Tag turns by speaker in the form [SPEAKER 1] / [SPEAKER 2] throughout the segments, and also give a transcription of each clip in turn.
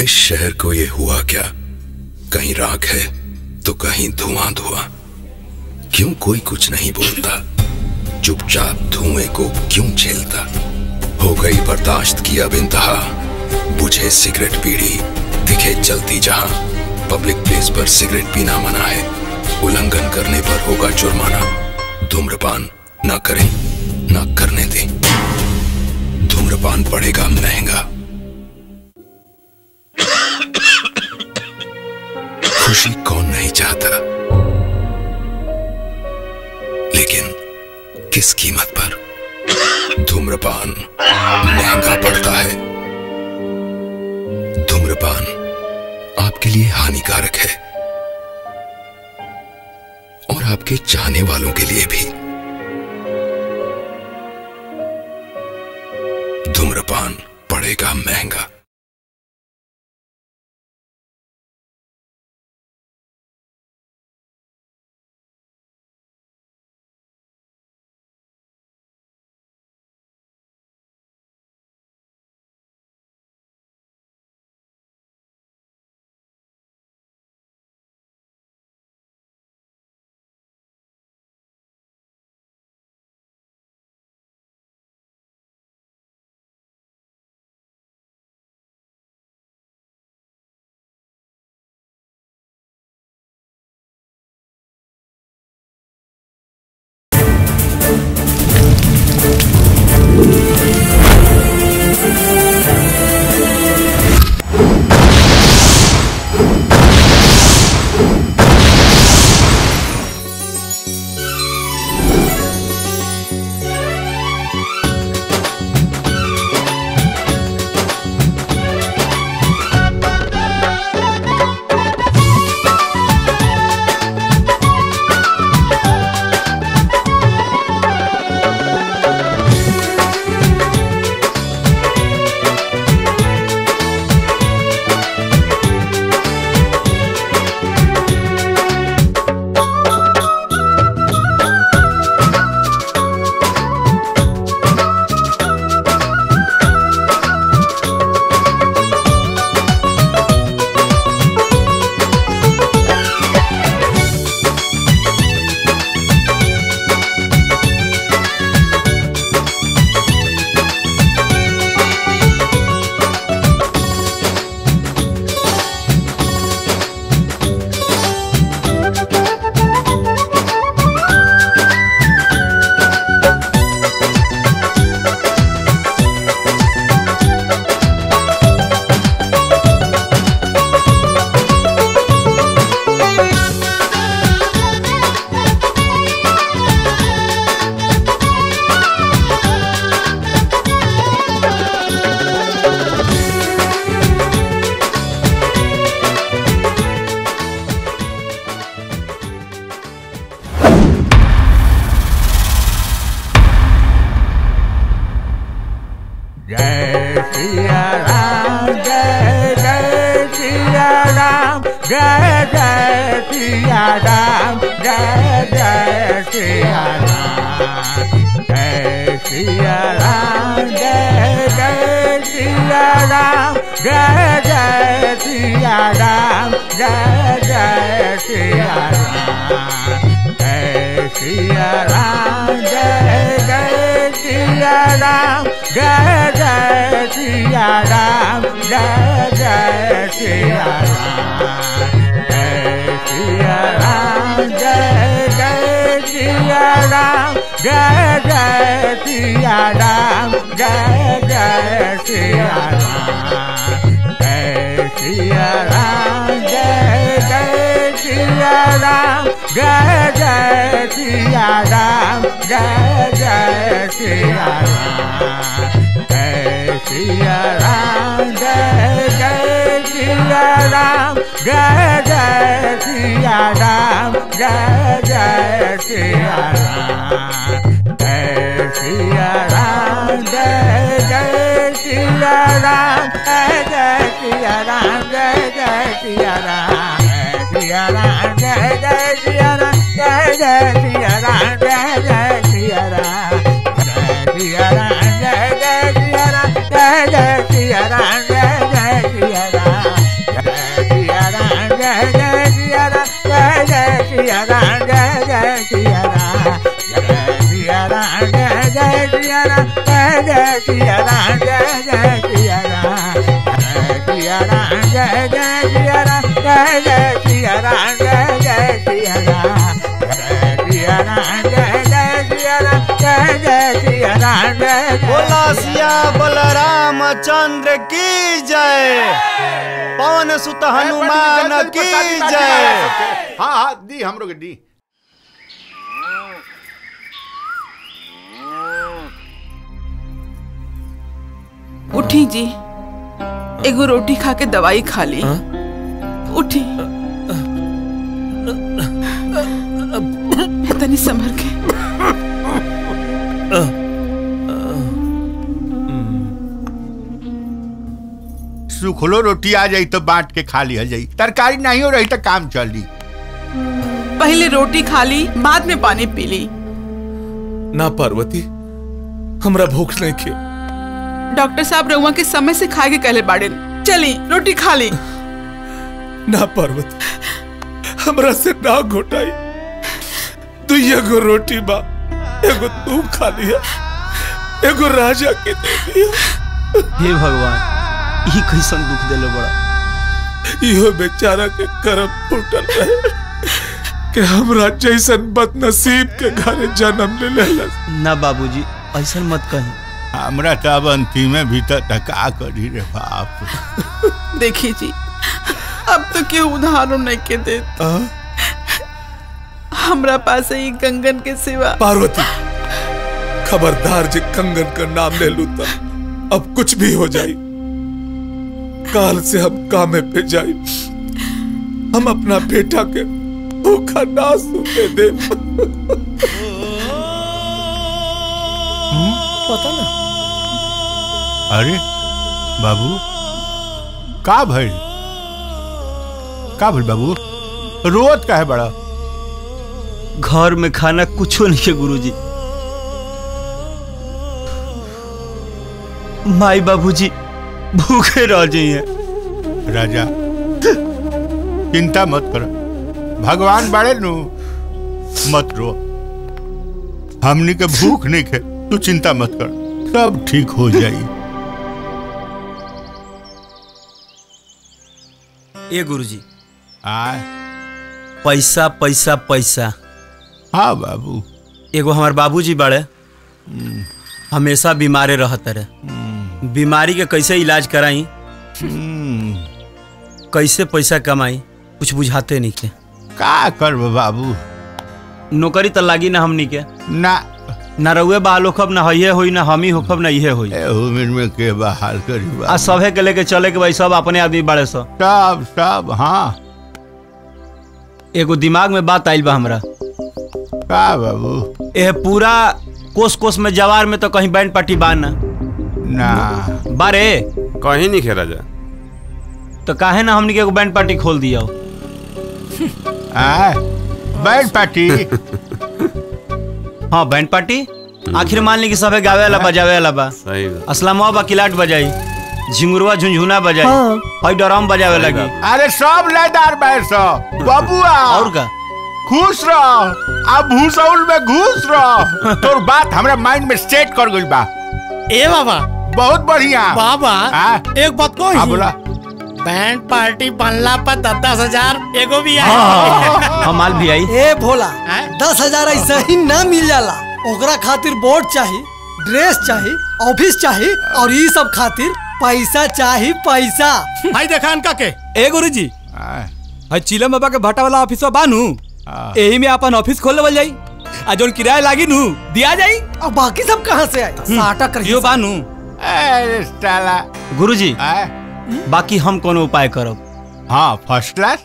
[SPEAKER 1] इस शहर को ये हुआ क्या कहीं राख है तो कहीं धुआं धुआं क्यों कोई कुछ नहीं बोलता चुपचाप धुएं को क्यों झेलता हो गई बर्दाश्त की अब इंतहा बुझे सिगरेट पीड़ी दिखे जलती जहां पब्लिक प्लेस पर सिगरेट पीना मना है उल्लंघन करने पर होगा जुर्माना धूम्रपान ना करें ना करने दें धूम्रपान पड़ेगा महंगा खुशी कौन नहीं चाहता लेकिन किस कीमत पर धूम्रपान महंगा पड़ता है धूम्रपान आपके लिए हानिकारक है और आपके चाहने वालों के लिए भी धूम्रपान पड़ेगा महंगा
[SPEAKER 2] जय सिया राम जय जय सिया राम जय जय सिया राम जय जय सिया राम जय सिया राम जय जय सिया राम जय जय सिया राम जय जय सिया राम जय सिया राम जय जय सिया राम जय जय सिया राम जय जय सिया राम जय सिया राम जय जय सिया राम जय जय सिया राम जय जय सिया राम जय सिया राम जय जय सिया राम जय जय सिया राम जय जय सिया राम जय सिया राम जय जय सिया राम जय जय सिया राम जय जय सिया राम जय सिया राम जय जय सिया राम जय जय सिया राम जय जय सिया राम सिया राम जय जय सिया राम जय जय सिया राम जय जय सिया राम जय सिया राम जय जय सिया राम जय जय सिया राम जय जय सिया राम सिया राम जय जय सिया राम जय सिया राम जय जय सिया राम जय जय सिया राम जय जय सिया राम जय सिया राम जय जय सिया राम जय जय सिया राम जय जय सिया राम जय सिया राम जय जय सिया राम जय जय सिया राम जय जय
[SPEAKER 3] बोला सिया बलराम चंद्र की जय पवन सुत हनुमान की जय
[SPEAKER 4] हाँ हाँ दी हमरो के दी
[SPEAKER 5] उठी जी एगो रोटी खा के दवाई खा ली उठी तनी संभर के
[SPEAKER 4] सुखलो रोटी आ जाई तो बांट के खा लिया जाई तरकारी नहीं हो रही तो काम चली
[SPEAKER 5] पहले रोटी खा ली बाद में पानी पी ली
[SPEAKER 6] ना पार्वती हमरा भूख नहीं खे
[SPEAKER 5] डॉक्टर साहब रउआ के समय से खाए के कहले बाड़े चली रोटी खा ली
[SPEAKER 6] ना पार्वती हमरा से ना घोटाई तू एगो रोटी बा एगो तू खा लिया एगो राजा के दे दिया
[SPEAKER 3] हे भगवान ई कैसन दुख देलो बड़ा
[SPEAKER 6] इहो बेचारा के करम फूटल रहे कि हमरा जैसन बदनसीब के घरे जन्म ले लेलस
[SPEAKER 3] ना बाबूजी ऐसा मत कही
[SPEAKER 4] हमरा तो अब अंतिमे भीतर टका करी रे बाप
[SPEAKER 5] देखिए जी अब तो क्यों उदाहरण नहीं के दे
[SPEAKER 6] आ?
[SPEAKER 5] हमरा पास ही कंगन के सिवा
[SPEAKER 6] पार्वती खबरदार जे कंगन का नाम ले लू तो अब कुछ भी हो जाई काल से हम कामे पे जाई हम अपना बेटा के भूखा ना सूते दे पता ना
[SPEAKER 4] अरे बाबू का भइल का भइल बाबू रोत का है बड़ा
[SPEAKER 3] घर में खाना कुछो नहीं है गुरुजी माई बाबूजी भूखे रह जाइए
[SPEAKER 4] राजा चिंता मत कर भगवान बड़े नु मत रो हमनी के भूख नहीं खे तू चिंता मत कर सब ठीक हो जाई
[SPEAKER 3] ए गुरुजी
[SPEAKER 4] आय
[SPEAKER 3] पैसा पैसा पैसा
[SPEAKER 4] हाँ बाबू
[SPEAKER 3] एगो हमार बाबूजी बड़े हमेशा बीमारे रहते रहे बीमारी के कैसे इलाज कराई कैसे पैसा कमाई कुछ बुझाते नहीं के
[SPEAKER 4] का कर बाबू
[SPEAKER 3] नौकरी तो लागी ना हमनी के
[SPEAKER 4] ना
[SPEAKER 3] ना रउए बहाल होखब ना हइये होई ना हमी होखब ना इहे होई
[SPEAKER 4] उम्र में के बहाल करी
[SPEAKER 3] आ
[SPEAKER 4] बाबू
[SPEAKER 3] सभे के लेके चले के भाई सब अपने आदमी बड़े सो
[SPEAKER 4] सब सब हाँ
[SPEAKER 3] एगो दिमाग में बात आइल बा हमरा
[SPEAKER 4] का बाबू
[SPEAKER 3] एह पूरा कोस कोस में जवार में तो कहीं बैंड पार्टी बा ना
[SPEAKER 4] ना
[SPEAKER 3] बारे
[SPEAKER 7] कहीं नहीं खे राजा
[SPEAKER 3] तो काहे ना हमनी के एगो बैंड पार्टी खोल दिया
[SPEAKER 4] आय बैठ पार्टी
[SPEAKER 3] हाँ बैंड पार्टी आखिर मान ली कि सबे गावे वाला बजावे वाला बा
[SPEAKER 7] सही बात
[SPEAKER 3] असलमा बा किलाट बजाई झिंगुरवा झुंझुना बजाई हई डराम बजावे लगी
[SPEAKER 4] अरे सब लयदार बैठ सब बबुआ
[SPEAKER 3] और का
[SPEAKER 4] खुश रह अब भूसौल में घुस रह तोर बात हमरा माइंड में सेट कर गइल बा
[SPEAKER 8] ए बाबा
[SPEAKER 4] बहुत बढ़िया
[SPEAKER 8] बाबा
[SPEAKER 4] हाँ?
[SPEAKER 8] एक बात को
[SPEAKER 4] हाँ बोला
[SPEAKER 8] बैंड पार्टी बनला पर दस दस हजार एगो भी आए
[SPEAKER 3] हम माल भी आई
[SPEAKER 9] ए भोला
[SPEAKER 8] हैं?
[SPEAKER 9] दस हजार ऐसा ही ना मिल जाला ओकरा खातिर बोर्ड चाही ड्रेस चाही ऑफिस चाही और ये सब खातिर पैसा चाही पैसा
[SPEAKER 8] भाई देखा इनका के
[SPEAKER 10] ए गुरुजी
[SPEAKER 4] आय,
[SPEAKER 10] हई चिलम बाबा के भट्टा वाला ऑफिस बानू
[SPEAKER 4] हाँ।
[SPEAKER 10] एही में अपन ऑफिस खोल लेवल जाई आ जोन किराया लागी नू दिया जाई
[SPEAKER 9] और बाकी सब कहाँ से आए साटा कर
[SPEAKER 10] यो बानू
[SPEAKER 4] अरे साला
[SPEAKER 3] गुरुजी
[SPEAKER 4] आय,
[SPEAKER 3] बाकी हम कोनो उपाय करब
[SPEAKER 4] हाँ फर्स्ट क्लास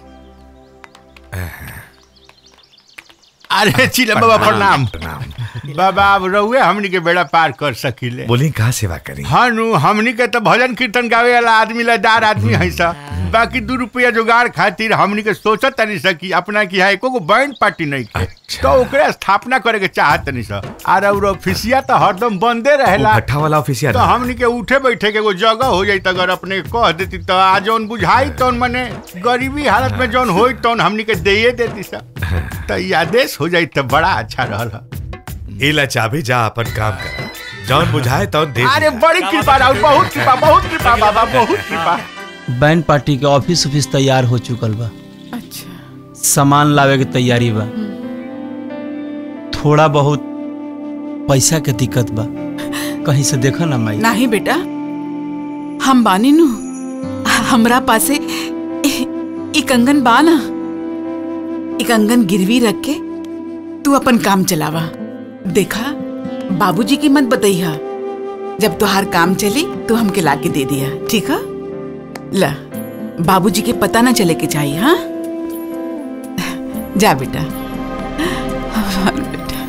[SPEAKER 4] अरे चिल्ला बाबा प्रणाम बाबा अब रहुए हमनी के बेड़ा पार कर सकीले
[SPEAKER 1] बोली कहाँ सेवा करी
[SPEAKER 4] हाँ नु हमनी के तो भजन कीर्तन गावे वाला आदमी लदार आदमी है सा बाकी दू रुपया जुगाड़ खातिर हमनी के सोचत तनी सा कि अपना की है एको गो बैंड पार्टी नहीं के तो ओकरे स्थापना करे के चाहत तनी सा और और ऑफिसिया तो हरदम बंदे रहेला
[SPEAKER 7] भट्ठा वाला ऑफिसिया
[SPEAKER 4] तो हमनी के उठे बैठे के एगो जगह हो जाई अगर अपने के कह देती तो आज जौन बुझाई तौन मने गरीबी हालत में जौन होई तौन हमनी के देये देती सा तो ये आदेश हो जाई तो बड़ा अच्छा रहल
[SPEAKER 7] इला चाबी जा अपन काम कर जौन बुझाए तौन दे
[SPEAKER 4] अरे बड़ी कृपा राहुल बहुत कृपा बहुत कृपा बाबा बहुत कृपा
[SPEAKER 3] बैंड पार्टी के ऑफिस ऑफिस तैयार हो चुकल बा सामान लावे के तैयारी बा थोड़ा बहुत पैसा के दिक्कत बा कहीं से देखो ना माई
[SPEAKER 5] नहीं बेटा हम बानी नु हमरा पासे ई कंगन बा ना ई कंगन गिरवी रख के तू अपन काम चलावा देखा बाबूजी की मत बतैया जब तुहार काम चली तो हमके लाके दे दिया ठीक है ला बाबूजी के पता ना चले के चाहिए हाँ जा बेटा बेटा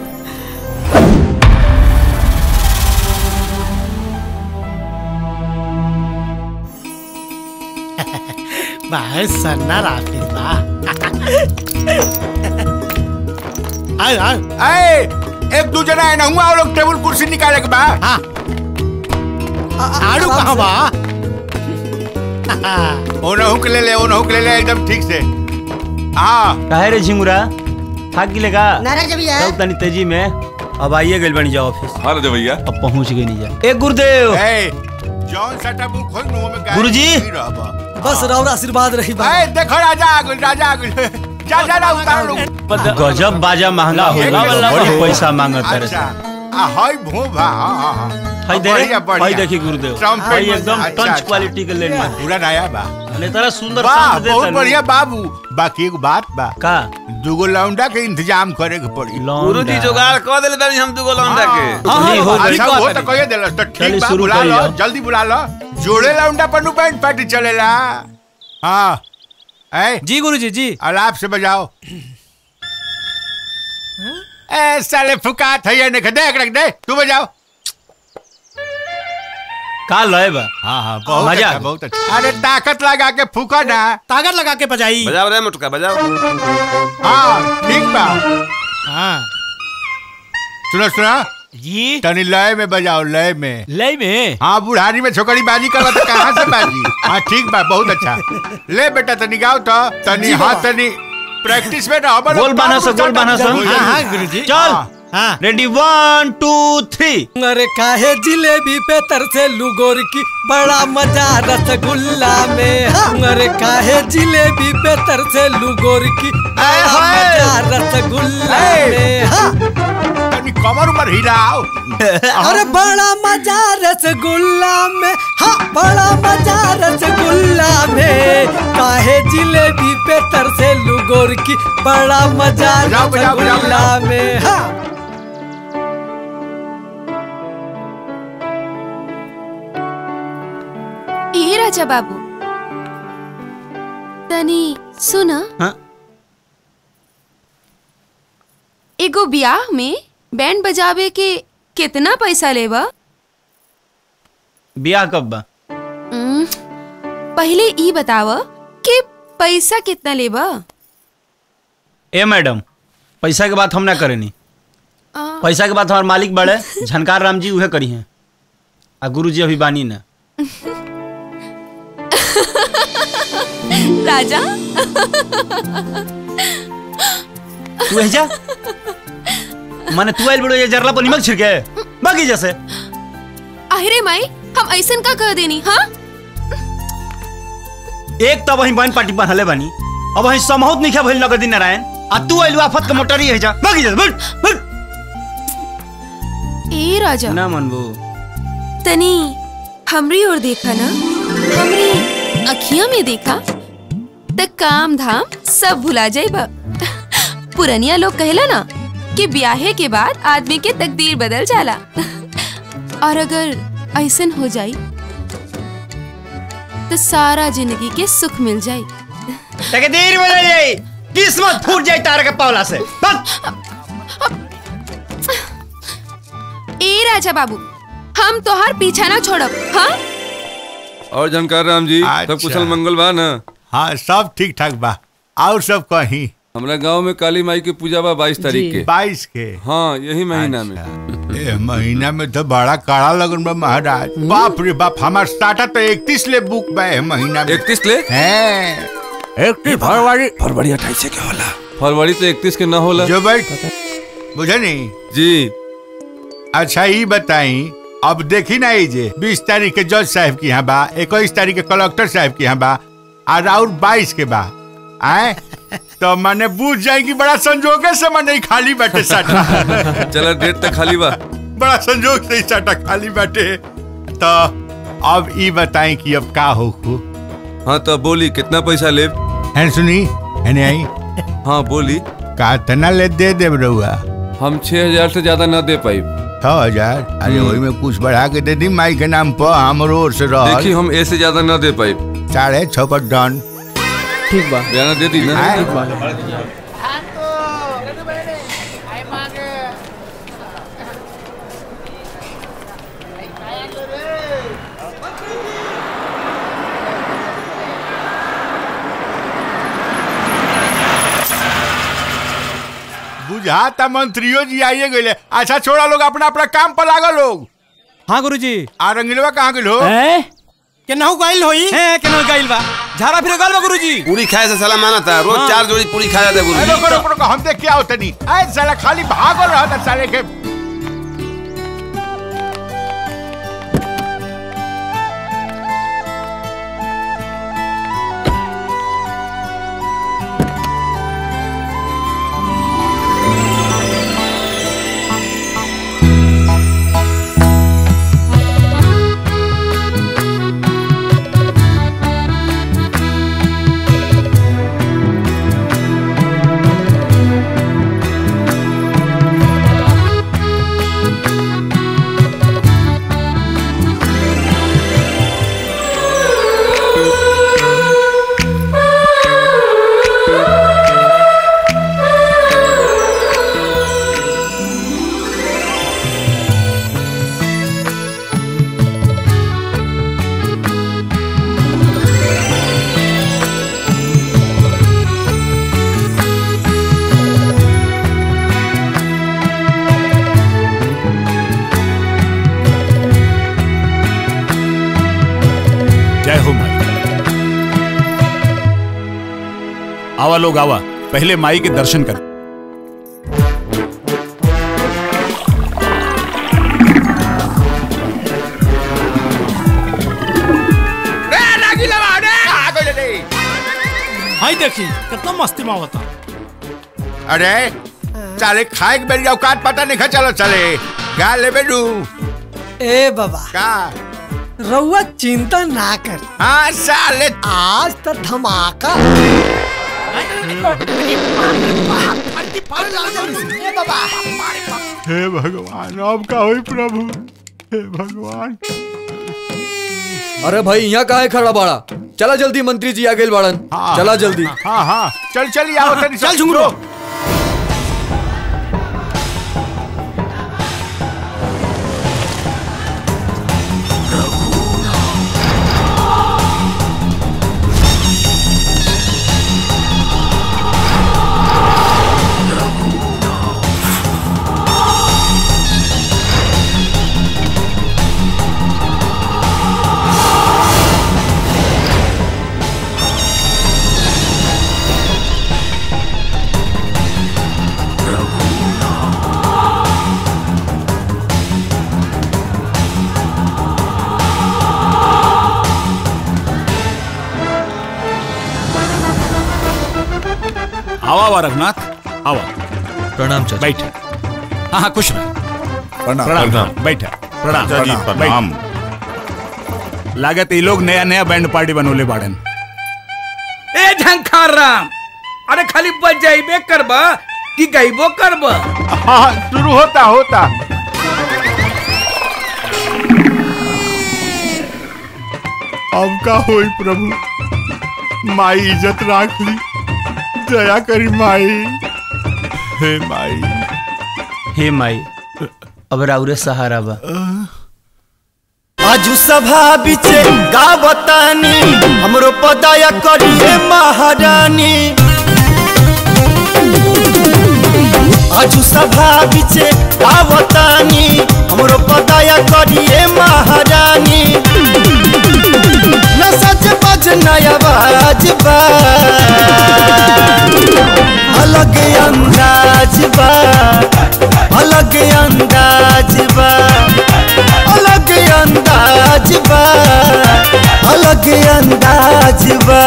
[SPEAKER 8] भाई सन्ना ऑफिस बा आय आय
[SPEAKER 4] ए एक दू जना है ना हुआ लोग टेबल कुर्सी निकाले के बा
[SPEAKER 8] हाँ आड़ू कहाँ बा
[SPEAKER 4] ओनहु के ले ले ओनहु के ले ले एकदम ठीक से हाँ
[SPEAKER 3] काहे रे झिंगुरा थाक गिलेगा
[SPEAKER 11] नाराज भैया
[SPEAKER 3] चल तनी तेजी में अब आइए गइल बनी जा ऑफिस
[SPEAKER 12] हाँ राजा भैया
[SPEAKER 3] अब पहुंच गई नहीं जा ए गुरुदेव
[SPEAKER 4] ए जॉन सेटअप बुक खोल नो में गाय
[SPEAKER 3] गुरुजी।
[SPEAKER 4] नहीं रहबा।
[SPEAKER 9] बस राउर आशीर्वाद रही बा
[SPEAKER 4] ए देखो राजा आ गइल राजा आ गइल जा जा ना उतार लो
[SPEAKER 3] गजब बाजा महंगा हो
[SPEAKER 4] एक
[SPEAKER 3] गया
[SPEAKER 4] नंबर।
[SPEAKER 3] बड़ी पैसा मांगत है
[SPEAKER 4] अच्छा आ हाय भोभा हां हां हां
[SPEAKER 3] हाय दे
[SPEAKER 4] बढ़िया, बढ़िया।
[SPEAKER 3] हाय देखी गुरुदेव
[SPEAKER 4] ट्रम्पेट
[SPEAKER 3] हाय
[SPEAKER 4] में-
[SPEAKER 3] एकदम
[SPEAKER 4] अच्छा,
[SPEAKER 3] टंच
[SPEAKER 4] अच्छा।
[SPEAKER 3] क्वालिटी के लेन में
[SPEAKER 4] पूरा नया बा
[SPEAKER 3] ने तरह सुंदर
[SPEAKER 4] वाह
[SPEAKER 3] साथ देता
[SPEAKER 4] बहुत
[SPEAKER 3] है
[SPEAKER 4] बढ़िया बाबू बाकी एक बात बा
[SPEAKER 3] का
[SPEAKER 4] दूगो लौंडा के इंतजाम करे के पड़ी
[SPEAKER 12] गुरुजी जुगाड़ कह देले बानी हम दुगो लौंडा के
[SPEAKER 3] हाँ, हाँ, हो गई।
[SPEAKER 4] अच्छा वो तो कहिए देलस तो
[SPEAKER 3] चलिए,
[SPEAKER 4] ठीक बा
[SPEAKER 3] शुरू
[SPEAKER 4] बुला
[SPEAKER 3] करिए
[SPEAKER 4] लो
[SPEAKER 3] आप।
[SPEAKER 4] जल्दी बुला लो जोड़े लौंडा पर नु बैंड पार्टी चलेला हाँ ए
[SPEAKER 10] जी गुरुजी जी
[SPEAKER 4] अलाप से बजाओ ए साले फुकात है ये नहीं देख रख दे तू बजाओ
[SPEAKER 3] का लय बा
[SPEAKER 4] हाँ हाँ बहुत
[SPEAKER 3] मजा आ
[SPEAKER 4] अच्छा
[SPEAKER 3] गया।
[SPEAKER 4] बहुत अच्छा अरे ताकत लगा के फूका ना
[SPEAKER 8] ताकत लगा के बजाई
[SPEAKER 12] बजाओ रे मुटका बजाओ
[SPEAKER 4] हाँ ठीक बा
[SPEAKER 8] हाँ
[SPEAKER 4] सुनो सुनो
[SPEAKER 10] जी
[SPEAKER 4] तनी लय में बजाओ लय में
[SPEAKER 10] लय में
[SPEAKER 4] हाँ बुढ़ारी में छोकरी बाजी कर तो कहाँ से बाजी हाँ ठीक बा बहुत अच्छा ले बेटा तनी गाओ तो तनी हाँ तनी प्रैक्टिस में ना हमारे
[SPEAKER 3] बोल बाना सा, बोल बाना सा।
[SPEAKER 8] हाँ हाँ गुरुजी
[SPEAKER 3] चल
[SPEAKER 8] हाँ
[SPEAKER 3] रेडी वन टू थ्री
[SPEAKER 9] अरे काहे जिलेबी पे तरसे लुगोर की बड़ा मजा रसगुल्ला में हाँ। अरे काहे जिलेबी पे तरसे लुगोर की बड़ा
[SPEAKER 4] हाय।
[SPEAKER 9] मजा रसगुल्ला
[SPEAKER 4] ए।
[SPEAKER 9] में हाँ।
[SPEAKER 4] तनी कमर उमर हिलाओ
[SPEAKER 9] अरे बड़ा मजा रसगुल्ला में हाँ बड़ा मजा रसगुल्ला में काहे जिलेबी पे तरसे लुगोर की बड़ा मजा
[SPEAKER 4] बजाओ, बजाओ, बजाओ,
[SPEAKER 9] रसगुल्ला में हाँ
[SPEAKER 11] ए राजा बाबू तनी सुन
[SPEAKER 3] हाँ?
[SPEAKER 11] एगो ब्याह में बैंड बजावे के कितना पैसा लेबा
[SPEAKER 3] ब्याह कब बा
[SPEAKER 11] उम्म, पहले ई बताव कि पैसा कितना लेबा
[SPEAKER 3] ए मैडम पैसा के बात हम ना करेनी
[SPEAKER 11] आ,
[SPEAKER 3] पैसा के बात हमारे मालिक बड़े झनकार राम जी उहे करी हैं आ गुरु जी अभी बानी ना
[SPEAKER 11] राजा
[SPEAKER 3] तू है जा माने तू आइल बड़ो ये जरला पर निमक छिड़के बाकी जैसे
[SPEAKER 11] अरे माई हम ऐसन का कह देनी हाँ
[SPEAKER 3] एक तब वही बहन पार्टी बनहले बानी अब वही समहूत नहीं खा भइल नगदी नारायण आ तू आइल आफत के मोटरी है जा बाकी जैसे बट बट
[SPEAKER 11] ए राजा
[SPEAKER 3] ना मनबू
[SPEAKER 11] तनी हमरी ओर देखा ना हमरी अखियां में देखा त काम धाम सब भुला जाइबा पुरनिया लोग कहला ना कि ब्याहे के बाद आदमी के तकदीर बदल जाला और अगर ऐसन हो जाई तो सारा जिंदगी के सुख मिल जाई
[SPEAKER 3] तकदीर बदल जाई किस्मत फूट जाई तार के पावला से बस
[SPEAKER 11] ए राजा बाबू हम तोहार पीछा ना छोड़ब हाँ
[SPEAKER 12] और जानकार राम जी
[SPEAKER 4] अच्छा।
[SPEAKER 12] सब कुशल मंगल बा ना
[SPEAKER 4] हाँ सब ठीक ठाक बा और सब कहीं
[SPEAKER 13] हमरा गांव में काली माई की पूजा बा बाईस तारीख के
[SPEAKER 4] बाईस के
[SPEAKER 13] हाँ यही महीना में
[SPEAKER 4] ए महीना में तो बड़ा काड़ा लगन बा महाराज बाप रे बाप हमार स्टार्टर तो इकतीस ले बुक बा ए महीना में
[SPEAKER 13] इकतीस ले
[SPEAKER 4] हैं इकतीस फरवरी
[SPEAKER 13] फरवरी अट्ठाईस से क्या होला फरवरी तो इकतीस के न होला
[SPEAKER 4] जो बैठ बुझे नहीं
[SPEAKER 13] जी
[SPEAKER 4] अच्छा ये बताई अब देखी ना ये जे बीस तारीख के जज साहब की यहाँ बा इक्कीस तारीख के कलेक्टर साहब की यहाँ बा और और बाईस के बा आए तो मैंने बूझ जाएगी बड़ा संजोगे से मैं नहीं खाली बैठे साटा
[SPEAKER 13] चला डेट तक खाली बा
[SPEAKER 4] बड़ा संजोग से ही साटा खाली बैठे तो अब ये बताएं कि अब का हो खू
[SPEAKER 13] हाँ तो बोली कितना पैसा ले
[SPEAKER 4] है सुनी है नहीं आई
[SPEAKER 13] हाँ बोली
[SPEAKER 4] का तना ले दे दे रहुआ
[SPEAKER 13] हम छह हजार से ज्यादा न दे पाई
[SPEAKER 4] छह हजार अरे वही में कुछ बढ़ा के दे दी माई के नाम पर हमरो ओर से रह
[SPEAKER 13] देखी हम ए से ज्यादा न दे पाई
[SPEAKER 4] साढ़े छह पर डन
[SPEAKER 10] ठीक बा
[SPEAKER 13] बयाना दे दी ना
[SPEAKER 4] आए। बुझाता मंत्रियों जी आइए गए अच्छा छोड़ा लोग अपना अपना काम पर लागल लोग
[SPEAKER 10] हाँ गुरुजी
[SPEAKER 4] आ रंगीलवा कहाँ गेल हो
[SPEAKER 10] हैं
[SPEAKER 8] केनाहू गइल होई
[SPEAKER 10] हैं केना गइल बा झारा फिर गइल बा गुरुजी
[SPEAKER 12] पूरी खाए से साला माना था रोज
[SPEAKER 10] हाँ।
[SPEAKER 12] चार जोड़ी पूरी खाया था
[SPEAKER 4] ए,
[SPEAKER 12] गुरु
[SPEAKER 4] रुको रुको रुको हम देख क्या होता नहीं ऐ साला खाली भागल रहा था साले के
[SPEAKER 14] जय हो माई आवा लोग आवा पहले माई के दर्शन कर
[SPEAKER 8] हाय देखी कितना मस्ती में होता
[SPEAKER 4] अरे साले खाए के बेरी औकात पता नहीं खा चलो चले गा ले बेडू
[SPEAKER 9] ए बाबा
[SPEAKER 4] का
[SPEAKER 9] रउआ चिंता ना कर
[SPEAKER 4] हाँ साले
[SPEAKER 9] आज तो धमाका
[SPEAKER 4] हे भगवान अब का होई प्रभु हे भगवान
[SPEAKER 10] अरे भाई यहाँ काहे खड़ा बाड़ा चला जल्दी मंत्री जी आ गए बाड़न
[SPEAKER 4] हाँ,
[SPEAKER 10] चला जल्दी
[SPEAKER 4] हाँ हाँ चल चल आओ तनी
[SPEAKER 8] चल झुंगरो
[SPEAKER 14] आवा आवा रघुनाथ आवा
[SPEAKER 10] प्रणाम चाचा
[SPEAKER 14] बैठ हाँ हाँ खुश रह
[SPEAKER 1] प्रणाम
[SPEAKER 14] प्रणाम बैठ प्रणाम
[SPEAKER 1] चाचा जी,
[SPEAKER 14] प्रणाम बैठ। लागत ये लोग नया नया बैंड पार्टी बनोले बाड़न
[SPEAKER 15] ए झंखार राम अरे खाली बच जाइबे करबा कि गइबो करबा
[SPEAKER 4] हाँ शुरू होता होता अब का होई प्रभु माई इज्जत राख ली दया करी माई हे माई
[SPEAKER 3] हे माई अब राउरे सहारा बा
[SPEAKER 16] आजू सभा बिचे गावतानी हमरो पदाया करिए महारानी आजू सभा बिचे गावतानी हमरो पदाया करिए महारानी न सच बज नया बाज बा अलग अंदाज बा अलग अंदाज बा अलग अंदाज बा अलग अंदाज बा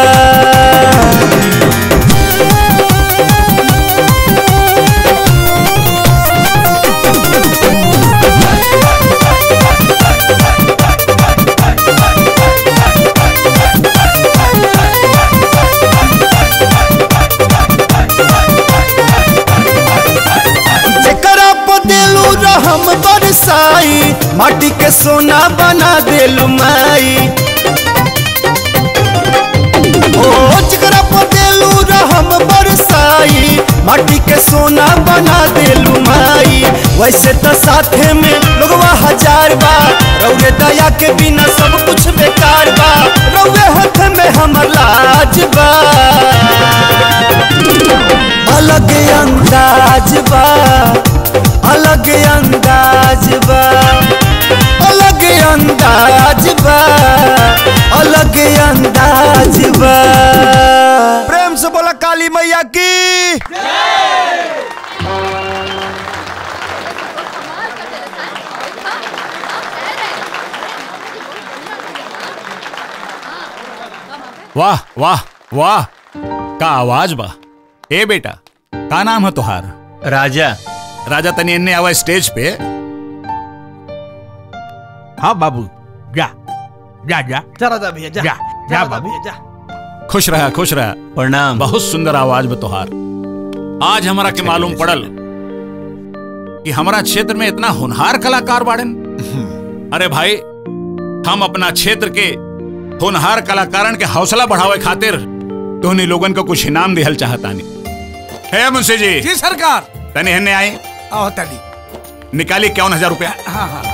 [SPEAKER 16] जेकरा पर देलू रहम बरसाई माटी के सोना बना देलू माई ओ जेकरा पर देलू रहम बरसाई माटी के सोना बना देलू माई वैसे तो साथे में लोगवा हजार बा रौरे दया के बिना सब कुछ बेकार बा रौरे हाथ में हमर लाज बा अलग अंदाज बा अलग अंदाज बा अलग अंदाज बा अलग अंदाज बा प्रेम से बोला काली मैया की
[SPEAKER 14] वाह वाह वाह का आवाज बा ए बेटा का नाम है तुहार
[SPEAKER 3] राजा
[SPEAKER 14] राजा तनी इन्ने आवा स्टेज पे
[SPEAKER 2] हाँ बाबू जा जा जा
[SPEAKER 8] जा राजा भैया जा
[SPEAKER 2] जा जा
[SPEAKER 8] राजा
[SPEAKER 2] बाबू
[SPEAKER 8] भैया जा
[SPEAKER 14] खुश रहा खुश रहा
[SPEAKER 3] प्रणाम
[SPEAKER 14] बहुत सुंदर आवाज में तुहार आज हमारा के मालूम पड़ल कि हमारा क्षेत्र में इतना होनहार कलाकार बाड़न अरे भाई हम अपना क्षेत्र के होनहार कलाकारन के हौसला बढ़ावे खातिर तोहनी लोगन को कुछ इनाम दिहल चाहतानी है मुंशी जी
[SPEAKER 8] जी सरकार
[SPEAKER 14] तनी हन्ने आई
[SPEAKER 8] आओ तली
[SPEAKER 14] निकाली इक्यावन हजार रुपया
[SPEAKER 8] हाँ हाँ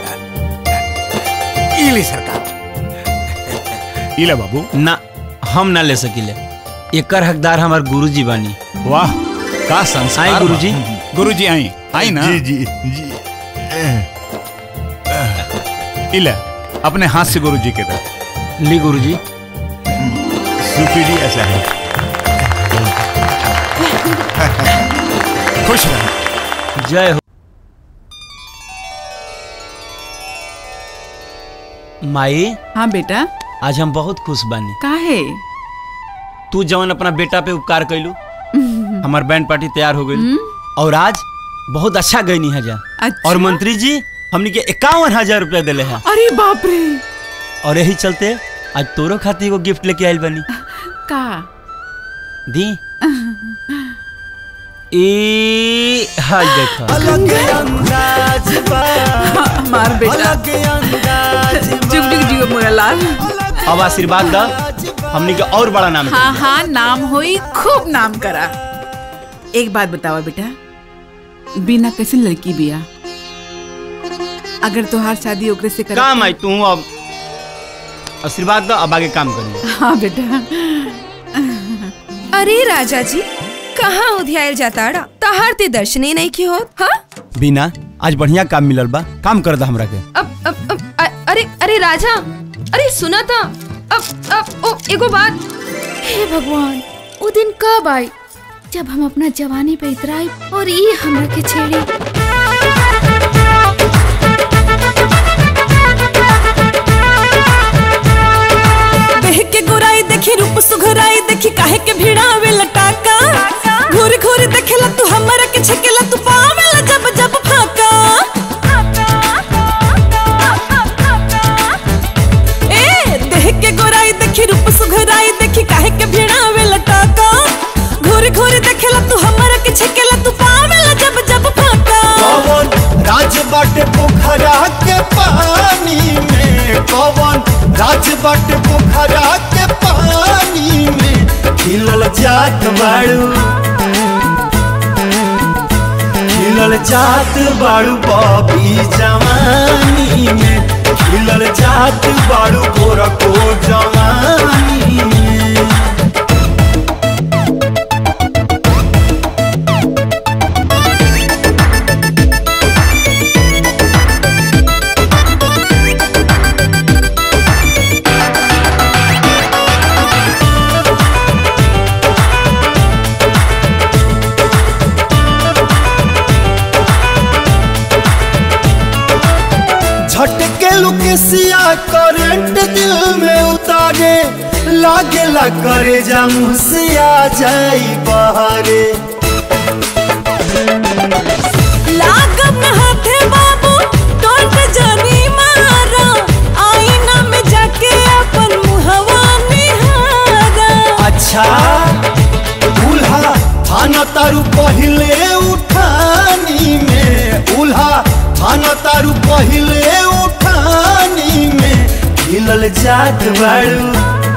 [SPEAKER 8] इली सरकार
[SPEAKER 14] इले बाबू
[SPEAKER 3] ना हम ना ले सकिले एकर हकदार हमार गुरुजी बानी
[SPEAKER 14] वाह का संस्कार
[SPEAKER 3] आई गुरुजी
[SPEAKER 14] गुरुजी आई आई ना
[SPEAKER 4] जी जी जी
[SPEAKER 14] इले अपने हाथ से गुरुजी के दे
[SPEAKER 3] ली गुरुजी
[SPEAKER 4] सुपीरियर ऐसा है
[SPEAKER 14] खुश रह
[SPEAKER 3] जय हो माई
[SPEAKER 5] हाँ बेटा
[SPEAKER 3] आज हम बहुत खुश बानी
[SPEAKER 5] काहे
[SPEAKER 3] तू जवन अपना बेटा पे उपकार कैलू हमार बैंड पार्टी तैयार हो गई और आज बहुत अच्छा गईनी है जा
[SPEAKER 5] अच्छा।
[SPEAKER 3] और मंत्री जी हमनी के इक्यावन हजार रुपया दिले हैं
[SPEAKER 5] अरे बाप रे
[SPEAKER 3] और यही चलते आज तोरो खातिर एगो गिफ्ट लेके आइल बनी
[SPEAKER 5] का
[SPEAKER 3] दी ए हाय देखो
[SPEAKER 16] अलग अंदाज बा
[SPEAKER 5] हमार बेटा
[SPEAKER 16] अलग अंदाज
[SPEAKER 5] जुग जुग जियो मोरा लाल
[SPEAKER 3] अब आशीर्वाद दा हमनी के और बड़ा नाम
[SPEAKER 5] हाँ हाँ नाम होई खूब नाम करा एक बात बतावा बेटा बिना कैसे लड़की बिया अगर तोहार शादी ओकरे से कर
[SPEAKER 3] काम आई तू अब आशीर्वाद दा अब आगे काम करिए
[SPEAKER 5] हाँ बेटा
[SPEAKER 11] अरे राजा जी कहाँ उधियाल जाता तहार ते दर्शने नहीं की होत हाँ
[SPEAKER 3] बिना आज बढ़िया काम मिलल बा काम कर दा हमरा के
[SPEAKER 11] अब अब, अब अ- अरे अरे राजा अरे सुना था अब अब ओ एगो बात
[SPEAKER 17] हे भगवान वो दिन कब आई जब हम अपना जवानी पे इतराई और ये हमरा के छेड़ी
[SPEAKER 18] देह के गोराई देखी रूप सुघराई देखी काहे के भिड़ावे लटाका घूर घूर देखेला तू हमरा के छकेला तू पावेला जब जब फाका ए देह के गोराई देखी रूप सुघराई देखी काहे के भिड़ावे लटाका घूर घूर देखेला तू हमरा के छकेला तू पावेला जब जब फाका
[SPEAKER 16] कौन राज बाटे पोखरा के पानी में कौन राज बाटे पोखरा के पानी में खिलल जात बाड़ू खिलल जात बाड़ू बॉबी जवानी में खिलल जात बाड़ू गोरा को जवानी में झटके लुकेसिया करंट दिल में उतारे लागे ला करे जाऊं से आ जाई बहारे
[SPEAKER 18] लागम हाथे बाबू टोट जानी मारा आईना में जाके अपन मुहवा निहारा
[SPEAKER 16] अच्छा उल्हा थाना तारू पहिले उठानी में उल्हा थाना तारू पहिले उठानी में खिलल जात बाड़ू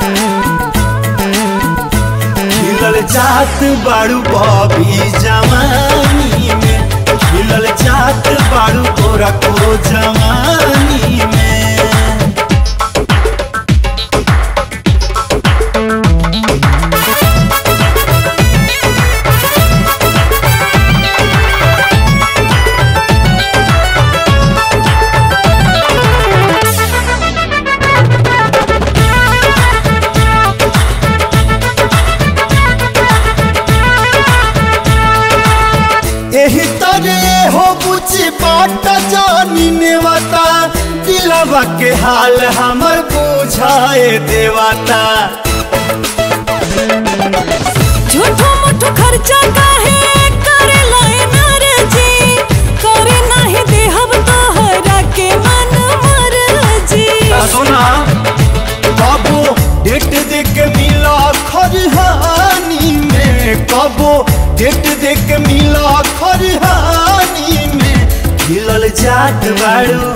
[SPEAKER 16] खिलल जात बाड़ू बॉबी जवानी में खिलल जात बाड़ू तोरा को जवानी में एही तरे हो बुझी बाट जानी नेवता दिलवा के हाल हमर बुझाए देवता
[SPEAKER 18] झूठो मूठो खर्चा काहे करे लाए नारे जी करे नाही देहब तोहरा के मन मर जी
[SPEAKER 16] सुना कबो डेट दे के मिला खरिहानी में कबो डेट दे के मिला खरिहानी में खिलल जात बाड़ू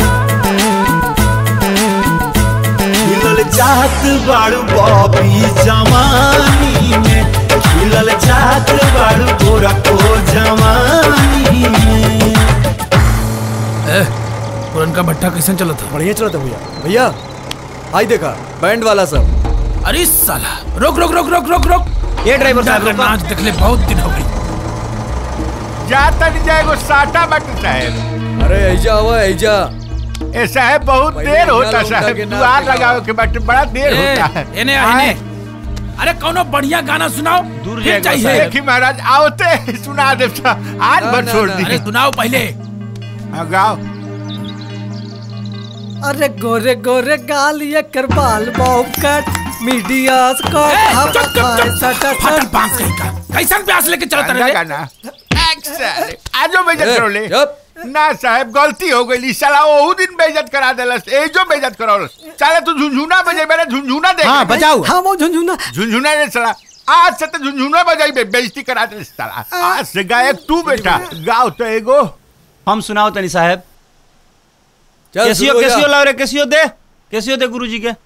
[SPEAKER 16] खिलल जात बाड़ू बॉबी जवानी में खिलल जात बाड़ू गोरा को जवानी में
[SPEAKER 15] पुरनका भट्टा कैसे चला था
[SPEAKER 19] बढ़िया चला था भैया भैया आई देखा बैंड वाला सब
[SPEAKER 15] अरे साला रोक रोक रोक रोक रोक रोक
[SPEAKER 19] ये ड्राइवर साहब,
[SPEAKER 15] गुंडा का
[SPEAKER 19] रोको।
[SPEAKER 15] नाच देखले बहुत दिन हो गई
[SPEAKER 4] जा तक जाएगो साटा बट साहब
[SPEAKER 19] अरे ऐजा हुआ ऐजा
[SPEAKER 4] ए साहब बहुत
[SPEAKER 19] पहले
[SPEAKER 4] देर होता
[SPEAKER 19] यहाँ लौटा
[SPEAKER 4] साहब
[SPEAKER 19] के नाच
[SPEAKER 4] दुआर
[SPEAKER 19] दिखाओ।
[SPEAKER 4] लगाओ के बट बड़ा देर
[SPEAKER 15] ए,
[SPEAKER 4] होता है
[SPEAKER 15] इन्हें
[SPEAKER 4] आए।
[SPEAKER 15] इन्हें अरे कौनो बढ़िया गाना सुनाओ दूर फिर
[SPEAKER 4] जाएगा
[SPEAKER 15] चाहिए
[SPEAKER 4] देखी महाराज आओते सुना दे साहब। आज
[SPEAKER 15] ना,
[SPEAKER 4] भर
[SPEAKER 15] ना,
[SPEAKER 4] छोड़
[SPEAKER 15] ना,
[SPEAKER 4] दी
[SPEAKER 15] अरे सुनाओ पहले
[SPEAKER 4] गाओ
[SPEAKER 9] अरे गोरे गोरे गाल ये कर बाल बॉब कट मीडिया को
[SPEAKER 15] चुप चुप चुप फटल पांच कहीं का कैसन प्यास लेके चलता
[SPEAKER 4] गाना
[SPEAKER 15] रहे
[SPEAKER 4] गाना एक्शन आजो बेइज्जत
[SPEAKER 15] ए,
[SPEAKER 4] करो ले ना साहब गलती हो गई साला ओहू दिन बेइज्जत करा देलस एजो बेइज्जत करौलस साला तू झुनझुना बजे मेरे झुनझुना देख
[SPEAKER 9] हाँ, बजाओ। हाँ, वो झुनझुना
[SPEAKER 4] झुनझुना रे साला आज से तो झुनझुना बजाई बे बेइज्जती करा दे साला आज से गायक तू बेटा गाओ तो एगो
[SPEAKER 3] हम सुनाओ तनी साहब
[SPEAKER 19] चल,
[SPEAKER 3] कैसियो
[SPEAKER 19] शुरू हो जा।
[SPEAKER 3] कैसियो लाओ रे कैसियो दे कैसियो दे गुरुजी के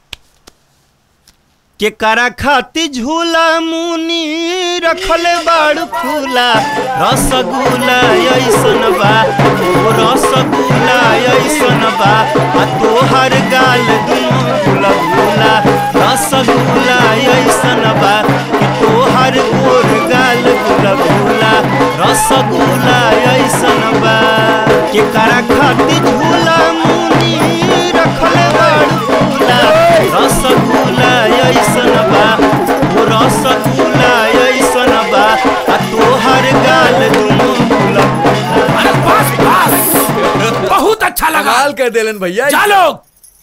[SPEAKER 3] के करा खाती झूला मुनी रखले बाड़ू फूला रसगुल्ला ऐसन बा ओ रसगुल्ला ऐसन बा आ तोहर गाल दुनो फूला फूला रसगुल्ला ऐसन बा कि तोहर गोर गाल फूला फूला रसगुल्ला ऐसन बा के करा खाती झूला मुनी रखले बाड़ू फूला रसगुल्ला ऐसन बा ओ रसगुल्ला ऐसन बा आ तोहर गाल दुनो फूला
[SPEAKER 15] अरे बस बस बहुत अच्छा लगा
[SPEAKER 19] कमाल कर देलन भैया
[SPEAKER 15] जा लोग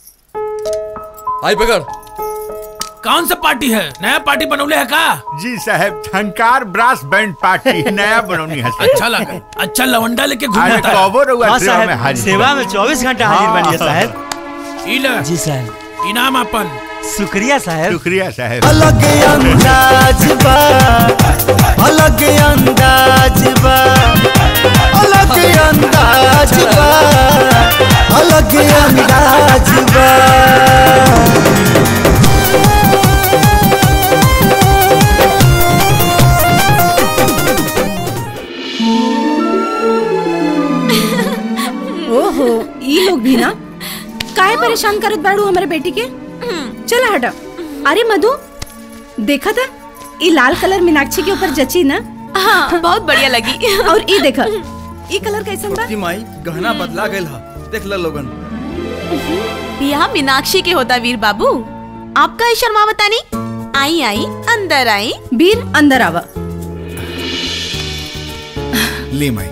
[SPEAKER 19] आई पकड़
[SPEAKER 15] कौन सा पार्टी है नया पार्टी बनौले है का
[SPEAKER 4] जी साहब झंकार ब्रास बैंड पार्टी नया बनौनी है साहब।
[SPEAKER 15] अच्छा लगा अच्छा लवंडा लेके
[SPEAKER 4] अरे
[SPEAKER 15] घूमता है
[SPEAKER 4] कबो रहुआ
[SPEAKER 3] हाँ
[SPEAKER 4] सेवा में
[SPEAKER 3] साहब
[SPEAKER 4] हाजिर
[SPEAKER 3] सेवा
[SPEAKER 4] बा।
[SPEAKER 3] में 24 घंटा हाजिर
[SPEAKER 4] हाँ।
[SPEAKER 3] बनिए साहब
[SPEAKER 15] ई ले
[SPEAKER 3] जी साहब
[SPEAKER 15] इनाम अपन
[SPEAKER 3] शुक्रिया साहब
[SPEAKER 4] शुक्रिया साहब
[SPEAKER 16] अलग अंदाज बा अलग अंदाज बा अलग अंदाज बा अलग अंदाज बा
[SPEAKER 20] परेशान करत बाड़ू हमारे बेटी के चला हटा अरे मधु देखा था ये लाल कलर मीनाक्षी के ऊपर जची ना
[SPEAKER 11] हाँ बहुत बढ़िया लगी
[SPEAKER 20] और ये देखा ये कलर कैसन बा
[SPEAKER 19] छोटकी माई गहना बदला गइल हा देख ल लोगन
[SPEAKER 11] बियाह मीनाक्षी के होता वीर बाबू आपका ही शर्मा बतानी आई आई अंदर आई
[SPEAKER 20] वीर अंदर आवा
[SPEAKER 6] ली माई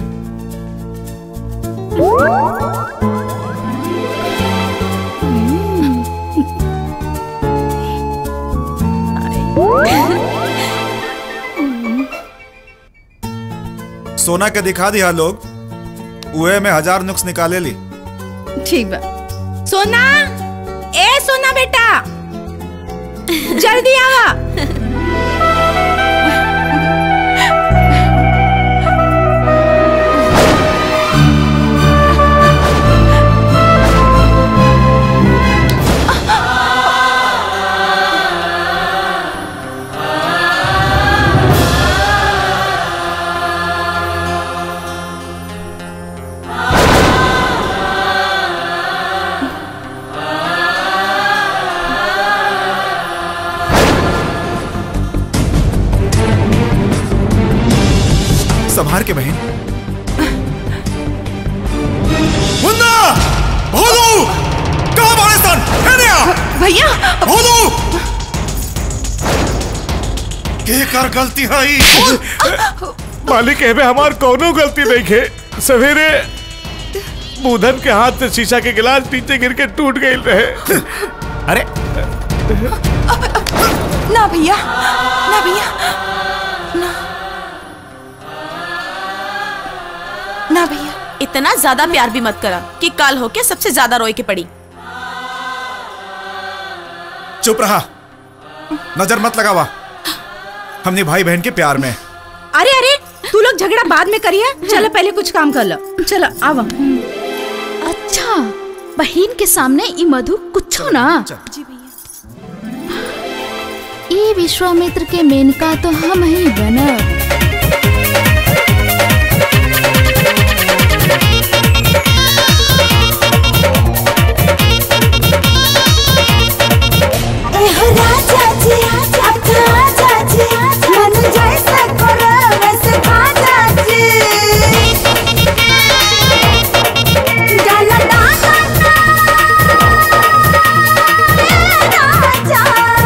[SPEAKER 21] सोना के दिखा दिया लोग उहे में हजार नुक्स निकाले ली
[SPEAKER 20] ठीक बा सोना ए सोना बेटा जल्दी आवा
[SPEAKER 21] संभार के बहन मुन्ना भोलू कहाँ बाड़े सन हेने आ
[SPEAKER 11] भैया
[SPEAKER 21] भोलू के कर गलती है ई?
[SPEAKER 7] मालिक एमे हमार कोनो गलती नहीं खे सवेरे बुधन के हाथ से शीशा के गिलास नीचे गिर के टूट गई रहे अरे
[SPEAKER 11] ना भैया ना भैया ना ना भैया इतना ज्यादा प्यार भी मत करा कि काल होके सबसे ज्यादा रोए के पड़ी
[SPEAKER 21] चुप रहा नजर मत लगावा हमने भाई बहन के प्यार में
[SPEAKER 20] अरे अरे तू लोग झगड़ा बाद में करिए चलो पहले कुछ काम कर लो चलो आवा
[SPEAKER 17] अच्छा बहन के सामने ई मधु कुछ ना ई विश्वामित्र के मेनका तो हम ही बनब
[SPEAKER 18] एहो राजा जी अब तो आजा जी मन जैसे करो वैसे खाजा जी डाला डाला ना राजा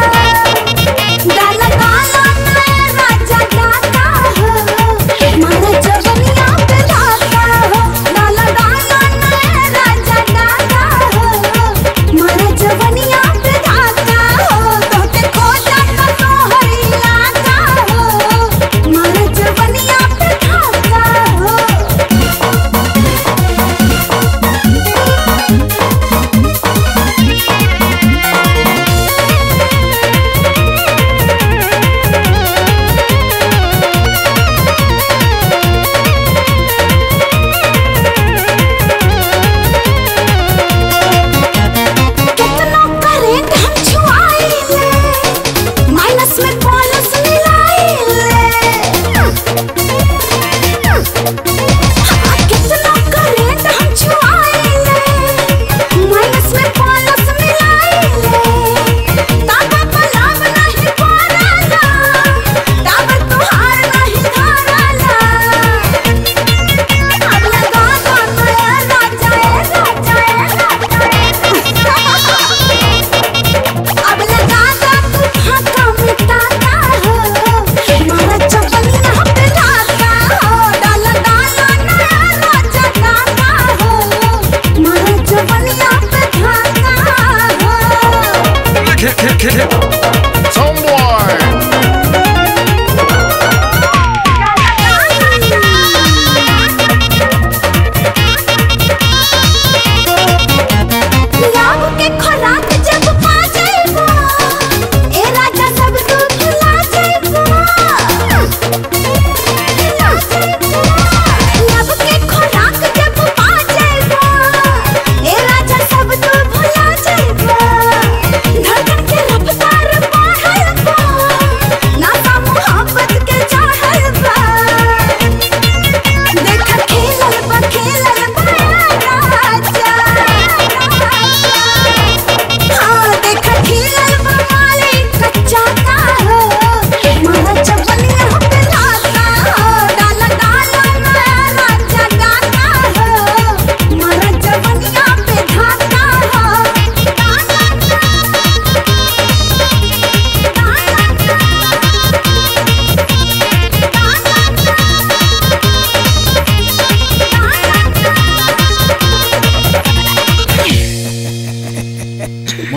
[SPEAKER 18] डाला डाला ना राजा डाला हो मन जवनिया पे डाला हो डाला डाला ना राजा डाला हो मन जवनिया पे डाला हो तोते खो जाता तो हरिया का हो मन जवनिया पे डाला हो कितना करेंट हम छुआइले माइनस में प्लस मिलाइले हाँ, कितना करेंट हम छुआइले माइनस में प्लस मिलाइले ताबा पलाव नहीं पड़ाला ताबा तुहार नहीं धराला अब लगा दो नया राजा ए राजा ए अब लगा दो तू फाका मिटाता हो मारा चपलिया पे लाता हो डाला डाला नया राजा गाता हो मारा चपलिया पे खाता हो लाभ के खुराक जब पा जाइबो ए राजा सब तू भुला जाइबो लाभ के खुराक जब पा जाइबो ए राजा सब तू भुला जाइबो धड़कन के रफ्तार बढ़ल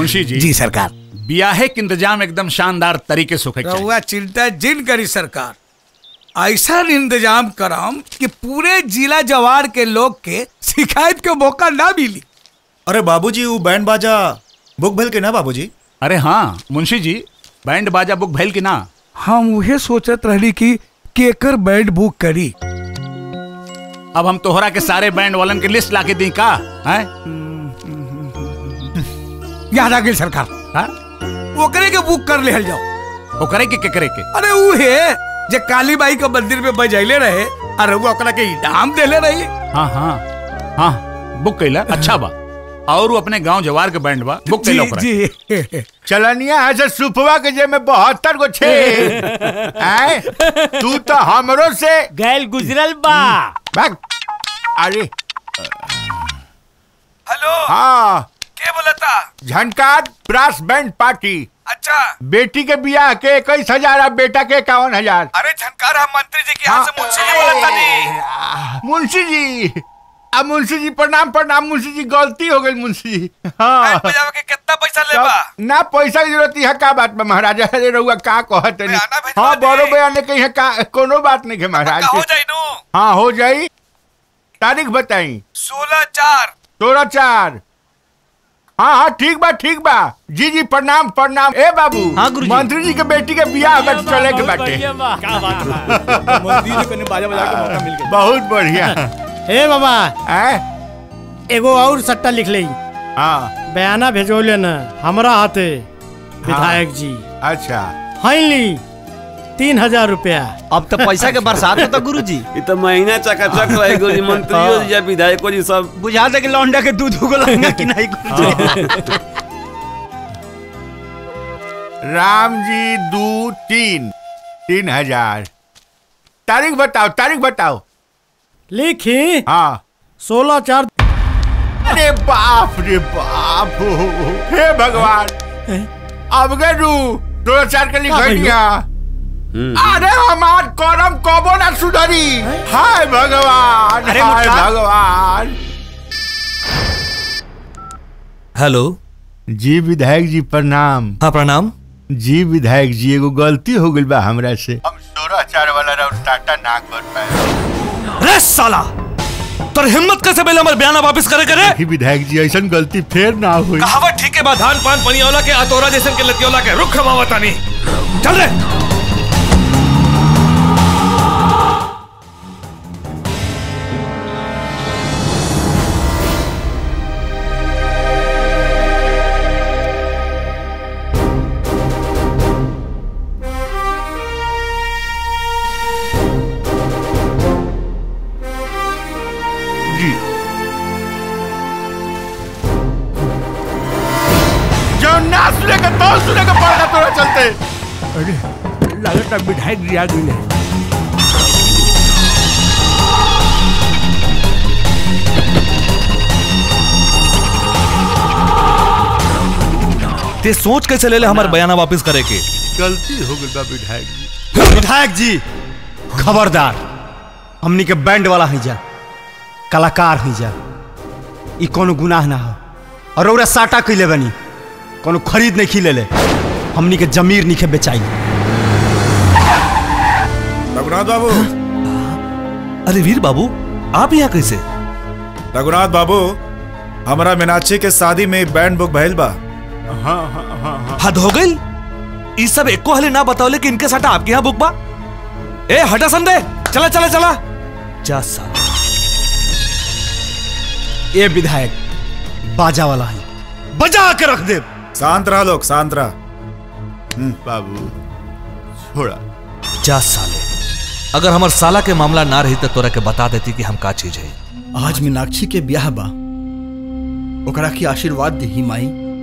[SPEAKER 14] मुंशी जी
[SPEAKER 8] जी सरकार
[SPEAKER 14] ब्याहे के इंतजाम एकदम शानदार तरीके से होके चाहिए
[SPEAKER 15] रहुआ चिंता जिन करी सरकार ऐसा इंतजाम कराम कि पूरे जिला जवार के लोग के शिकायत के मौका ना मिली
[SPEAKER 21] अरे बाबूजी वो बैंड बाजा बुक भल के ना बाबूजी
[SPEAKER 14] अरे हाँ मुंशी जी बैंड बाजा बुक भैल की ना
[SPEAKER 15] हम उहे सोचत रहली कि केकर बैंड बुक करी
[SPEAKER 14] अब हम तोहरा के सारे बैंड वालन के लिस्ट लाके दी का हैं
[SPEAKER 15] याद आ गई सरकार
[SPEAKER 14] हाँ?
[SPEAKER 15] ओकरे के बुक कर ले जाओ
[SPEAKER 14] ओकरे के केकरे के
[SPEAKER 15] अरे उहे जे काली बाई के मंदिर में बजैले रहे अरे वो ओकरा के इनाम देले रही
[SPEAKER 14] हाँ हाँ हाँ बुक कैला अच्छा बा और वो अपने गांव जवार के बैंड बा बुक कैला ओकरा
[SPEAKER 15] जी
[SPEAKER 4] चलनिया है से सुपवा के जे में बहत्तर गो छे आए तू तो हमरो से
[SPEAKER 8] गैल गुजरल बा
[SPEAKER 4] भाग अरे
[SPEAKER 15] हेलो
[SPEAKER 4] हाँ
[SPEAKER 15] के बोलता
[SPEAKER 4] झनकार ब्रास बैंड पार्टी
[SPEAKER 15] अच्छा
[SPEAKER 4] बेटी के बियाह के इक्कीस हजार और बेटा के इक्यावन हजार
[SPEAKER 15] अरे झनकार हम मंत्री जी के यहाँ से मुंशी जी बोलता नहीं
[SPEAKER 4] मुंशी जी अब मुंशी जी प्रणाम प्रणाम मुंशी जी गलती हो गई मुंशी जी हाँ
[SPEAKER 15] बजावे के कितना पैसा लेबा
[SPEAKER 4] ना पैसा की जरूरत है का बात में महाराजा अरे रहुआ का कहत नहीं हाँ बड़ो बयान कही है का कोनो बात नहीं है महाराज
[SPEAKER 15] हो जाई नु
[SPEAKER 4] हाँ हो जाई तारीख बताई
[SPEAKER 15] सोलह चार
[SPEAKER 4] सोलह चार हाँ हाँ ठीक बा ठीक बा जी जी प्रणाम प्रणाम ए बाबू हाँ गुरु मंत्री जी के बेटी के बियाह बट चले के बाटे
[SPEAKER 8] क्या बात
[SPEAKER 10] मंदिर में कने बाजा बजा के मौका मिल गया
[SPEAKER 4] बहुत बढ़िया
[SPEAKER 8] ए बाबा
[SPEAKER 4] है
[SPEAKER 8] एगो और सट्टा लिख ले
[SPEAKER 4] हाँ
[SPEAKER 8] बयाना भेजोले न हमरा हाथे विधायक जी
[SPEAKER 4] अच्छा
[SPEAKER 8] फाइनली तीन हजार रुपया
[SPEAKER 3] अब तो पैसा के बरसात होता गुरु जी
[SPEAKER 12] ये तो महीना चकाचक रहे गुरुजी मंत्रियों जी या विधायकों जी सब
[SPEAKER 3] बुझा दे कि लौंडा के दूध उगलेंगे कि नहीं गुरु जी
[SPEAKER 4] राम जी दो तीन तीन हजार तारीख बताओ तारीख बताओ
[SPEAKER 8] लिखी
[SPEAKER 4] हाँ
[SPEAKER 8] सोलह चार
[SPEAKER 4] अरे बाप रे बाप हे भगवान अब गरू दो चार के लिख दिया अरे हमार करम कबो ना सुधरी हाय भगवान
[SPEAKER 3] अरे
[SPEAKER 4] हाय
[SPEAKER 3] मुट्ठा।
[SPEAKER 4] भगवान
[SPEAKER 19] हेलो
[SPEAKER 4] जी विधायक जी प्रणाम
[SPEAKER 19] हाँ प्रणाम
[SPEAKER 4] जी विधायक जी एगो गलती हो गई बा हमरा से हम सोलह चार वाला राउंड टाटा ना कर पाए
[SPEAKER 19] रे साला तोर हिम्मत कैसे बेला हमर बयाना वापस करे करे
[SPEAKER 4] ही विधायक जी ऐसा गलती फिर ना हुई
[SPEAKER 19] कहावत ठीक है बा धान पान पनियोला के अतोरा जैसन के लतियोला के रुख रमावतानी चल रे
[SPEAKER 4] जी जो ना सुनेगा तो सुनेगा पड़ेगा तोरा चलते
[SPEAKER 8] अरे लगता विधायक जी आ गई है
[SPEAKER 19] ते सोच कैसे ले ले हमार बयाना वापस करे के
[SPEAKER 4] गलती हो गई बा विधायक जी
[SPEAKER 3] विधायक जी खबरदार हमनी के बैंड वाला है जा कलाकार है जा ई कोनो गुनाह ना हो और ओरा साटा कैले बनी कोनो खरीद नहीं खिले ले हमनी के जमीर नहीं के बेचाई
[SPEAKER 21] रघुनाथ बाबू
[SPEAKER 19] अरे वीर बाबू आप यहाँ कैसे
[SPEAKER 21] रघुनाथ बाबू हमारा मीनाक्षी के शादी में बैंड बुक भइल बा
[SPEAKER 4] हाँ हाँ हाँ हाँ
[SPEAKER 19] हद हो गई ई सब एको हले ना बताओले कि इनके साथ आपके यहाँ बुक बा ए हटा संदे चला चला चला जा साला
[SPEAKER 3] ए विधायक बाजा वाला है बजा के रख दे
[SPEAKER 21] शांत रहा लोग शांत रहा
[SPEAKER 4] बाबू छोड़ा
[SPEAKER 19] जा साले अगर हमार साला के मामला ना रही तो तोरा के बता देती कि हम का चीज है
[SPEAKER 10] आज मीनाक्षी के ब्याह बा ओकरा की आशीर्वाद दही माई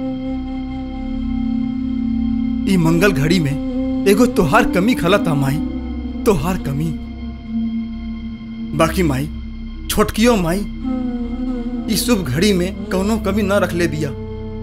[SPEAKER 10] ई मंगल घड़ी में एगो तोहार कमी खलता माई तोहार कमी बाकी माई छोटकियो माई ई शुभ घड़ी में कौनो कमी न रख ले बिया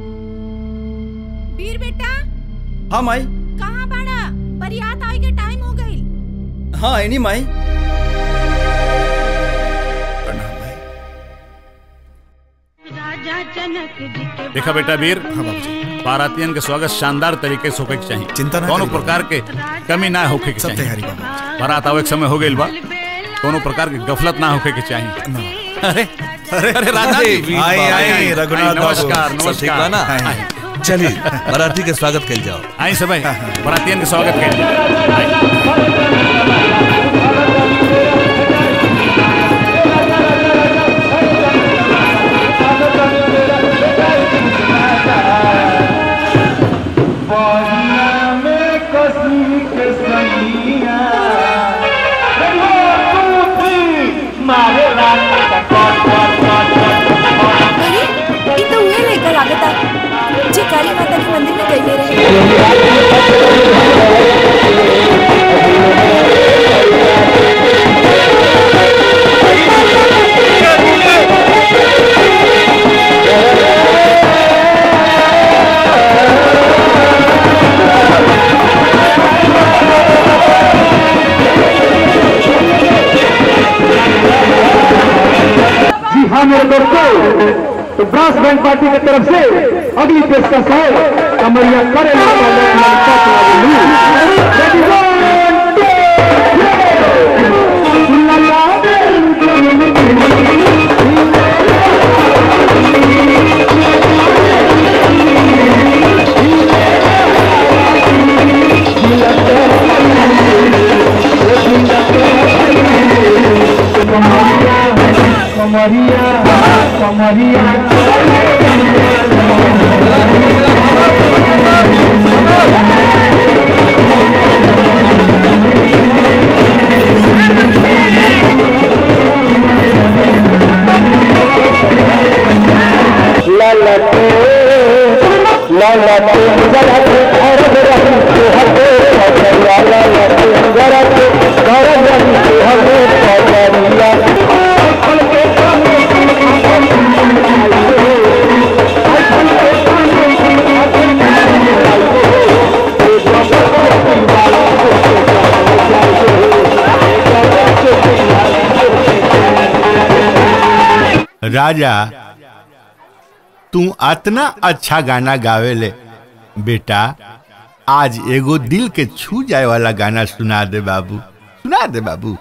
[SPEAKER 20] वीर बेटा
[SPEAKER 10] हाँ माई
[SPEAKER 20] कहाँ बाड़ा बरियात आए के टाइम हो गई
[SPEAKER 10] हाँ एनी माई
[SPEAKER 18] राजा
[SPEAKER 14] देखा बेटा वीर बारातियन के स्वागत शानदार तरीके से होके के चाहिए
[SPEAKER 21] चिंता ना
[SPEAKER 14] कोनो
[SPEAKER 21] करी
[SPEAKER 14] प्रकार के कमी ना होके के
[SPEAKER 21] सब
[SPEAKER 14] चाहिए
[SPEAKER 21] तैयारी बा
[SPEAKER 14] बारात आवे के समय हो गइल बा कोनो प्रकार के गफलत ना होके के चाहिए अरे अरे अरे राजा
[SPEAKER 19] अरे
[SPEAKER 14] जी
[SPEAKER 19] वीर
[SPEAKER 14] आई
[SPEAKER 19] बाबू,
[SPEAKER 14] आई
[SPEAKER 19] आई,
[SPEAKER 14] रघुनाथ नमस्कार
[SPEAKER 19] सब ठीक बा
[SPEAKER 14] नमस्कार
[SPEAKER 19] ना?
[SPEAKER 14] आई।
[SPEAKER 19] चलिए बाराती के स्वागत कल जाओ
[SPEAKER 14] आई सब आई बारातियन के स्वागत कइल
[SPEAKER 11] अरे ये तो उहे लेकर लागता जे काली माता के मंदिर में गईले रहे
[SPEAKER 13] जी हाँ मेरे दोस्तों तो ब्रास बैंड पार्टी की तरफ से अगली पेशकश है कमरिया करे कमरिया कमरिया ललते ललते जलते घर रही के हटे कमरिया ललते जलते घर रही के हटे कमरिया
[SPEAKER 4] राजा तू अतना अच्छा गाना गावेले बेटा आज एगो दिल के छू जाए वाला गाना सुना दे बाबू सुना दे बाबू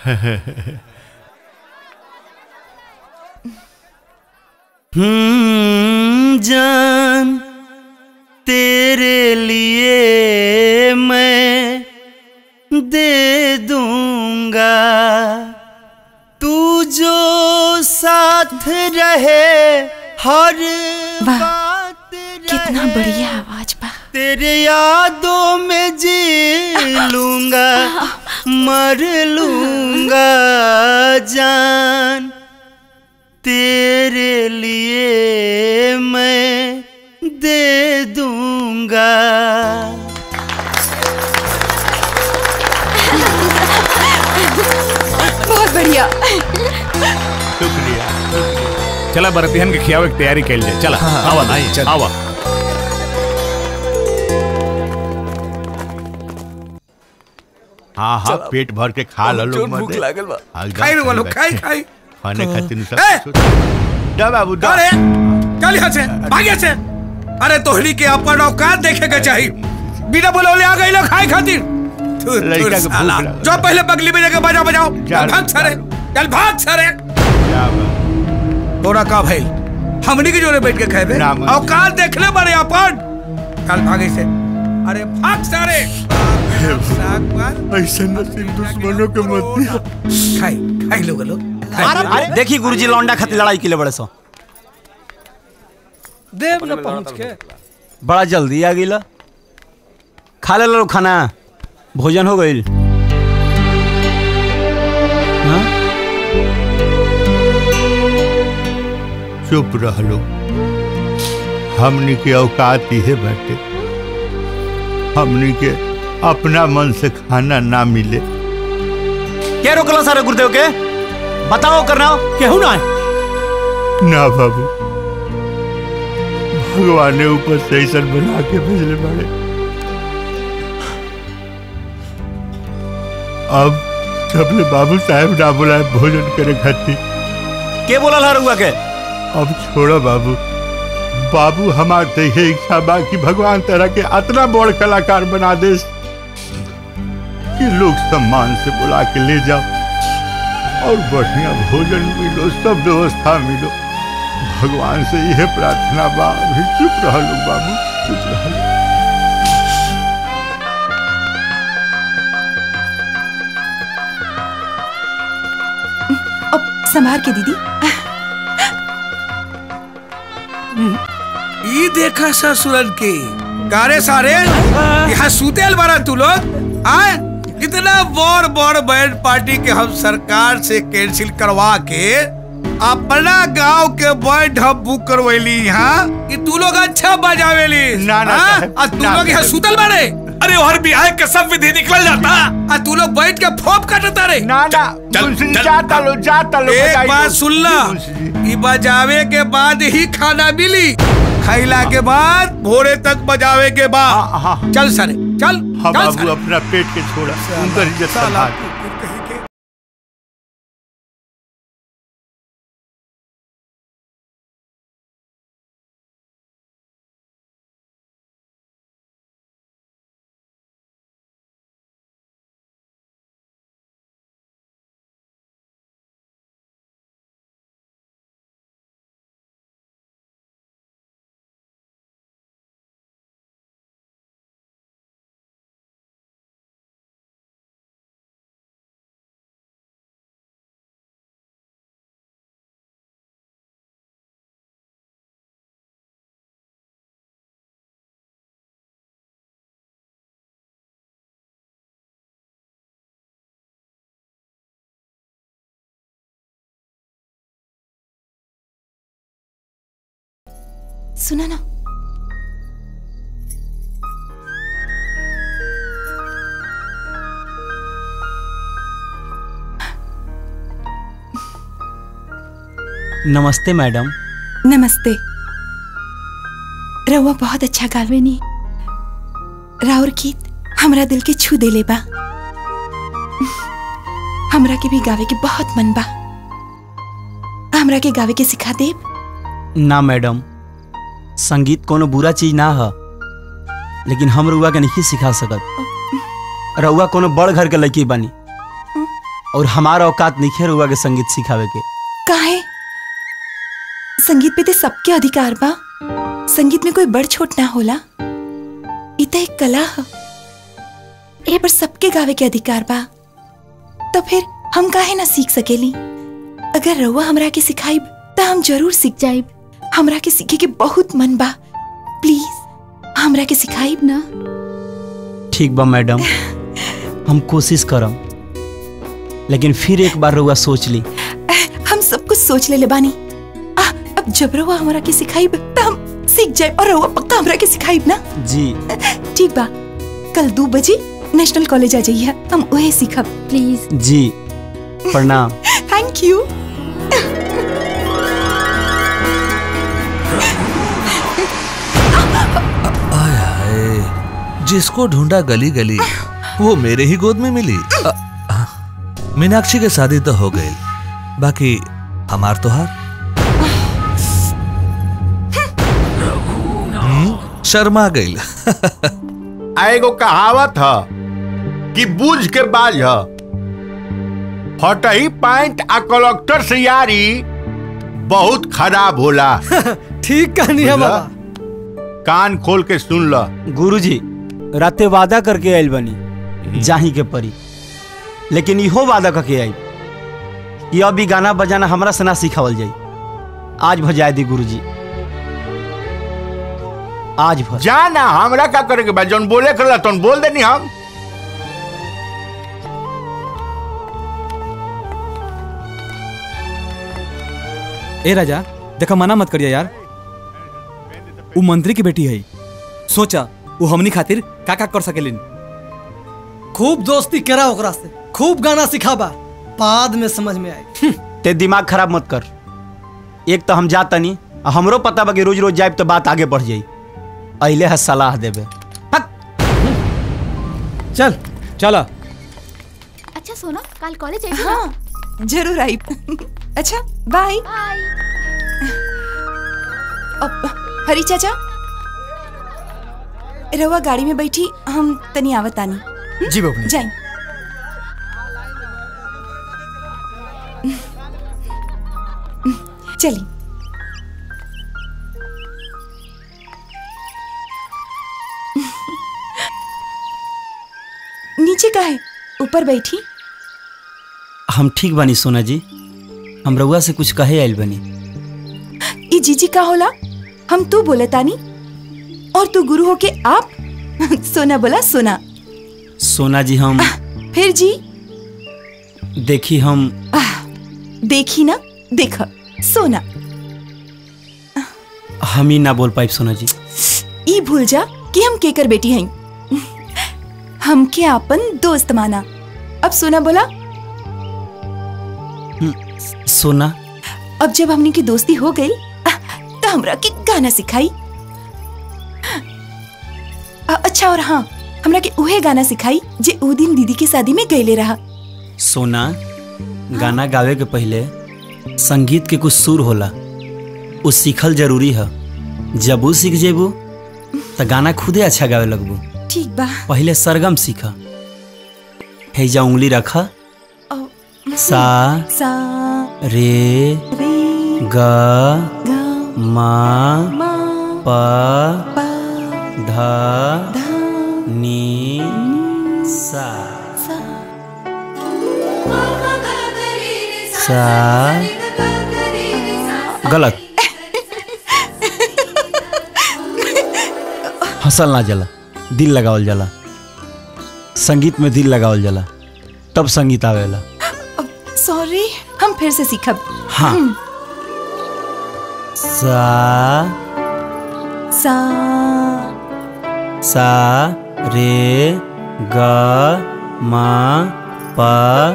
[SPEAKER 3] हम्म, जान तेरे लिए मैं दे दूंगा तू जो साथ रहे हर बात
[SPEAKER 11] कितना बढ़िया आवाज बा
[SPEAKER 3] तेरे यादों में जी लूंगा मर लूंगा जान तेरे लिए मैं दे दूंगा
[SPEAKER 11] बहुत बढ़िया
[SPEAKER 14] चला बरतिहन के खियावे के तैयारी कइल जाए चला
[SPEAKER 21] हाँ,
[SPEAKER 14] आवा
[SPEAKER 21] आइए, चल।
[SPEAKER 14] आवा
[SPEAKER 4] हाँ हाँ
[SPEAKER 21] चला।
[SPEAKER 4] पेट भर के खा लो लोग
[SPEAKER 21] जोन भूख
[SPEAKER 4] मत
[SPEAKER 21] लागल बा।
[SPEAKER 4] हाँ, एकदम
[SPEAKER 15] खाई रे वालो,
[SPEAKER 4] सही
[SPEAKER 15] खाई,
[SPEAKER 4] बात।
[SPEAKER 15] खाई।
[SPEAKER 4] खाने
[SPEAKER 15] हाँ।
[SPEAKER 4] खातिर सब
[SPEAKER 15] ए!
[SPEAKER 4] कुछ- दा बाबू दा
[SPEAKER 15] अरे चल यहाँ से भागे से अरे तोहरी के अपन औकात देखे के चाहिए बिना बुलौले आ गई लोग खाए खातिर थू, थू,
[SPEAKER 4] लड़का के भूख
[SPEAKER 15] साला।
[SPEAKER 4] लगा।
[SPEAKER 15] जो पहले बगली में जाके बजाओ बजाओ चल भाग सरे चल भाग सरे तोरा का भइल हमनी के जोरे बैठ के खाए औकात देखले बड़े अपन चल भागे से अरे भाग सरे
[SPEAKER 4] ऐसा नसीब दुश्मनों के मत दिया
[SPEAKER 15] खाई खाई लोग लोग
[SPEAKER 3] देखी गुरुजी लौंडा खातिर लड़ाई के लिए बड़े सो
[SPEAKER 9] देव न पहुंच के
[SPEAKER 3] बड़ा जल्दी आ गई खा ले लो खाना भोजन हो गई
[SPEAKER 4] चुप रह लो हमनी के औकात इहे बाटे हमनी के अपना मन से खाना ना मिले
[SPEAKER 3] क्या रोकला सारे गुरुदेव के बताओ करना केहू ना
[SPEAKER 4] ना बाबू भगवान ने ऊपर से ऐसा बना के भेजले बाड़े अब सबले बाबू साहब ना बुलाए भोजन करे खातिर
[SPEAKER 3] के बोला ला रुआ के
[SPEAKER 4] अब छोड़ो बाबू बाबू हमार तो यही इच्छा बा कि भगवान तरह के इतना बड़ कलाकार बना दे कि लोग सम्मान से बुला के ले जाओ और बढ़िया भोजन मिलो सब व्यवस्था मिलो भगवान से यह प्रार्थना बा अभी चुप रह लो बाबू चुप रह लो
[SPEAKER 1] अब संभार के दीदी
[SPEAKER 15] ई देखा ससुरन के कारे सारे यहाँ सुतेल बारा तू लोग आए इतना बड़ बड़ बैंड पार्टी के हम सरकार से कैंसिल करवा के अपना गांव के बैंड हम बुक करवैली यहाँ कि तू लोग अच्छा बजावेली ना
[SPEAKER 4] ना साहब,
[SPEAKER 15] आ तू
[SPEAKER 4] ना
[SPEAKER 15] लोग यहाँ
[SPEAKER 4] साहब।
[SPEAKER 15] सुतल बारे अरे हर बिहार के सब विधि निकल जाता आ तू लोग बैठ के फोप काटता रे
[SPEAKER 4] ना ना मुंशी जी, जाता लो जाता लो
[SPEAKER 15] एक
[SPEAKER 4] बजाइए।
[SPEAKER 15] बात सुन ला ई बजावे के बाद ही खाना मिली खैला के बाद भोरे तक बजावे के बाद चल सरे चल
[SPEAKER 4] हाँ
[SPEAKER 15] चल
[SPEAKER 4] बाबू
[SPEAKER 15] सरे।
[SPEAKER 4] अपना पेट के छोड़ा उनका इज्जत संभाल
[SPEAKER 1] सुना ना
[SPEAKER 3] नमस्ते मैडम
[SPEAKER 1] नमस्ते रउआ बहुत अच्छा गावेनी राउर गीत हमरा दिल के छू देले बा हमरा के भी गावे के बहुत मन बा हमरा के गावे के सिखा देब
[SPEAKER 3] ना मैडम संगीत कोनो बुरा चीज ना है लेकिन हम रुआ के नहीं सिखा सकत रउआ कोनो बड़ घर के लड़की बनी और हमारा औकात नहीं है रुआ के संगीत सिखावे के
[SPEAKER 1] काहे संगीत पे ते सबके अधिकार बा संगीत में कोई बड़ छोट ना होला इ त एक कला ह ए पर सबके गावे के अधिकार बा तो फिर हम काहे ना सीख सकेली अगर रउआ हमरा के सिखाइब त हम जरूर सीख जाइब हमरा के सीखे के बहुत मन बा प्लीज हमरा के सिखाइब ना
[SPEAKER 3] ठीक बा मैडम हम कोशिश करम लेकिन फिर एक बार रुआ सोच ली
[SPEAKER 1] हम सब कुछ सोच ले ले बानी आ, अब जब रउआ हमरा के सिखाइब त हम सीख जाइब और रउआ पक्का हमरा के सिखाइब ना
[SPEAKER 3] जी
[SPEAKER 1] ठीक बा कल दो बजे नेशनल कॉलेज आ जाइए हम वही सीखब प्लीज
[SPEAKER 3] जी प्रणाम
[SPEAKER 1] थैंक यू
[SPEAKER 19] आय हाय जिसको ढूंढा गली गली वो मेरे ही गोद में मिली अ, अ, मीनाक्षी के शादी तो हो गई बाकी हमार तो हार हम्म, शर्मा गई
[SPEAKER 4] आ एगो कहावत ह कि बूझ के बाज ह हटही पैंट आ कलेक्टर से यारी बहुत खराब होला
[SPEAKER 9] ठीक कहनी है बाबा
[SPEAKER 4] कान खोल के सुन ल
[SPEAKER 3] गुरुजी राते वादा करके आयल बनी जाही के परी लेकिन इहो वादा करके आई कि अब ई गाना बजाना हमरा से ना सिखावल जाई आज भजाए दी गुरुजी आज भर
[SPEAKER 4] जा ना हमरा का करे के बा जौन बोले करला तौन बोल देनी हम
[SPEAKER 10] ए राजा देखा मना मत करिया यार वो मंत्री की बेटी है सोचा वो हमनी खातिर का का कर सकेलिन
[SPEAKER 9] खूब दोस्ती करा ओकरा से खूब गाना सिखाबा बाद में समझ में आए
[SPEAKER 3] ते दिमाग खराब मत कर एक तो हम जा तनी आ हमरो पता बा कि रोज रोज जाइब तो बात आगे बढ़ जाई अइले है सलाह देबे
[SPEAKER 10] चल चला
[SPEAKER 17] अच्छा सोना कल कॉलेज आई
[SPEAKER 1] हाँ जरूर आई अच्छा बाय अब हरी चाचा रहुआ गाड़ी में बैठी हम तनी आवत आनी
[SPEAKER 21] जी बबनी
[SPEAKER 1] जाई चली नीचे का है ऊपर बैठी
[SPEAKER 3] हम ठीक बानी सोना जी हम रउआ से कुछ कहे आइल बनी
[SPEAKER 1] ई जीजी का होला हम तू बोले तानी और तू गुरु हो के आप सोना बोला सोना
[SPEAKER 3] सोना जी हम
[SPEAKER 1] फिर जी
[SPEAKER 3] देखी हम
[SPEAKER 1] देखी ना देख सोना
[SPEAKER 3] हम ही ना बोल पाइब सोना जी
[SPEAKER 1] ई भूल जा कि हम केकर बेटी हई हमके आपन दोस्त माना अब सोना बोला
[SPEAKER 3] सोना
[SPEAKER 1] अब जब हमनी की दोस्ती हो गई तो हमरा के गाना सिखाई अ- अच्छा और हाँ हमरा के उहे गाना सिखाई जे ऊ दिन दीदी की शादी में गईले रहा
[SPEAKER 3] सोना गाना गावे के पहले संगीत के कुछ सुर होला उ सीखल जरूरी है जब उ सीख जेबू तो गाना खुदे अच्छा गावे लगबू
[SPEAKER 1] ठीक बा
[SPEAKER 3] पहले सरगम सीख हैजा उंगली रख सा
[SPEAKER 1] सा
[SPEAKER 3] रे ग मा प ध नी सा सा गलत हंसल ना जला दिल लगावल जाला संगीत में दिल लगावल जाला तब संगीत आवेला
[SPEAKER 1] सॉरी हम फिर से सीखब
[SPEAKER 3] हाँ।
[SPEAKER 1] हम्म,
[SPEAKER 3] सा
[SPEAKER 1] सा
[SPEAKER 3] सा रे ग मा प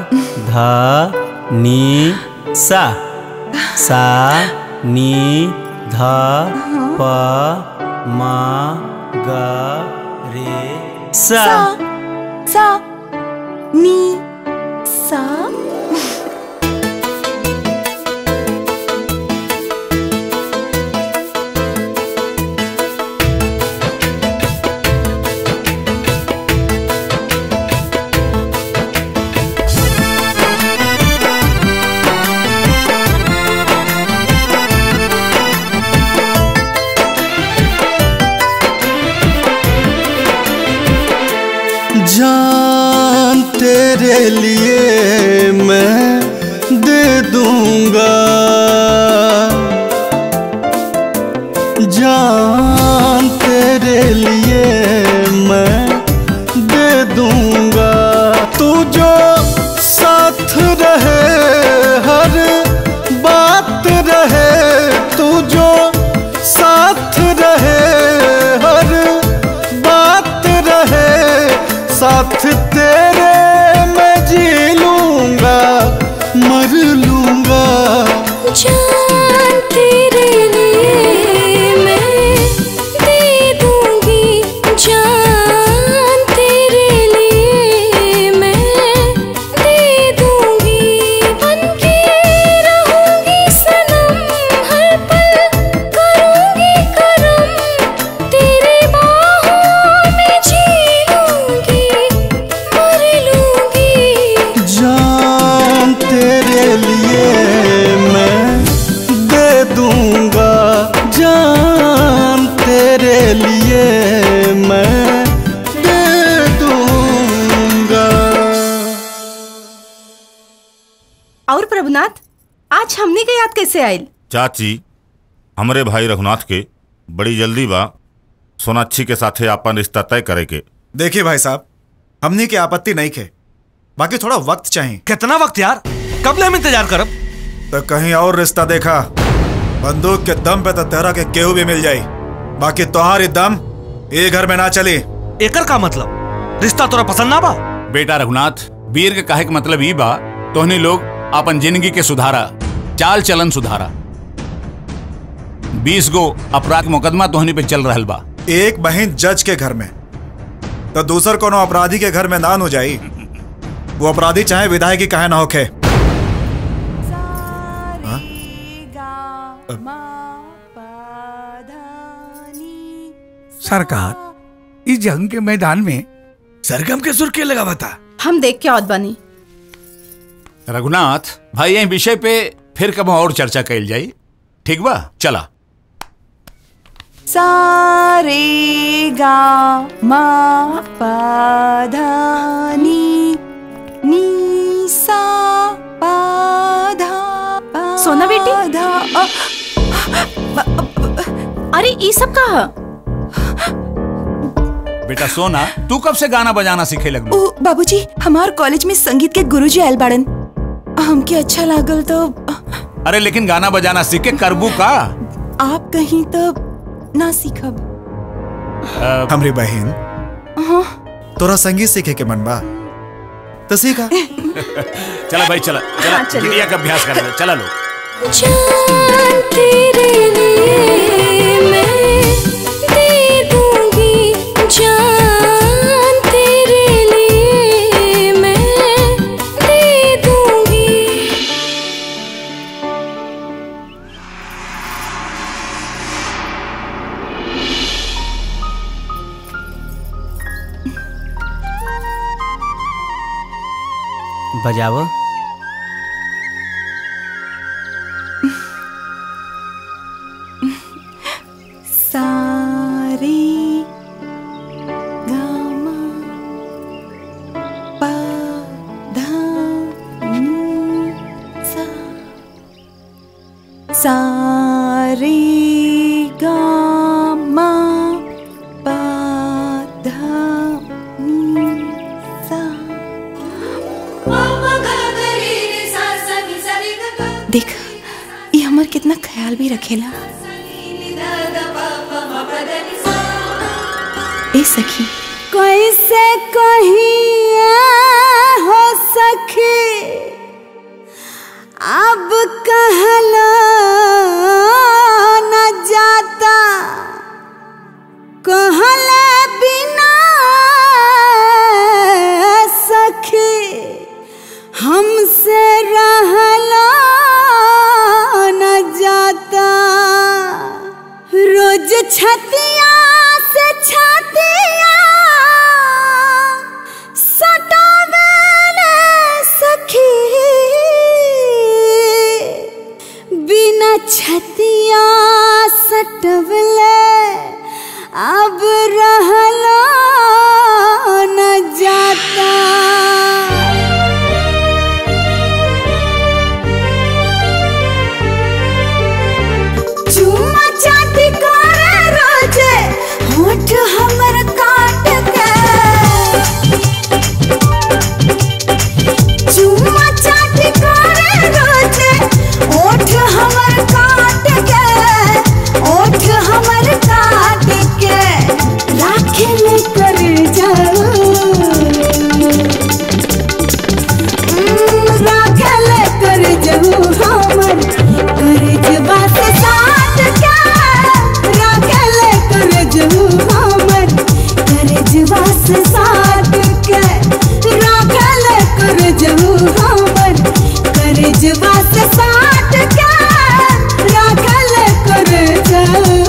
[SPEAKER 3] ध नी सा सा नी ध प म ग रे सा
[SPEAKER 1] सा नी सा
[SPEAKER 16] जान तेरे लिए मैं दे दूंगा जान तेरे लिए मैं दे दूंगा तू जो साथ रहे हर बात रहे तू जो साथ रहे हर बात रहे साथ तेरे मैं जी लूंगा मर लूंगा
[SPEAKER 18] जान तेरे लिए मैं दे दूंगी जान तेरे लिए मैं दे दूंगी बनके रहूंगी सनम हर पल करूंगी करम तेरे बाहों में जी लूंगी मर लूंगी
[SPEAKER 16] जान तेरे लिए मैं दे दूंगा जान तेरे लिए मैं दे दूंगा
[SPEAKER 20] और प्रभुनाथ आज हमने के याद कैसे आयल
[SPEAKER 21] चाची हमरे भाई रघुनाथ के बड़ी जल्दी बा सोनाक्षी के साथे आपन रिश्ता तय करे के देखिए भाई साहब हमनी के आपत्ति नहीं खे बाकी थोड़ा वक्त चाहिए
[SPEAKER 19] कितना वक्त यार कब ले हम इंतजार करब
[SPEAKER 21] तो कहीं और रिश्ता देखा बंदूक के दम पे तो तेरा के केहू भी मिल जाई बाकी तुम्हारी दम ये घर में ना चली
[SPEAKER 19] एकर का मतलब रिश्ता तोरा पसंद ना बा
[SPEAKER 14] बेटा रघुनाथ वीर के कहे के मतलब ई बा तोहनी लोग अपन जिंदगी के सुधारा चाल चलन सुधारा बीस गो अपराध के मुकदमा तोहनी पे चल रहल बा
[SPEAKER 21] एक बहन जज के घर में तो दूसर कोनो अपराधी के घर में ना हो जाई वो अपराधी चाहे विधायक की कहे ना होखे
[SPEAKER 15] सरकार इस जंग के मैदान में सरगम के सुर के लगा बता
[SPEAKER 20] हम देख के औद बनी
[SPEAKER 14] रघुनाथ भाई यही विषय पे फिर कब और चर्चा कैल जाई ठीक बा चला
[SPEAKER 1] सा रे गा मा पा धा नी नी सा पा धा पा
[SPEAKER 20] सोना बेटी?
[SPEAKER 1] धा अ,
[SPEAKER 20] अरे ये सब कहा
[SPEAKER 14] बेटा सोना तू कब से गाना बजाना सीखे लगलू
[SPEAKER 1] ओ बाबूजी हमार कॉलेज में संगीत के गुरुजी आयल बाड़न हमके अच्छा लागल तो
[SPEAKER 14] अरे लेकिन गाना बजाना सीख के करबू का
[SPEAKER 1] आप कहीं तो ना सीखब
[SPEAKER 21] हमरी बहन
[SPEAKER 1] हाँ
[SPEAKER 21] तोरा संगीत सीखे के मन बा तो सीखा
[SPEAKER 14] चला भाई चला चला
[SPEAKER 1] हाँ, चलिए।
[SPEAKER 14] गिरिया का अभ्यास कर ले चला लो
[SPEAKER 18] जान तेरे लिए मैं दे दूंगी जान तेरे लिए मैं दे दूंगी
[SPEAKER 3] बजाओ
[SPEAKER 1] सारे गा मा पा धा नी सा सारे गा मा पा धा नी सा देख ये हमर कितना ख्याल भी रखेला ए सखी
[SPEAKER 18] कैसे कहिए हो सखी अब कहला न जाता कहले बिना सखी हमसे रहला न जाता रोज छतिया से छतिया सटावेले सखी बिना छतिया सटवले अब रहला न जाता चुम्मा चाटी करे रोजे होठ हमर काट के चुम्मा चाटी करे रोजे होठ हमर काट के होठ हमर काट के राखे ले कर जाओ राखल कर जहू हमर कर जबा से साथ के राखल कर जहू हमर कर जबा से साथ के राखल कर जहू हमर कर जबा से साथ के राखल कर जहू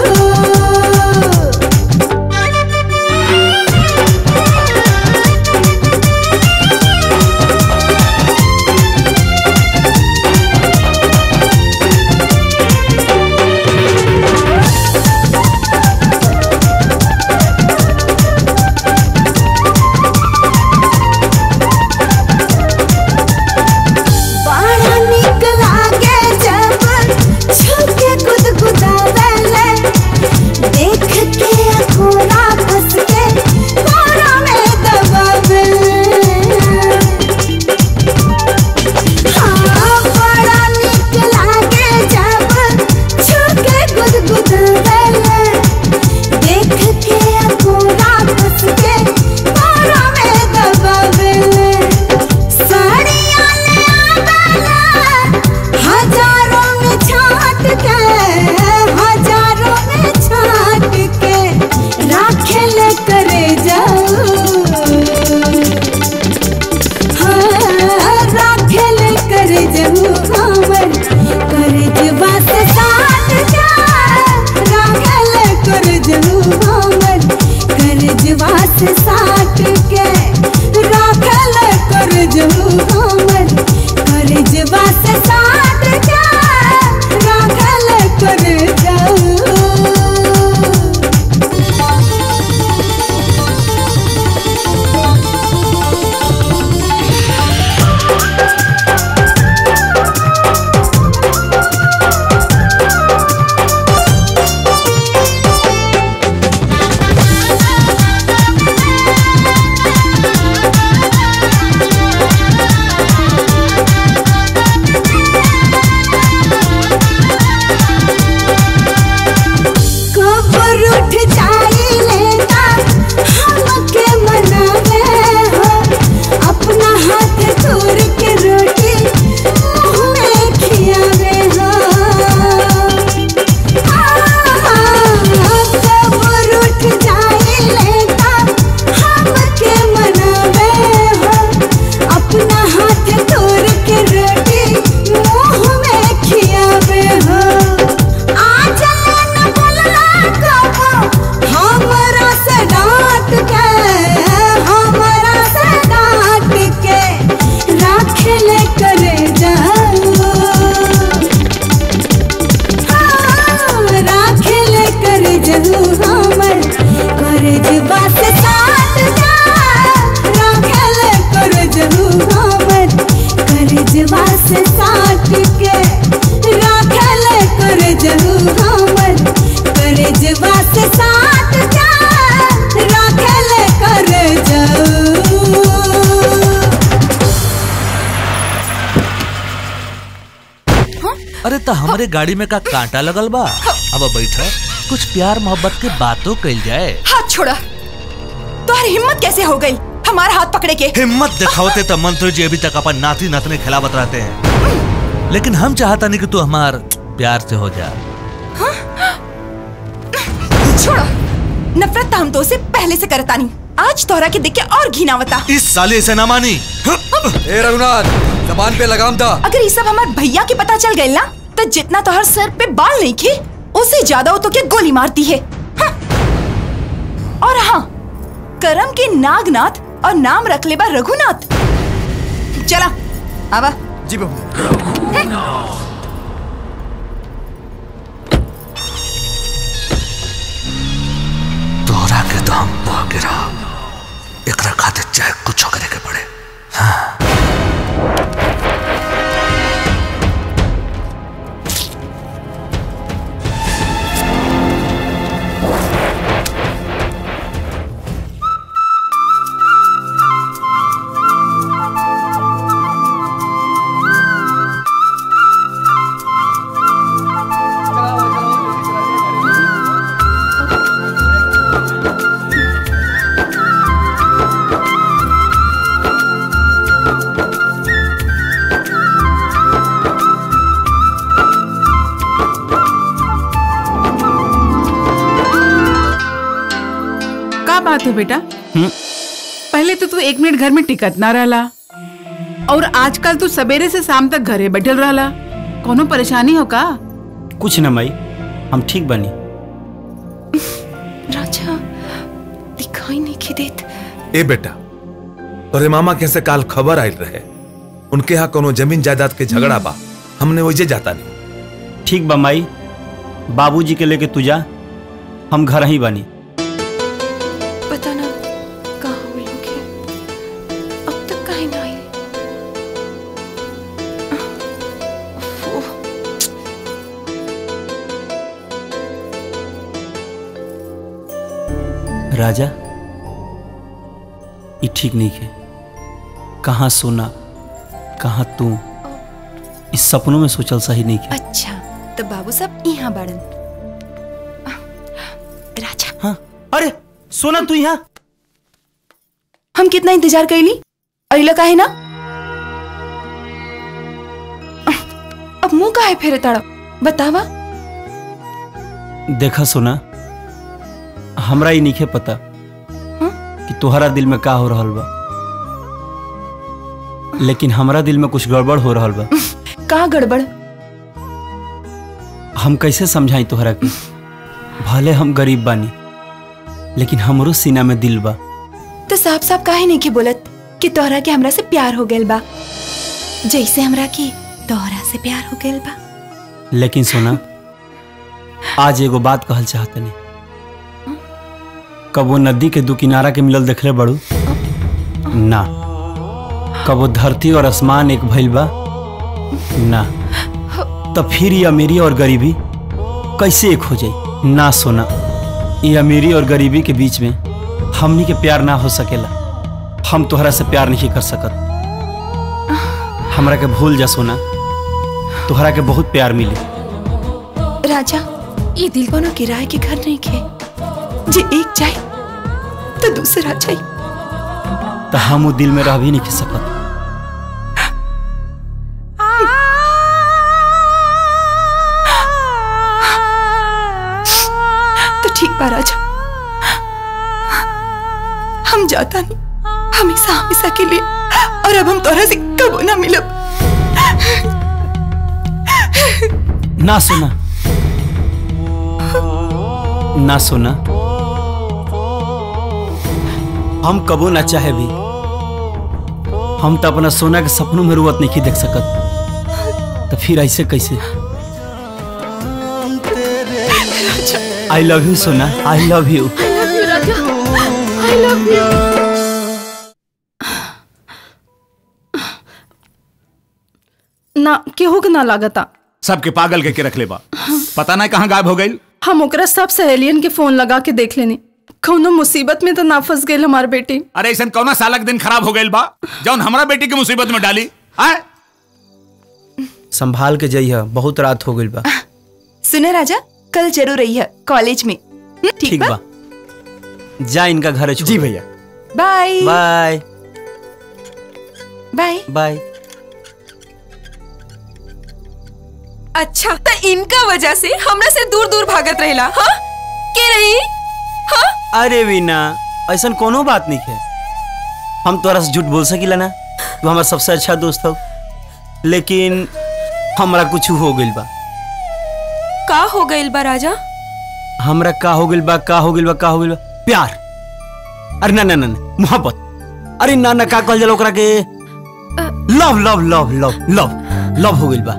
[SPEAKER 18] बड़ा निक लागे से साट के राखल कर जहू हमर कर जबा से साट के राखल कर जाऊ कबर उठ जाई लेता हमके मनावे हो अपना हाथ तोड़ के रोटी मुंह में खियावे हो कबर उठ जाई लेता हमके मनावे हो अपना हाथ तोड़ के रोटी मुंह में खियावे हो आज न बोलला कबो हमरा से डांट के हमरा से डांट के राखले करे जाओ हाँ, राखले करे जाओ हमर करे जबा से साथ जा राखले करे जाओ हमर करे जबा से साथ के राखले करे जाओ हमर करे जबा से साथ जा राखले करे जाओ
[SPEAKER 19] अरे तो हमारे गाड़ी में का कांटा लगल बा अब बैठ कुछ प्यार मोहब्बत के बातों कल जाए
[SPEAKER 1] हाथ छोड़ा तुम्हारी हिम्मत कैसे हो गई हमारा हाथ पकड़े के
[SPEAKER 19] हिम्मत दिखावते तो मंत्री जी अभी तक अपन नाती नतने खिलावत रहते हैं लेकिन हम चाहता नहीं कि तू हमार प्यार से हो जा
[SPEAKER 1] छोड़ो नफरत तो हम तो से पहले से करता नहीं आज तोहरा के देख के और घिनावता
[SPEAKER 19] इस साले से ना मानी
[SPEAKER 2] ए रघुनाथ जबान पे लगाम था
[SPEAKER 1] अगर ये सब हमारे भैया के पता चल गए ना तो जितना तोहर सर पे बाल नहीं खे उससे ज्यादा वो तो क्या गोली मारती है हाँ। और हाँ करम के नागनाथ और नाम रख ले बा रघुनाथ चला आवा
[SPEAKER 2] जी बहू
[SPEAKER 19] तोरा के तो हम पा गिरा एकरा खातिर चाहे कुछ करे के पड़े
[SPEAKER 5] का बात है बेटा पहले तो तू एक मिनट घर में टिकत ना रहला और आजकल तू सवेरे से शाम तक घरे बैठल रहला कोनो परेशानी हो का
[SPEAKER 3] कुछ न माई हम ठीक बनी
[SPEAKER 1] राजा दिखाई नहीं के देत
[SPEAKER 6] ए बेटा तोरे मामा के से काल खबर आयल रहे उनके यहाँ कोनो जमीन जायदाद के झगड़ा बा हमने वही जाता नहीं
[SPEAKER 3] ठीक बा माई बाबूजी के लेके तू जा हम घर ही बनी
[SPEAKER 1] पता ना कहाँ वो लोग हैं अब तक कहीं ना आए उफ,
[SPEAKER 3] राजा ये ठीक नहीं है कहाँ सोना कहाँ तू इस सपनों में सोचल सही नहीं है
[SPEAKER 1] अच्छा तो बाबू साहब यहाँ बाड़न राजा
[SPEAKER 3] हाँ अरे सोना तू यहाँ
[SPEAKER 1] हम कितना इंतजार कैली अइला काहे ना अब मुंह काहे फेरे ताड़ा बतावा
[SPEAKER 3] देखा सोना हमरा ही नहीं पता कि तोहरा दिल में का हो रहल बा लेकिन हमरा दिल में कुछ गड़बड़ हो रहल बा
[SPEAKER 1] का गड़बड़
[SPEAKER 3] हम कैसे समझाई तोहरा के भले हम गरीब बानी लेकिन हमरो सीना में दिल बा
[SPEAKER 1] तो साफ साफ काहे नहीं के बोलत कि तोहरा के हमरा से प्यार हो गइल बा जैसे हमरा के तोहरा से प्यार हो गइल बा
[SPEAKER 3] लेकिन सोना आज एगो बात कहल चाहतनी कबो नदी के दू किनारा के मिलल देखले बड़ू ना कबो धरती और आसमान एक भइल बा ना तो फिर ये अमीरी और गरीबी कैसे एक हो जाई ना सोना ये अमीरी और गरीबी के बीच में हमनी के प्यार ना हो सकेला हम तोहरा से प्यार नहीं कर सकत हमरा के भूल जा सोना तोहरा के बहुत प्यार मिली
[SPEAKER 1] राजा ये दिल कोनो किराए के घर नहीं खे जे एक जाए तो दूसरा जाए
[SPEAKER 3] तो हम वो दिल में रह भी नहीं के सकत
[SPEAKER 1] तो ठीक बा राजा हम जाता नहीं हमेशा हमेशा के लिए और अब हम तोहरा से कबो ना मिलब
[SPEAKER 3] ना सोना ना सोना हम कबो ना चाहे भी हम तो अपना सोना के सपनों में रुवत नहीं देख सकत तो फिर ऐसे कैसे आई लव यू सोना I love you
[SPEAKER 17] I love you.
[SPEAKER 20] ना केहू के ना लागता
[SPEAKER 14] सबके पागल के, के रख ले बा पता नहीं कहाँ गायब हो गई
[SPEAKER 20] हम ओकरा सब सहेलियन के फोन लगा के देख लेनी कौनो मुसीबत में तो ना फंस गई हमार बेटी
[SPEAKER 14] अरे ऐसा कौना सालक दिन खराब हो गई बा जौन हमारा बेटी की मुसीबत में डाली आए
[SPEAKER 3] संभाल के जइह बहुत रात हो गई बा
[SPEAKER 1] सुने राजा कल जरूर रही है कॉलेज में हम्म, ठीक
[SPEAKER 3] ठीक
[SPEAKER 1] बा
[SPEAKER 3] बा जा इनका घर जी भैया
[SPEAKER 1] बाय
[SPEAKER 3] बाय
[SPEAKER 1] बाय
[SPEAKER 3] बाय
[SPEAKER 11] अच्छा तो इनका वजह से हमरा से दूर दूर भागत रहेला हाँ के रही हाँ
[SPEAKER 3] अरे वीना ऐसा कोनो बात नहीं है हम तोरा से झूठ बोल सकीला ना तू हमारा सबसे अच्छा दोस्त हो लेकिन हमरा कुछ हो गइल बा
[SPEAKER 11] का हो गइल बा राजा
[SPEAKER 3] हमरा का हो गइल बा का हो गइल बा का हो गइल बा प्यार अरे ना ना ना ना, मोहब्बत अरे ना ना का कहल जाला ओकरा के love love love love love love हो गइल बा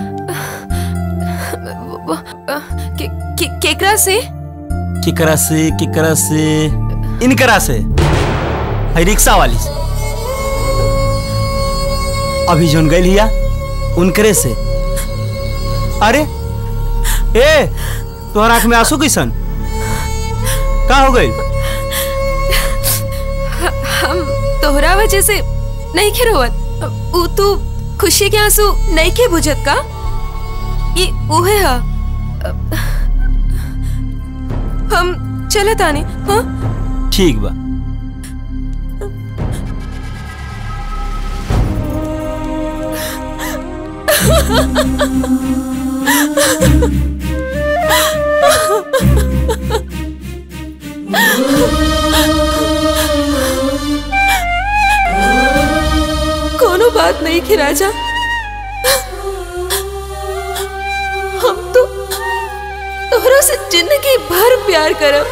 [SPEAKER 11] के, के, केकरा से
[SPEAKER 3] केकरा से केकरा से इनकरा से है रिक्शा वाली से अभी जोन गई लिया उनकरे से अरे ए तोहर आंख में आंसू कैसन का हो गई
[SPEAKER 11] हम तोहरा वजह से नहीं खे रोवत ऊ तू खुशी के आंसू नहीं के बुझत का ये उहे हा हम चलत आने हाँ
[SPEAKER 3] ठीक बा
[SPEAKER 11] कोनो बात नहीं के राजा हम तो तोहरा से जिंदगी भर प्यार करब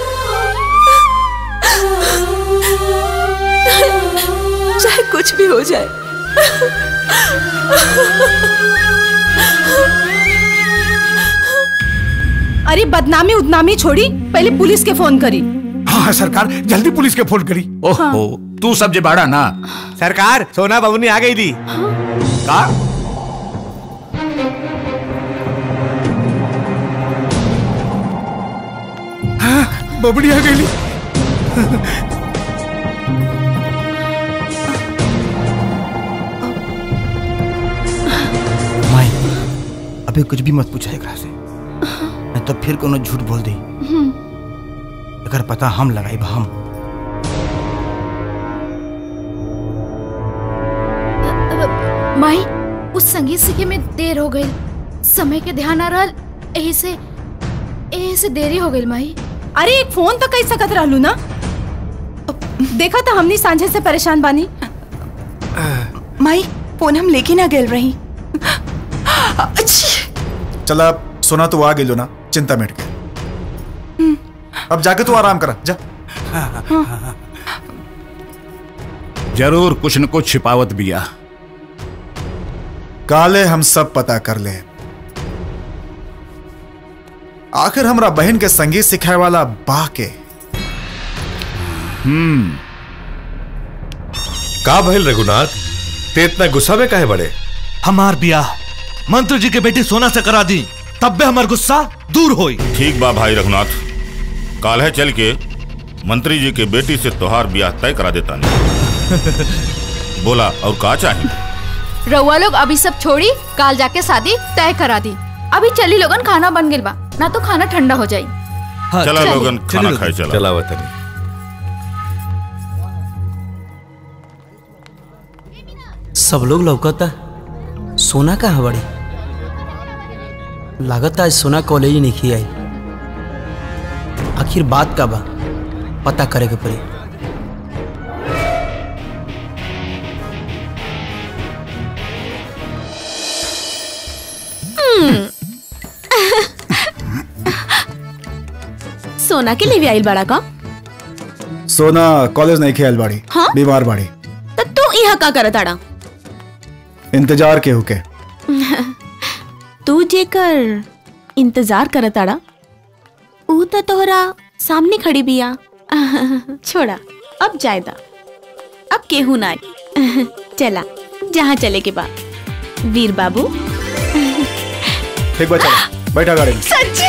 [SPEAKER 11] चाहे कुछ भी हो जाए
[SPEAKER 20] अरे बदनामी उदनामी छोड़ी पहले पुलिस के फोन करी
[SPEAKER 14] हाँ सरकार जल्दी पुलिस के फोन करी ओहो तू सब जे बाड़ा ना
[SPEAKER 7] सरकार सोना बबुनी आ गई थी
[SPEAKER 14] का
[SPEAKER 15] बबड़ी आ गई
[SPEAKER 7] माई अबे कुछ भी मत पूछा एकरा से नहीं तो फिर कोनो झूठ बोल दे अगर पता हम लगाई बा हम
[SPEAKER 17] माई उस संगीत सीखे में देर हो गई समय के ध्यान आ रहा यही से यही से देरी हो गई माई
[SPEAKER 20] अरे एक फोन तो कई सकत रहलू ना देखा तो हमनी सांझे से परेशान बानी
[SPEAKER 1] माई फोन हम लेके ना गए रही
[SPEAKER 22] चला सोना तो आ गई ना चिंता मिट गई अब जाके तू आराम करा जा
[SPEAKER 14] जरूर कुछ न कुछ छिपावत बिया
[SPEAKER 22] काले हम सब पता कर ले आखिर हमरा बहन के संगीत सिखाए वाला बा के
[SPEAKER 8] हम्म का भइल रघुनाथ ते इतना गुस्सा में काहे बड़े
[SPEAKER 19] हमार बियाह मंत्री जी के बेटी सोना से करा दी तब भी हमार गुस्सा दूर होई
[SPEAKER 21] ठीक बा भाई रघुनाथ काल है चल के मंत्री जी के बेटी से तोहार ब्याह तय करा देता नहीं बोला और का चाहिए
[SPEAKER 17] रउआ लोग अभी सब छोड़ी काल जाके शादी तय करा दी अभी चली लोगन खाना बन गेल बा ना तो खाना ठंडा हो जाई
[SPEAKER 21] चला
[SPEAKER 17] चलिए।
[SPEAKER 21] लोगन खाना खाए चला
[SPEAKER 8] चला वतनी
[SPEAKER 12] सब लोग लौकता सोना कहाँ बड़ी लागत आज सोना कॉलेज ही नहीं आई आखिर बात का बा पता करे के पड़ी
[SPEAKER 11] सोना के लिए भी आइल बड़ा का
[SPEAKER 22] सोना कॉलेज नहीं खेल बाड़ी
[SPEAKER 11] हाँ?
[SPEAKER 22] बीमार बाड़ी
[SPEAKER 11] तो तू यहाँ का करत आड़ा
[SPEAKER 22] इंतजार के हुके
[SPEAKER 11] तू जेकर इंतजार करत आड़ा ऊ तो तोहरा सामने खड़ी बिया छोड़ा अब जायदा अब केहू ना आई चला जहाँ चले के बा वीर बाबू
[SPEAKER 22] ठीक बा चलो बैठा गाड़ी में
[SPEAKER 11] सच्ची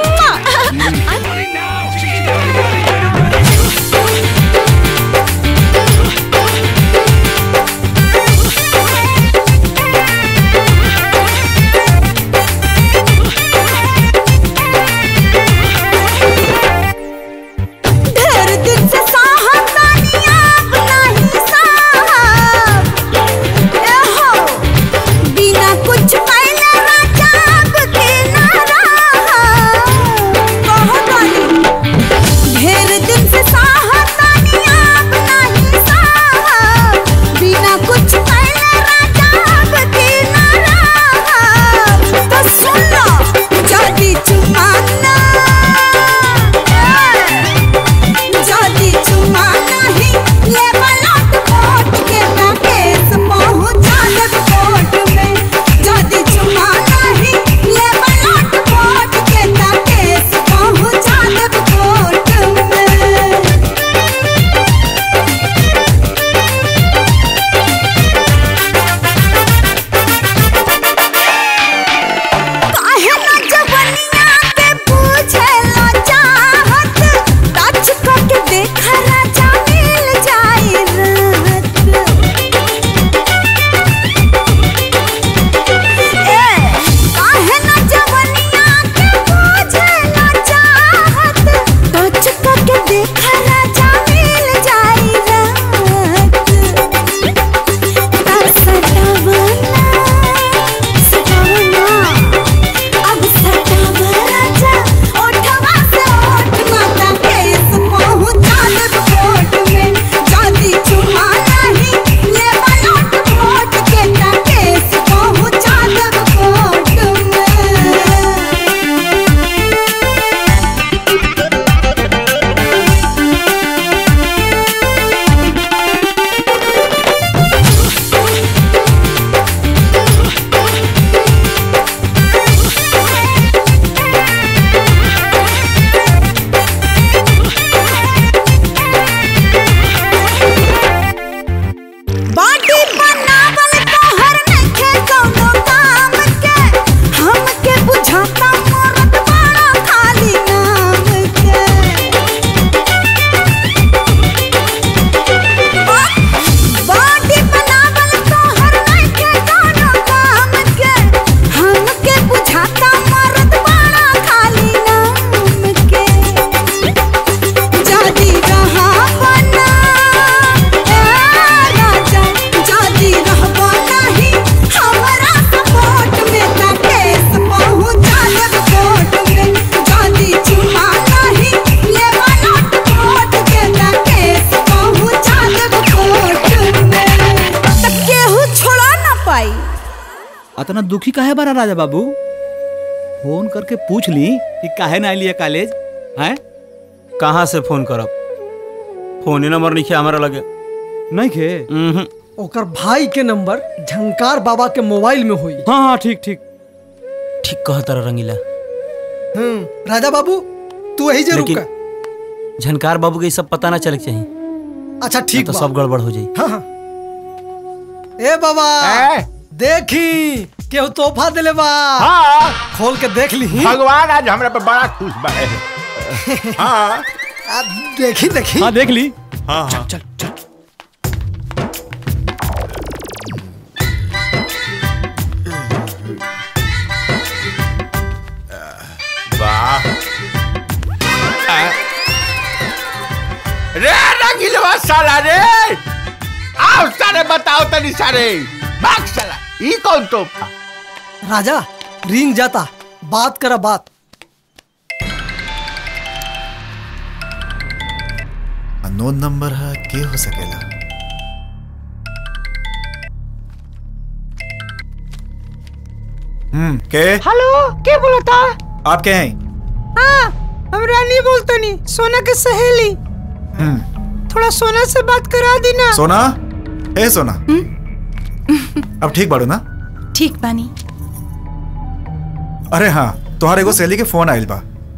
[SPEAKER 18] ढेर दिन से साहब तानिया अपना ही साहब ए हो बिना कुछ पहले राजाब के ना रहा कहो तानी ढेर दिन से साहब तानिया अपना ही साहब बिना कुछ पहले राजाब के ना रहा तो सुन लो जल्दी चुमाना जल्दी चुमा नहीं ले बलट कोट के ना केस पहुंचा दे कोर्ट में जल्दी चुमा नहीं ले बलट कोट के ना केस पहुंचा दे कोर्ट में काहे ना जवनिया के पूछे लो चाहत टच करके देखा राजा मिल जाए राहत ए काहे ना जवनिया के पूछे लो चाहत टच करके देखा राजा मिल जाए राहत सटावना सटावना अब सटावा राजा ओठवा से ओठ माता केस पहुंचा दे कोर्ट में जल्दी चुमा नहीं ले बलट कोर्ट के ना केस पहुंचा दे कोर्ट में बाटी बनावल तोहर नइखे कौनो काम के हमके बुझाता मरत बड़ा खाली नाम के बाटी बनावल तोहर नइखे कौनो काम के हमके बुझाता मरत बड़ा खाली नाम के जदी रहा बना राजा जदी रहबा नहीं हमरा सपोर्ट में का केस पहुंचा देब कोर्ट में जदी चुमा नहीं ले बनट कोर्ट के का केस पहुंचा देब कोर्ट में त केहू छोड़ा ना पाई
[SPEAKER 10] अतना दुखी काहे बारा राजा बाबू फोन करके पूछ ली कि काहे ना आइलिए कॉलेज हैं
[SPEAKER 3] कहाँ से फोन करब फोन नंबर नहीं हमारा लगे
[SPEAKER 10] नहीं खे
[SPEAKER 9] ओकर भाई के नंबर झंकार बाबा के मोबाइल में हुई
[SPEAKER 10] हाँ हाँ ठीक ठीक
[SPEAKER 12] ठीक कह तारा रंगीला
[SPEAKER 9] हम्म राजा बाबू तू यही जरूर
[SPEAKER 12] लेकिन
[SPEAKER 9] का
[SPEAKER 12] झनकार बाबू के ई सब पता ना चले के चाहिए
[SPEAKER 9] अच्छा
[SPEAKER 12] नहीं
[SPEAKER 9] ठीक
[SPEAKER 12] तो
[SPEAKER 9] बा।
[SPEAKER 12] सब गड़बड़ हो जाई
[SPEAKER 9] हाँ हाँ ए बाबा देखी केहू तोहफा दिले बा
[SPEAKER 15] हाँ।
[SPEAKER 9] खोल के देख ली
[SPEAKER 15] भगवान आज हमरा पे बड़ा खुश बा हाँ
[SPEAKER 9] देखी देखी
[SPEAKER 10] हाँ देख ली
[SPEAKER 15] हाँ हाँ
[SPEAKER 9] चल चल
[SPEAKER 15] वाह रे रंगीलवा साला रे आओ सारे बताओ तनी सारे भाग साला ई कौन तोहफा
[SPEAKER 9] राजा रिंग जाता बात करा बात
[SPEAKER 22] अननोन नंबर है के हो सकेला हम्म के
[SPEAKER 4] हेलो के बोलता
[SPEAKER 22] आप के हैं
[SPEAKER 4] हाँ हम रानी बोलते नहीं सोना के सहेली
[SPEAKER 22] हम्म
[SPEAKER 4] थोड़ा सोना से बात करा दी ना
[SPEAKER 22] सोना ए सोना अब ठीक बाड़ू ना
[SPEAKER 1] ठीक बानी
[SPEAKER 22] अरे हाँ तुम्हारे एगो सहेली के फोन आइल बा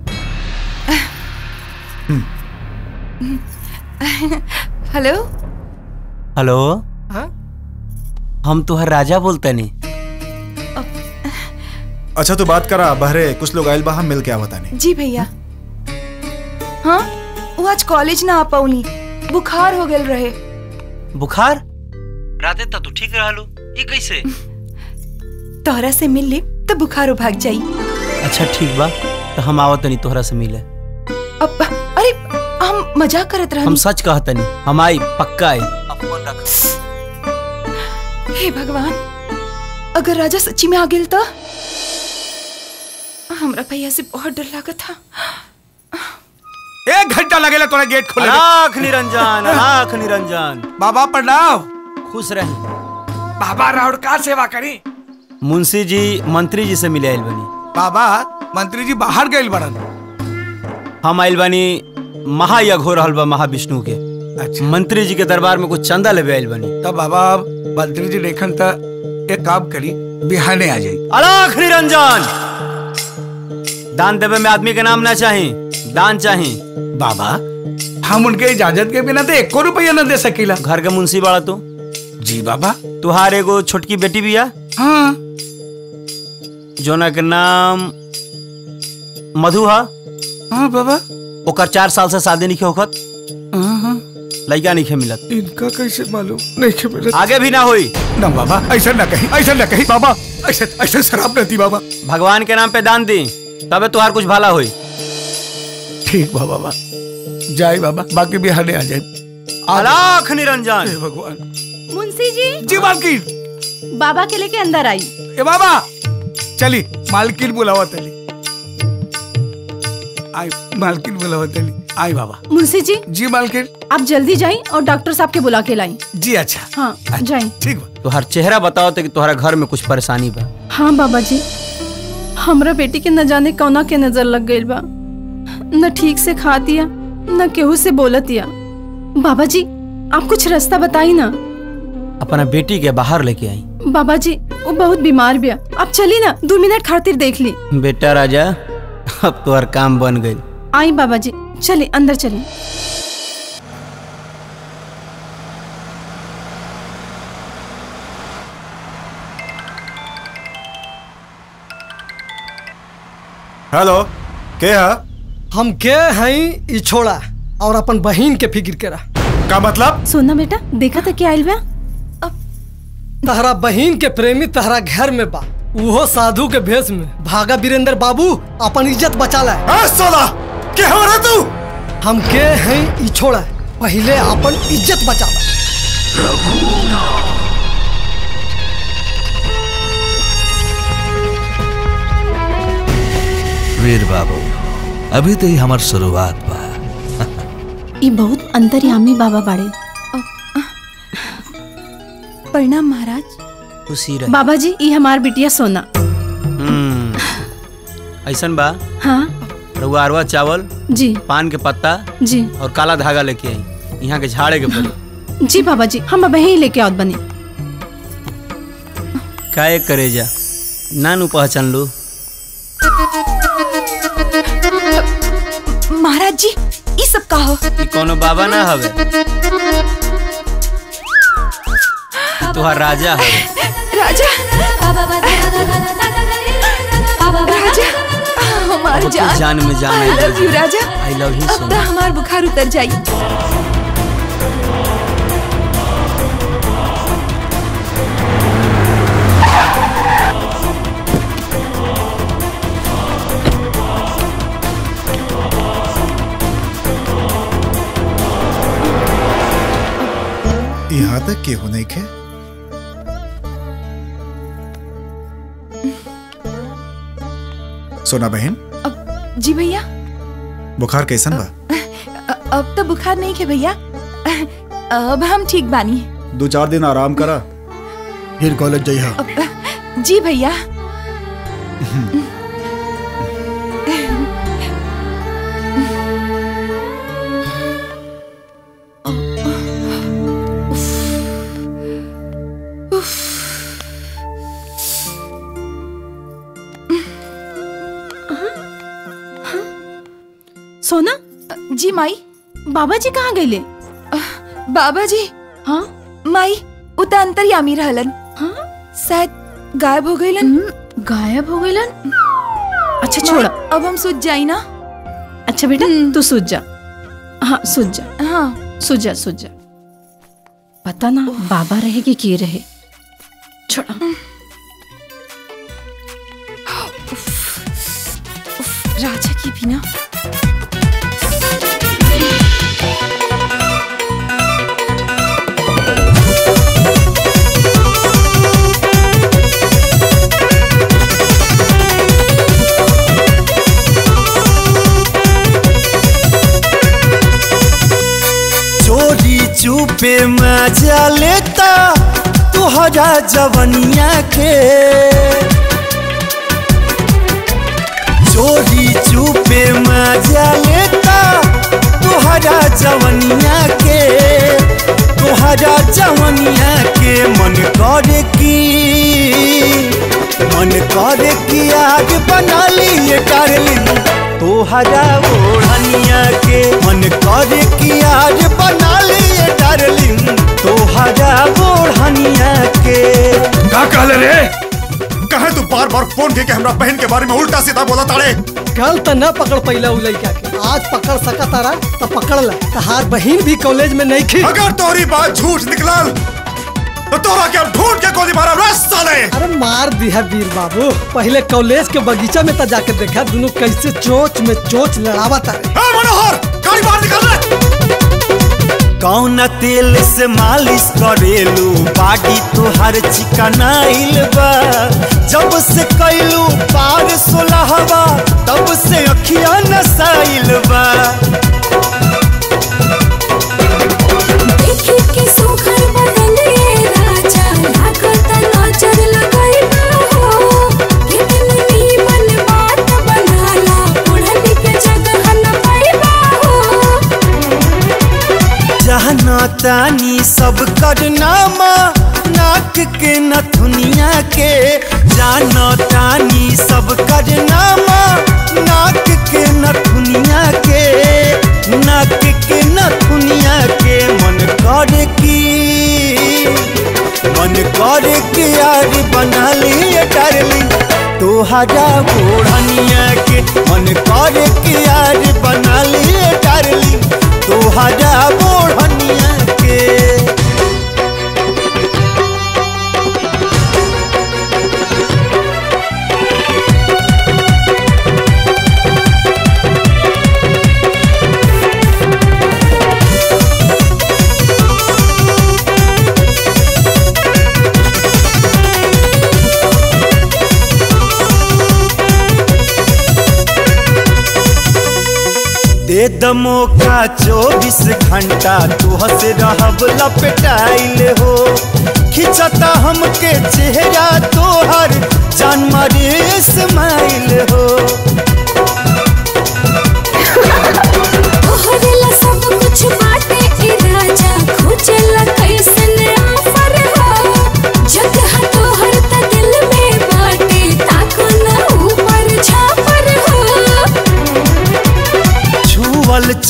[SPEAKER 11] हेलो
[SPEAKER 12] हेलो
[SPEAKER 9] हाँ?
[SPEAKER 12] हम तुहर राजा बोलते नहीं
[SPEAKER 22] अच्छा तो बात करा बहरे कुछ लोग आइल बा हम मिल के आवता नहीं
[SPEAKER 1] जी भैया हाँ वो आज कॉलेज ना आ पौनी बुखार हो गल रहे
[SPEAKER 12] बुखार राते तो तू ठीक रहलू ये कैसे
[SPEAKER 1] तोहरा से मिल ली तो बुखार भाग जाई
[SPEAKER 12] अच्छा ठीक बा तो हम आवत नहीं तोहरा से मिले
[SPEAKER 1] अब अरे हम मजाक करत
[SPEAKER 12] हम
[SPEAKER 1] रहनी
[SPEAKER 12] सच कहत नहीं हम आई पक्का आई
[SPEAKER 1] हे भगवान अगर राजा सच्ची में आ गेल तो हमरा भैया से बहुत डर लागत था
[SPEAKER 15] एक घंटा लगेला तोरा गेट खोले
[SPEAKER 12] लाख निरंजन लाख निरंजन
[SPEAKER 15] बाबा प्रणाम
[SPEAKER 12] खुश रहे
[SPEAKER 15] बाबा राउर का सेवा करी
[SPEAKER 12] मुंशी जी मंत्री जी से मिले आइल बनी
[SPEAKER 15] बाबा मंत्री जी बाहर गए बड़न
[SPEAKER 12] हम आइल बनी महायज्ञ हो रहल बा महाविष्णु के
[SPEAKER 15] अच्छा
[SPEAKER 12] मंत्री जी के दरबार में कुछ चंदा लेवे आइल बनी
[SPEAKER 15] तब बाबा मंत्री जी देखन त एक काम करी बिहाने आ जाई
[SPEAKER 12] अलाख निरंजन दान देवे में आदमी के नाम ना चाही दान चाही
[SPEAKER 15] बाबा हम उनके इजाजत के बिना तो एको रुपया न दे सकीला
[SPEAKER 12] घर के मुंशी बाड़ा तू
[SPEAKER 15] जी बाबा
[SPEAKER 12] तुहार एगो छोटकी बेटी बिया
[SPEAKER 15] हाँ
[SPEAKER 12] जोना के नाम मधु हा
[SPEAKER 15] हाँ बाबा
[SPEAKER 12] ओकर चार साल से शादी नहीं होखत
[SPEAKER 15] हाँ हाँ
[SPEAKER 12] लड़का नहीं मिलत
[SPEAKER 15] इनका कैसे मालूम नहीं के मिलत
[SPEAKER 12] आगे भी ना होई
[SPEAKER 15] ना बाबा ऐसा ना कहीं ऐसा ना कहीं बाबा ऐसा ऐसा शराब नहीं बाबा
[SPEAKER 12] भगवान के नाम पे दान दी तबे तुहार कुछ भला होई
[SPEAKER 15] ठीक बा बाबा जाए बाबा बाकी बिहाने आ जाए
[SPEAKER 12] अलाख निरंजन
[SPEAKER 15] हे भगवान
[SPEAKER 20] मुंशी जी
[SPEAKER 15] जी मालकिन
[SPEAKER 20] बाबा के लेके अंदर आई
[SPEAKER 15] ए बाबा चली मालकिन बुलावा तली आई मालकिन बुलावा तली आई बाबा
[SPEAKER 20] मुंशी जी
[SPEAKER 15] जी मालकिन
[SPEAKER 20] आप जल्दी जाइए और डॉक्टर साहब के बुला के लाई
[SPEAKER 15] जी अच्छा
[SPEAKER 20] हाँ जाइए
[SPEAKER 15] ठीक बा
[SPEAKER 12] तुहार चेहरा बताओ तो कि तुहरा घर में कुछ परेशानी बा
[SPEAKER 20] हाँ बाबा जी हमरा बेटी के न जाने कौना के नजर लग गई बा न ठीक से खा दिया न केहू से बोलत या बाबा जी आप कुछ रास्ता बताई ना
[SPEAKER 12] अपना बेटी के बाहर लेके आई
[SPEAKER 20] बाबा जी वो बहुत बीमार बिया आप चली ना दो मिनट खातिर देख ली
[SPEAKER 12] बेटा राजा अब तुहार काम बन गई
[SPEAKER 20] आई बाबा जी चलिए अंदर चलिए
[SPEAKER 22] हेलो के है
[SPEAKER 9] हम के हई ई छोड़ा और अपन बहन के फिक्र करा
[SPEAKER 22] का मतलब
[SPEAKER 20] सोना बेटा देखा था क्या आइल बा
[SPEAKER 9] तहरा बहन के प्रेमी तहरा घर में बा उहो साधु के भेष में भागा वीरेंद्र बाबू अपन इज्जत बचा ला
[SPEAKER 22] सोला के हो रहा तू
[SPEAKER 9] हम के हैं ई छोड़ा पहले अपन इज्जत बचा ला
[SPEAKER 19] वीर बाबू अभी तो ही हमार शुरुआत बा
[SPEAKER 20] ये बहुत अंतर्यामी बाबा बाड़े
[SPEAKER 1] प्रणाम महाराज
[SPEAKER 12] खुशी रहे
[SPEAKER 20] बाबा जी ये हमार बिटिया सोना
[SPEAKER 12] हम्म, ऐसन बा
[SPEAKER 20] हाँ
[SPEAKER 12] रउआ अरवा चावल
[SPEAKER 20] जी
[SPEAKER 12] पान के पत्ता
[SPEAKER 20] जी
[SPEAKER 12] और काला धागा लेके आई यहाँ के झाड़े के पड़ी
[SPEAKER 20] जी बाबा जी हम अब यहीं लेके आवत बनी
[SPEAKER 12] काहे करे जा नानू पहचान लो
[SPEAKER 1] महाराज जी ये सब का हो
[SPEAKER 12] ई कोनो बाबा ना हवे तुहार राजा हवे
[SPEAKER 1] राजा राजा हमार
[SPEAKER 12] अब तो
[SPEAKER 1] जान
[SPEAKER 12] जान में जान
[SPEAKER 1] आई लव यू राजा
[SPEAKER 12] आई लव यू
[SPEAKER 1] अब तो हमार बुखार उतर जाई
[SPEAKER 22] यहाँ तक के हो नहीं खे सोना बहन
[SPEAKER 1] जी भैया
[SPEAKER 22] बुखार कैसन बा
[SPEAKER 1] अ- अब तो बुखार नहीं है भैया अब हम ठीक बानी
[SPEAKER 22] दो चार दिन आराम करा फिर कॉलेज जइहा
[SPEAKER 1] अब- जी भैया
[SPEAKER 20] सोना
[SPEAKER 1] जी माई
[SPEAKER 20] बाबा जी कहाँ गए
[SPEAKER 1] बाबा जी
[SPEAKER 20] हाँ
[SPEAKER 1] माई उता अंतर्यामी रहलन हाँ शायद गायब हो गईलन
[SPEAKER 20] गायब हो गईलन अच्छा
[SPEAKER 1] माई,
[SPEAKER 20] छोड़ा
[SPEAKER 1] अब हम सूझ जाई ना
[SPEAKER 20] अच्छा बेटा तू सूझ जा हाँ सूझ जा
[SPEAKER 1] हाँ
[SPEAKER 20] सूझ जा सूझ जा पता ना बाबा रहे कि के रहे छोड़ा
[SPEAKER 1] राजा की भी ना
[SPEAKER 13] चोरी चुपे मजा लेता तुहरा जवनिया के चोरी चुपे मजा लेता तुहरा जवनिया के तुहरा जवनिया के मन करे की मन करे कि आज बना लिए डार्लिंग तोहरा ओढ़निया के मन करे कि आज बना लिए डार्लिंग तोहरा ओढ़निया के
[SPEAKER 22] का कहले रे कहे तू बार बार फोन के हमरा बहन के बारे में उल्टा सीधा बोला ताड़े
[SPEAKER 9] कल तो न पकड़ पैला उ लड़का के आज पकड़ सका तारा तो पकड़ ला तहार बहन भी कॉलेज में नहीं खी
[SPEAKER 22] अगर तोरी बात झूठ निकलल तो तोरा के हम ढूंढ के गोली मारा रस साले
[SPEAKER 9] अरे मार दिया वीर बाबू पहले कॉलेज के बगीचा में तो जाके देखा दोनों कैसे चोच में चोच लड़ावा तारे
[SPEAKER 22] मनोहर गाड़ी बाहर निकल रे
[SPEAKER 13] कौन तेल से मालिश करेलू बाडी तुहार चिकनाइल बा जब से कैलू पार सोलहवा तब से अखिया नसाइल बा
[SPEAKER 18] देखी के सुखर बदले राजा लागत नजर लगाइबा हो कितनी नीमन बात बनाला उड़न के जगह न पाइबा हो
[SPEAKER 13] जहना तानी सब करनामा नाक के नथुनिया के जाना तानी सब करनामा नाक के नथुनिया के नाक के नथुनिया के मन करे की मन करे के यार बना लिए डार्लिंग तोहरा ओढ़निया के मन करे के यार बना लिए डार्लिंग तोहरा ओढ़निया के दे दमो का चौबीस घंटा तुह से रहब लपटाइल हो खिंचता हमके चेहरा तोहर जान मारे स्माइल हो
[SPEAKER 18] तोहरेला सब कुछ बाटे ए राजा खोजेला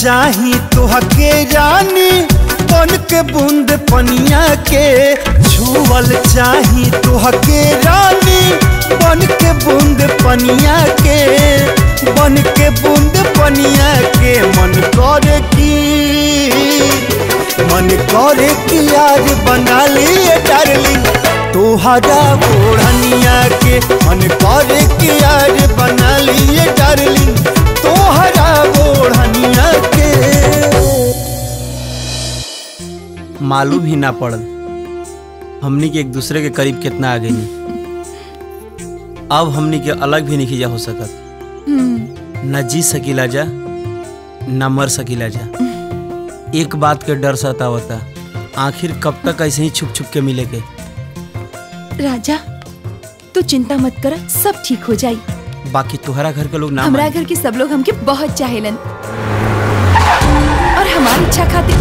[SPEAKER 13] चाही तोहके रानी बन के बूंद पनिया के छुअल चाही तोहके रानी बन के बूंद पनिया के बन के बूंद पनिया के मन करे की मन करे कि आज बना लिए डार्लिंग तोहरा ओढ़निया के मन करे कि आज बना लिए डार्लिंग तोहरा ओढ़निया के
[SPEAKER 12] मालूम ही ना पड़ल हमनी के एक दूसरे के करीब कितना आ गई अब हमनी के अलग भी नहीं जा हो सकत न जी सकीला जा न मर सकीला जा एक बात के डर सतावता आखिर कब तक ऐसे ही छुप छुप के मिले के
[SPEAKER 1] राजा तू चिंता मत कर सब ठीक हो जाई
[SPEAKER 12] बाकी तुम्हारा घर के लोग ना
[SPEAKER 1] हमारा
[SPEAKER 12] माने।
[SPEAKER 1] घर के सब लोग हमके बहुत चाहेलन और हमारी इच्छा खातिर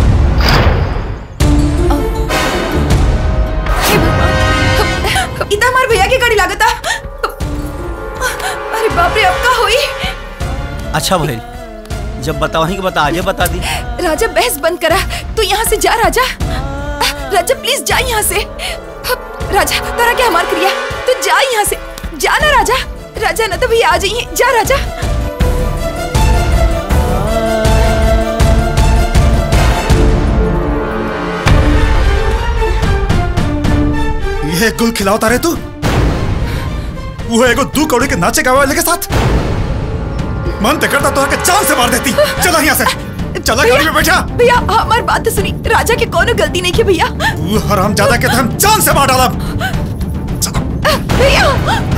[SPEAKER 1] इतना हमारे भैया की गाड़ी लागता अरे बाप रे अब का हुई
[SPEAKER 12] अच्छा भाई जब बतावही के बता आजे बता दी
[SPEAKER 1] राजा बहस बंद करा तू यहाँ से जा राजा राजा प्लीज जा यहाँ से राजा तारा क्या हमार क्रिया तू जा यहाँ से जा ना राजा राजा ना तो भैया आ जाइए जा राजा
[SPEAKER 22] ये गुल खिलावता रहे तू वो एगो दू कौड़ी के नाचे गावे वाले के साथ मन ते करता तो के जान से मार देती चला यहाँ से चला गाड़ी में बैठा
[SPEAKER 1] भैया हमारी बात तो सुनी राजा की कोनो गलती नहीं की भैया
[SPEAKER 22] तू हराम ज्यादा के तो हम जान से मार डाला
[SPEAKER 1] भैया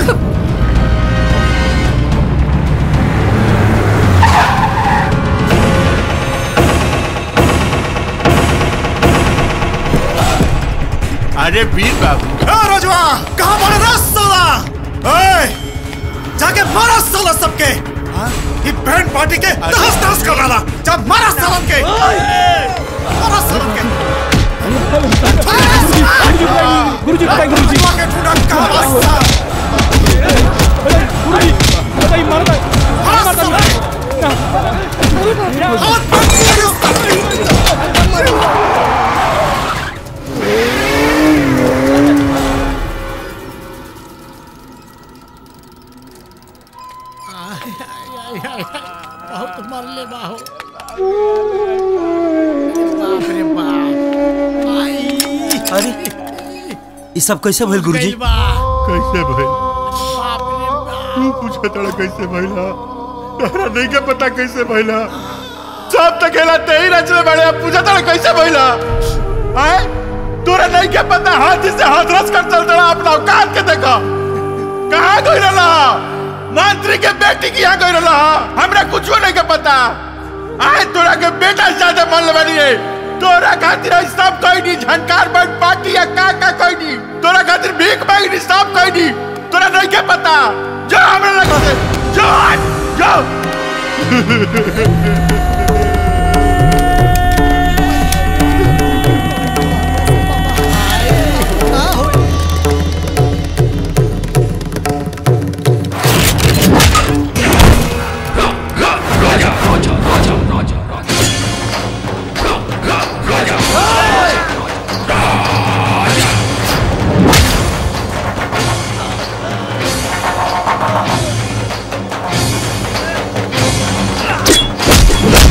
[SPEAKER 22] अरे वीर बाबू रोजवा कहाँ पड़े रहा साला ए, जाके मारा साला सबके हाँ? ये बैंड पार्टी के तहस तहस कर डाला जा मारा सालन के मारा सालन के
[SPEAKER 10] गुरुजी बताइए गुरुजी
[SPEAKER 22] के टूटा कहाँ वास्ता
[SPEAKER 10] गुरुजी बताइए मारता
[SPEAKER 2] बहुत मरले बाहो बाप रे बाप आई
[SPEAKER 12] अरे ये सब कैसे भइल गुरुजी
[SPEAKER 21] कैसे भाई तू पूछे तड़ा कैसे भइला तोहरा नहीं के पता कैसे भइला सब तक खेला ते ही रचले बड़े अब पूछे तड़ा कैसे भइला हैं तोरा नहीं के पता हाथ से हाथ रस कर चल तड़ा अपना औकात के देखो कहाँ गई रहा मंत्री के बेटी की यहाँ गई रहा हमरा कुछ नहीं के पता आए तोरा के बेटा से ज्यादा मन बनी है तोरा खातिर ई सब कोई नहीं झनकार बन पार्टी या का का कोई नहीं तोरा खातिर भीख मांगी नहीं सब कोई नहीं तोरा नहीं के पता जो हमरा लगा से जो हट, जो
[SPEAKER 18] Ah!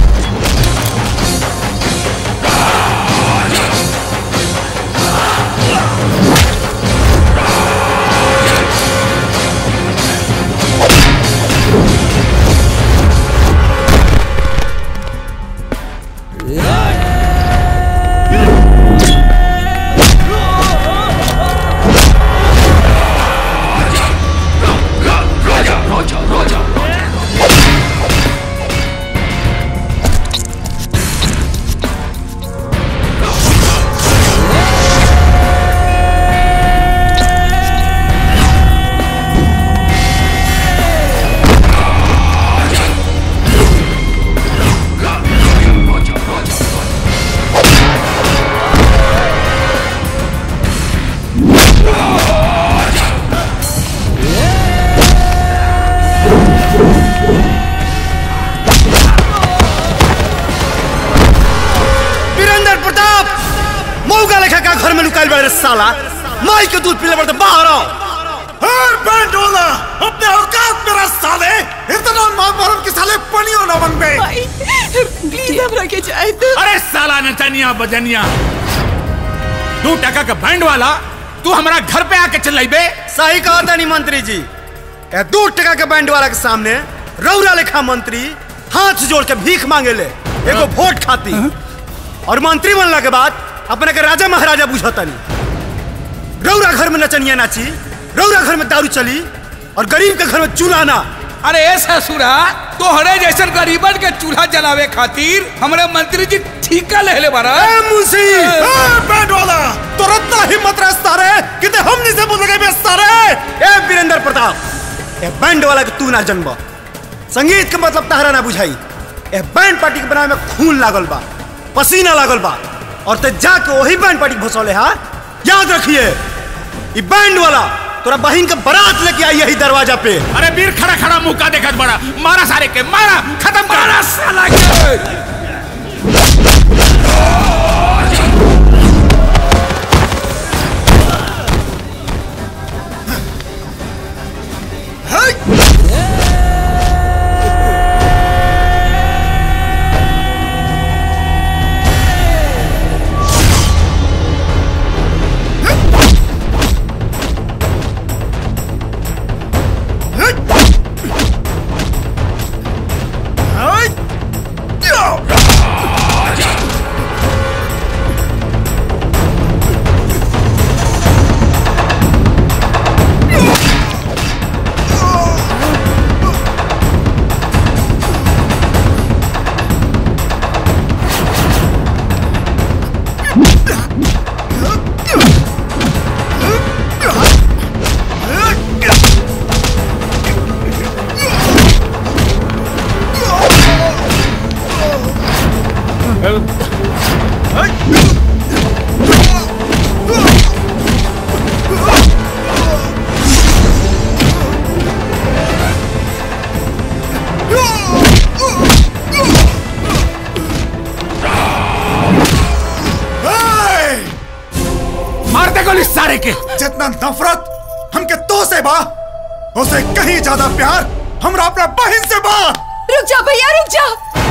[SPEAKER 22] बड़े साला माई के दूध पीले बड़े बाहर आओ हर बैंड वाला अपने औकात मेरा साले इतना मां मरम के साले पनियो न बन गए
[SPEAKER 1] प्लीज हमरा के जाए तो
[SPEAKER 14] अरे साला नचनिया बजनिया दो टका का बैंड वाला तू हमारा घर पे आके चल बे
[SPEAKER 22] सही कहा था नहीं मंत्री जी ए दो टका के बैंड वाला के सामने रौरा लेखा मंत्री हाथ जोड़ के भीख मांगे ले एगो वोट खाती और मंत्री बनला के बाद अपने के राजा महाराजा बुझतनी रौरा घर में नचनिया नाची रौरा घर में दारू चली और गरीब के घर में चूल्हा ना
[SPEAKER 15] अरे ए ससुरा तोहरे जैसन गरीबन के चूल्हा जलावे खातिर हमरे मंत्री जी ठीका ले ले बारा
[SPEAKER 22] ए मुंशी ए बैंड वाला तुरंत हिम्मत रस्ता रे किते हमनी से बोल गए बेस्ता रे ए वीरेंद्र प्रताप ए बैंड वाला के तू ना जन्म संगीत के मतलब तहरा ना बुझाई ए बैंड पार्टी के बनावे में खून लागल बा पसीना लागल बा और ते जाके वही बैंड पार्टी भसौले हा याद रखिए ई बैंड वाला तोरा बहन के बारात लेके आई यही दरवाजा पे
[SPEAKER 14] अरे वीर खड़ा खड़ा मुंह का देखत बड़ा मारा सारे के मारा खत्म कर मारा साला के मार दे गोली सारे के
[SPEAKER 22] जितना नफरत हमके तो से बा उसे कहीं ज्यादा प्यार हमरा अपना बहन से बा
[SPEAKER 1] रुक जा भैया रुक जा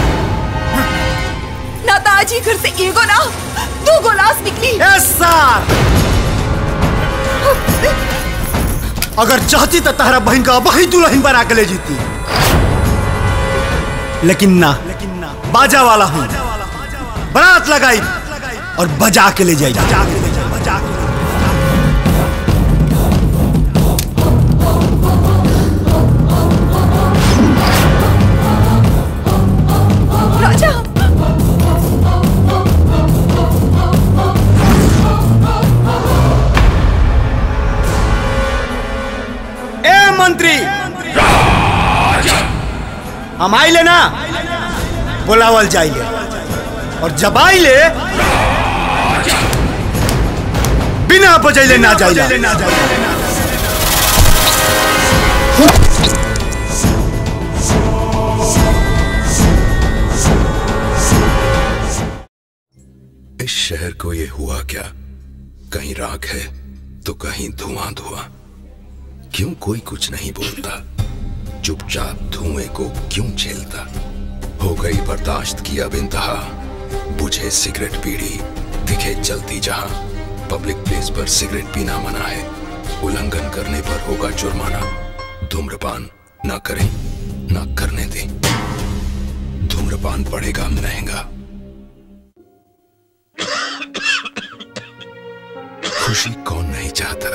[SPEAKER 1] ना तो आज ही घर से एगो ना दो गोलास निकली
[SPEAKER 22] यस सर अगर चाहती तो तहरा बहन का वही दुल्हन बना के ले जीती लेकिन ना बाजा वाला हूँ बारात लगाई और बजा के ले जाई
[SPEAKER 1] राजा
[SPEAKER 22] ए मंत्री हम आइले ना बुलावल जाइले और जब आइले बिना बजैले ना जाइले
[SPEAKER 5] इस शहर को ये हुआ क्या कहीं राख है तो कहीं धुआं धुआं क्यों कोई कुछ नहीं बोलता चुपचाप धुएं को क्यों झेलता हो गई बर्दाश्त की अब इंतहा बुझे सिगरेट पीड़ी दिखे जलती जहां पब्लिक प्लेस पर सिगरेट पीना मना है उल्लंघन करने पर होगा जुर्माना धूम्रपान ना करें ना करने दें धूम्रपान पड़ेगा महंगा खुशी कौन नहीं चाहता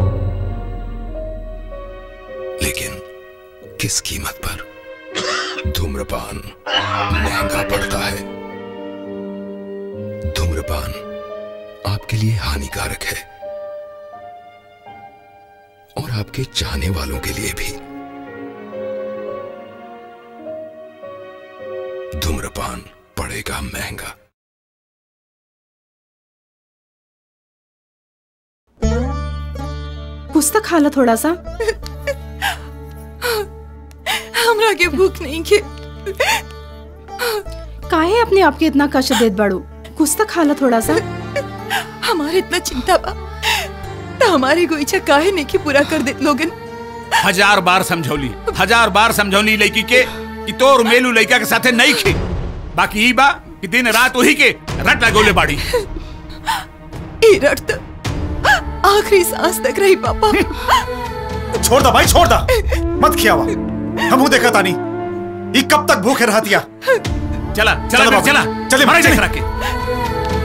[SPEAKER 5] लेकिन किस कीमत पर धूम्रपान महंगा पड़ता है धूम्रपान आपके लिए हानिकारक है और आपके चाहने वालों के लिए भी धूम्रपान पड़ेगा महंगा
[SPEAKER 20] कुछ तो खा लो थोड़ा सा
[SPEAKER 1] हमरा के भूख नहीं के
[SPEAKER 20] काहे अपने आप के इतना कष्ट देत बाड़ू कुछ तो खा लो थोड़ा सा
[SPEAKER 1] हमारे इतना चिंता बा तो हमारी कोई इच्छा काहे नहीं की पूरा कर दे लोगन
[SPEAKER 14] हजार बार समझौली हजार बार समझौली लड़की के कि तोर मेलू लड़का के साथे नहीं खे बाकी ई बा कि दिन रात वही के रट लगोले बाड़ी
[SPEAKER 1] ई रट तो आखिरी सांस तक रही पापा
[SPEAKER 22] छोड़ दा भाई छोड़ दा मत खियावा हमू देखा तानी ये कब तक भूखे रहतिया
[SPEAKER 14] चला चला
[SPEAKER 22] चलो
[SPEAKER 14] फिर,
[SPEAKER 22] बाबू,
[SPEAKER 14] चला
[SPEAKER 22] चले,
[SPEAKER 14] मारे
[SPEAKER 22] चले।
[SPEAKER 14] देख रखे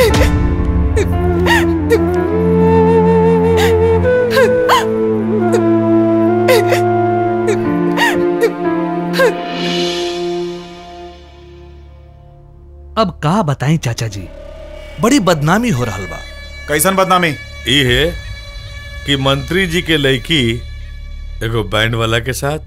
[SPEAKER 19] अब का बताएं चाचा जी बड़ी बदनामी हो रहा बा
[SPEAKER 22] कैसन बदनामी
[SPEAKER 8] ई है कि मंत्री जी के लड़की एगो बैंड वाला के साथ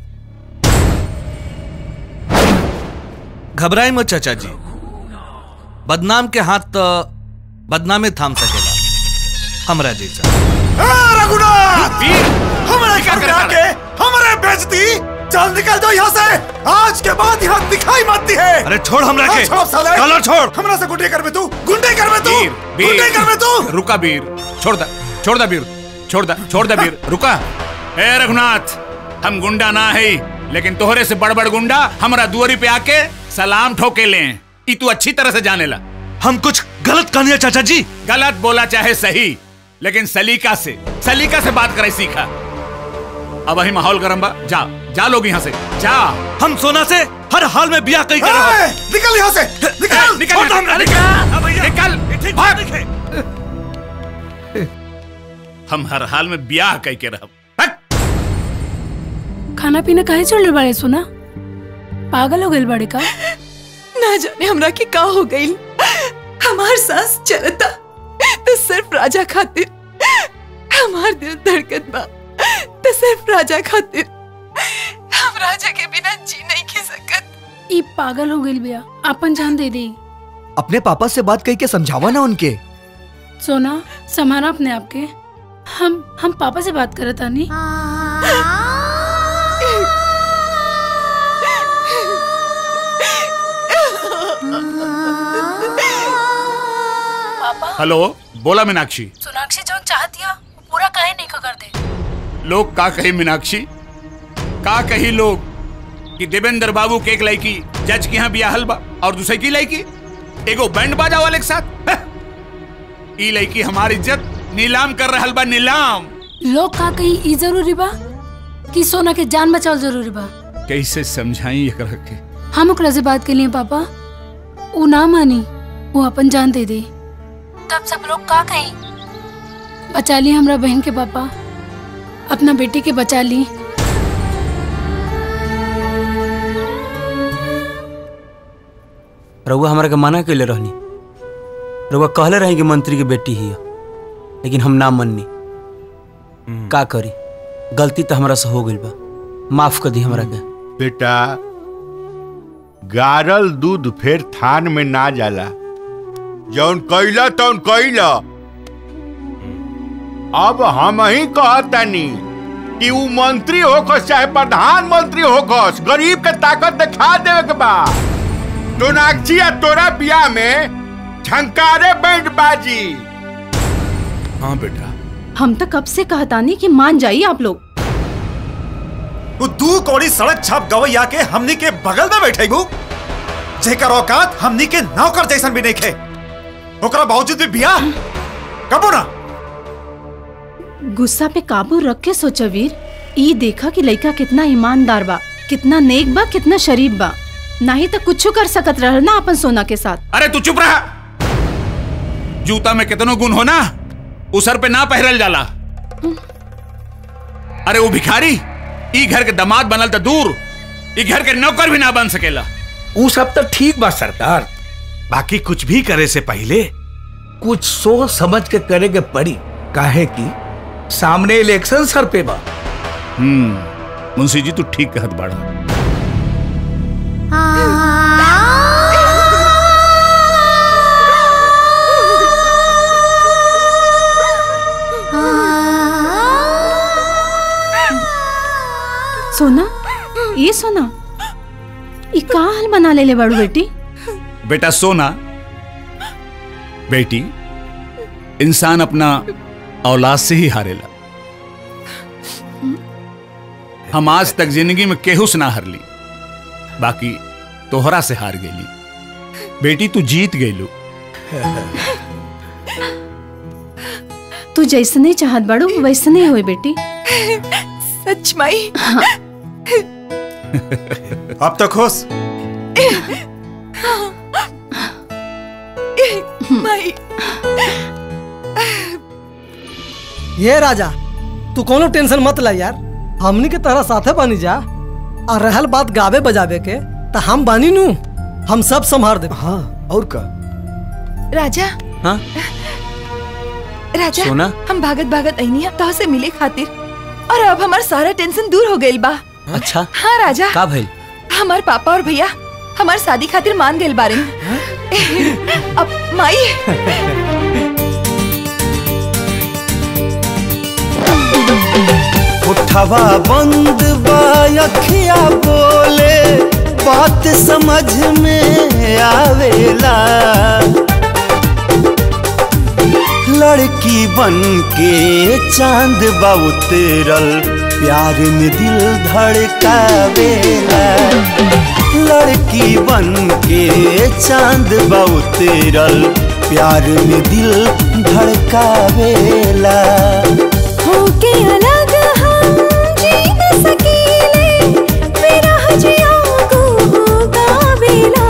[SPEAKER 19] घबराई मत चाचा जी बदनाम के हाथ तो बदनामे थाम सकेला हमरा जैसा
[SPEAKER 22] रघुनाथ हमारे घर में आके हमारे बेइज्जती चल निकल दो यहाँ से आज के बाद यहाँ दिखाई मत दी है
[SPEAKER 19] अरे छोड़ हमरा के।
[SPEAKER 22] छोड़ साले
[SPEAKER 19] चलो, छोड़।
[SPEAKER 22] हमरा से गुंडे कर में तू गुंडे कर में तू गुंडे कर में तू
[SPEAKER 14] रुका वीर छोड़ दा छोड़ दा वीर छोड़ दा छोड़ दा वीर रुका ए रघुनाथ हम गुंडा ना है लेकिन तोहरे से बड़ बड़ गुंडा हमरा दुआरी पे आके सलाम ठोके ले ई तू अच्छी तरह से जाने ला
[SPEAKER 19] हम कुछ गलत कहनिया चाचा जी
[SPEAKER 14] गलत बोला चाहे सही लेकिन सलीका से सलीका से बात करे सीखा अब वही माहौल गरम बा जा जा लोग यहाँ से जा
[SPEAKER 19] हम सोना से हर हाल में ब्याह कई
[SPEAKER 22] ए, निकल यहाँ से निकल
[SPEAKER 14] निकल
[SPEAKER 22] छोड़ दो हमरा,
[SPEAKER 14] निकल निकल भाग हम हर हाल में ब्याह कह के रह
[SPEAKER 20] खाना पीना काहे छोड़ बाड़े सुना पागल हो गइल बाड़े का
[SPEAKER 1] ना जाने हमरा के का हो गई हमार सांस चलता तो सिर्फ राजा खातिर हमार दिल धड़कत बा तो सिर्फ राजा खातिर हम राजा के बिना जी नहीं खी सकत
[SPEAKER 20] ई पागल हो गइल बिया अपन जान दे दी
[SPEAKER 6] अपने पापा से बात कही के समझावा ना उनके
[SPEAKER 20] सोना समाना अपने आप के हम हम पापा से बात करत आनी पापा
[SPEAKER 14] हेलो बोला मीनाक्षी
[SPEAKER 20] सोनाक्षी जो चाहती है वो पूरा काहे नहीं कर दे
[SPEAKER 14] लोग का कही मीनाक्षी का कही लोग कि देवेंद्र बाबू के एक लड़की जज के यहाँ बियाहल बा और दूसरे की लड़की एगो बैंड बाजा वाले के साथ हैं? ई लड़की हमारी इज्जत नीलाम कर रहल बा नीलाम
[SPEAKER 20] लोग का कही ई जरूरी बा कि सोना के जान बचाव जरूरी बा
[SPEAKER 14] कैसे समझाई एकरा के
[SPEAKER 20] हम ओकरा से बात के लिए पापा वो ना मानी वो अपन जान दे दे तब सब लोग का कहीं बचा ली हमरा बहन के पापा अपना बेटी के बचा ली
[SPEAKER 12] रउआ हमरा के मना कैले रहनी रउआ कहले रही कि मंत्री की बेटी ही है लेकिन हम ना मननी का करी गलती तो हमरा से हो गई बा माफ कर दी हमरा के
[SPEAKER 21] बेटा गारल दूध फिर थान में ना जाला जौन कैला तौन कैला अब हम ही कहतनी कि ऊ मंत्री होकस चाहे प्रधानमंत्री होकस गरीब के ताकत दिखा देवे के बा सोनाक्षी आ तोरा बियाह में झंकारे बैंड बाजी
[SPEAKER 14] हाँ बेटा
[SPEAKER 4] हम तो कब से कहतानी कि मान जाइए आप लोग
[SPEAKER 22] वो दू कौड़ी सड़क छाप गवैया के हमनी के बगल में बैठे गु जेकर औकात हमनी के नौकर जैसन भी नहीं खे ओकरा बावजूद भी बियाह कबो ना
[SPEAKER 4] गुस्सा पे काबू रख के सोचा वीर ई देखा कि लड़का कितना ईमानदार बा कितना नेक बा कितना शरीफ बा नहीं तो कुछ कर सकत रह ना अपन सोना के साथ
[SPEAKER 14] अरे तू चुप रहा जूता में कितनो गुण हो ना उ सर पे ना पहरल जाला अरे वो भिखारी ई घर के दामाद बनल तो दूर ई घर के नौकर भी ना बन सकेला
[SPEAKER 15] ऊ सब तो ठीक बा सरकार बाकी कुछ भी करे से पहले कुछ सोच समझ के करे के पड़ी काहे कि सामने इलेक्शन सर पे बा
[SPEAKER 14] हम्म मुंशी जी तू ठीक कहत बाड़ा
[SPEAKER 4] सोना ये सोना ये का हाल बना ले ले बड़ू बेटी
[SPEAKER 14] बेटा सोना बेटी इंसान अपना औलाद से ही हारेला हम आज तक जिंदगी में केहू से ना हारली बाकी तोहरा से हार गेली बेटी तू जीत गईलू
[SPEAKER 4] तू जैसने चाहत बाड़ू वैसने होए बेटी
[SPEAKER 1] सच माई
[SPEAKER 22] अब तो खुश
[SPEAKER 1] माई
[SPEAKER 9] ये राजा तू कोनो टेंशन मत ला यार हमनी के तरह साथे बनी जा और रहल बात गावे बजावे के तो हम बानी नू हम सब संभार दे हाँ और का
[SPEAKER 1] राजा
[SPEAKER 12] हाँ
[SPEAKER 1] राजा
[SPEAKER 12] सोना?
[SPEAKER 1] हम भागत भागत अनिया तो से मिले खातिर और अब हमार सारा टेंशन दूर हो गइल बा
[SPEAKER 12] अच्छा
[SPEAKER 1] हाँ राजा
[SPEAKER 12] का भइल
[SPEAKER 1] हमार पापा और भैया हमार शादी खातिर मान गइल बारे अब माई
[SPEAKER 13] उठवा बंद बा अखिया बोले बात समझ में आवेला लड़की बन के चांद बा उतरल प्यार में दिल धड़कावेला लड़की बन के चांद बा उतरल प्यार में दिल धड़कावेला
[SPEAKER 18] होके अलग हम जी न सकीले मेरा हजिया को गावेला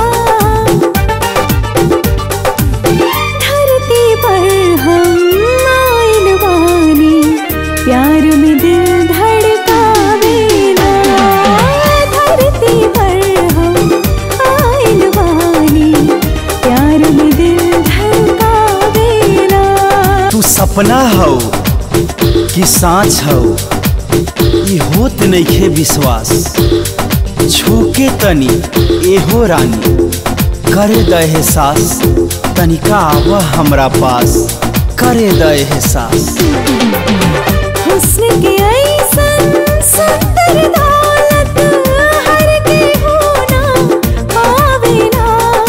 [SPEAKER 18] धरती पर हम आइल बानी प्यार में दिल धड़कावेला धरती पर हम आइल बानी प्यार में दिल धड़कावेला
[SPEAKER 12] तू सपना हो कि सांच हो ई होत नइखे विश्वास छूके तनी एहो रानी करे द एहसास तनिका आव हमरा पास करे द एहसास
[SPEAKER 18] हुस्न के ऐसन सुंदर दौलत हर के होना पावेला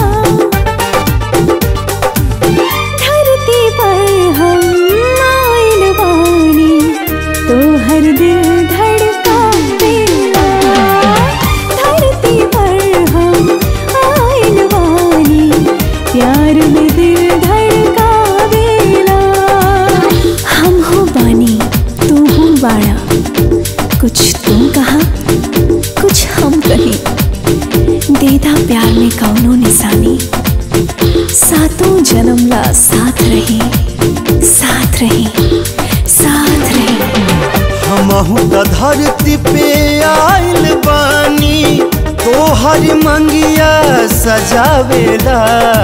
[SPEAKER 18] धरती पर हम आइल बानी तो हर दिल धड़कावेला धरती पर हम आइल बानी प्यार में दिल धड़कावेला हम हो बानी तू हो बाड़ा कुछ तुम कहा कुछ हम कहीं देदा प्यार में कौनो निशानी सातों जन्म ला साथ रही साथ रही साथ रही
[SPEAKER 13] हमहू त धरती पे आइल बानी तोहर मंगिया सजावेला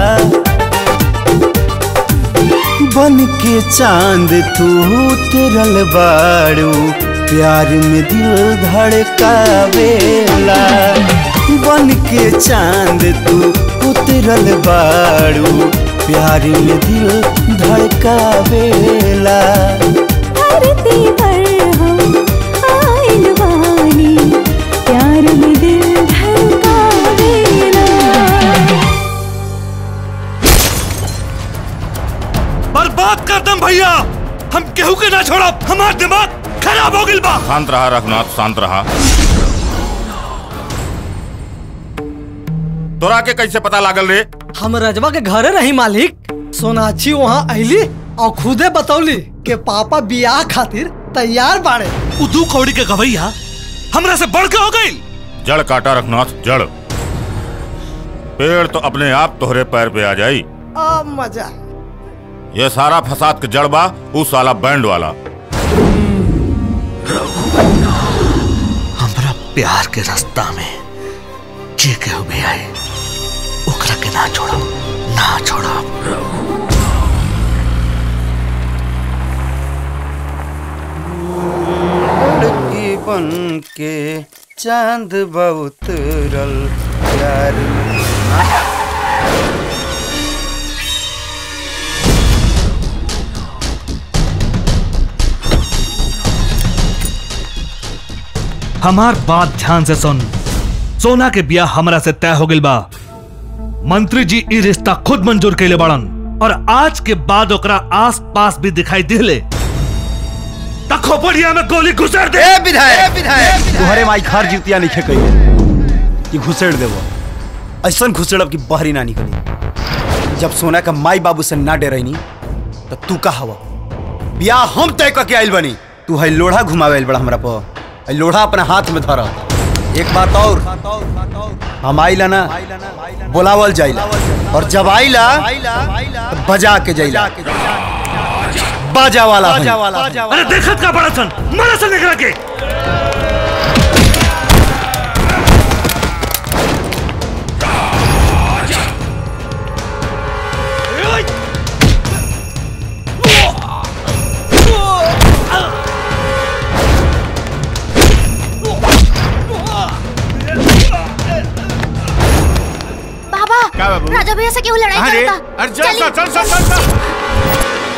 [SPEAKER 13] बन के चांद तू उतरल बाड़ू प्यार में दिल धड़कावेला बन के चांद तू उतरल बाड़ू प्यार में दिल धड़कावेला
[SPEAKER 18] धरती पर हम आइल बानी प्यार में दिल धड़कावेला
[SPEAKER 19] बर्बाद कर दम भैया हम केहू के ना छोड़ा हमार दिमाग खराब हो गिल बा
[SPEAKER 14] शांत रहा रघुनाथ शांत रहा तोरा के कैसे पता लागल रे
[SPEAKER 9] हम रजवा के घरे रही मालिक सोनाक्षी वहाँ अली और खुदे बतौली के पापा बियाह खातिर तैयार बाड़े
[SPEAKER 19] उ दू कौड़ी के गवैया हमरा से बढ़ के हो गई
[SPEAKER 14] जड़ काटा रघुनाथ जड़ पेड़ तो अपने आप तोहरे पैर पे आ जाई
[SPEAKER 9] आ मजा
[SPEAKER 14] ये सारा फसाद के जड़ बा उ साला बैंड वाला
[SPEAKER 19] हमरा प्यार के रास्ता में जे केहू भी आए ओकरा के ना छोड़ो ना छोड़ो
[SPEAKER 13] लड़की बन के चांद बहुत रल प्यार में
[SPEAKER 19] हमार बात ध्यान से सुन सोना के बिया हमरा से तय हो गइल बा मंत्री जी ई रिश्ता खुद मंजूर कैले बड़न और आज के बाद ओकरा आस पास भी दिखाई दिले त खोपड़िया में गोली घुसर दे
[SPEAKER 12] ए विधायक विधायक तुम्हारे माई खार जीतिया नहीं खे कही कि घुसेड़ देबो ऐसा घुसेड़ब कि बहरी ना निकली जब सोना का माई बाबू से ना डरैनी तो तू का हवा बियाह हम तय करके आइल बनी तू है लोढ़ा घुमावे आइल बड़ा हमरा पर है लोढ़ा अपना हाथ में धरा एक बात और हम आइला ना बोलावल जाइला और जब आइला तो बजा के जाइला बाजा वाला है।
[SPEAKER 19] अरे देखत का बड़ा सन मारा सन एकरा के
[SPEAKER 17] बाबा
[SPEAKER 21] क्या बाबू?
[SPEAKER 17] राजा भैया से क्यों लड़ाई
[SPEAKER 21] अरे
[SPEAKER 17] करता
[SPEAKER 21] अरे चल चल चल चल चल चल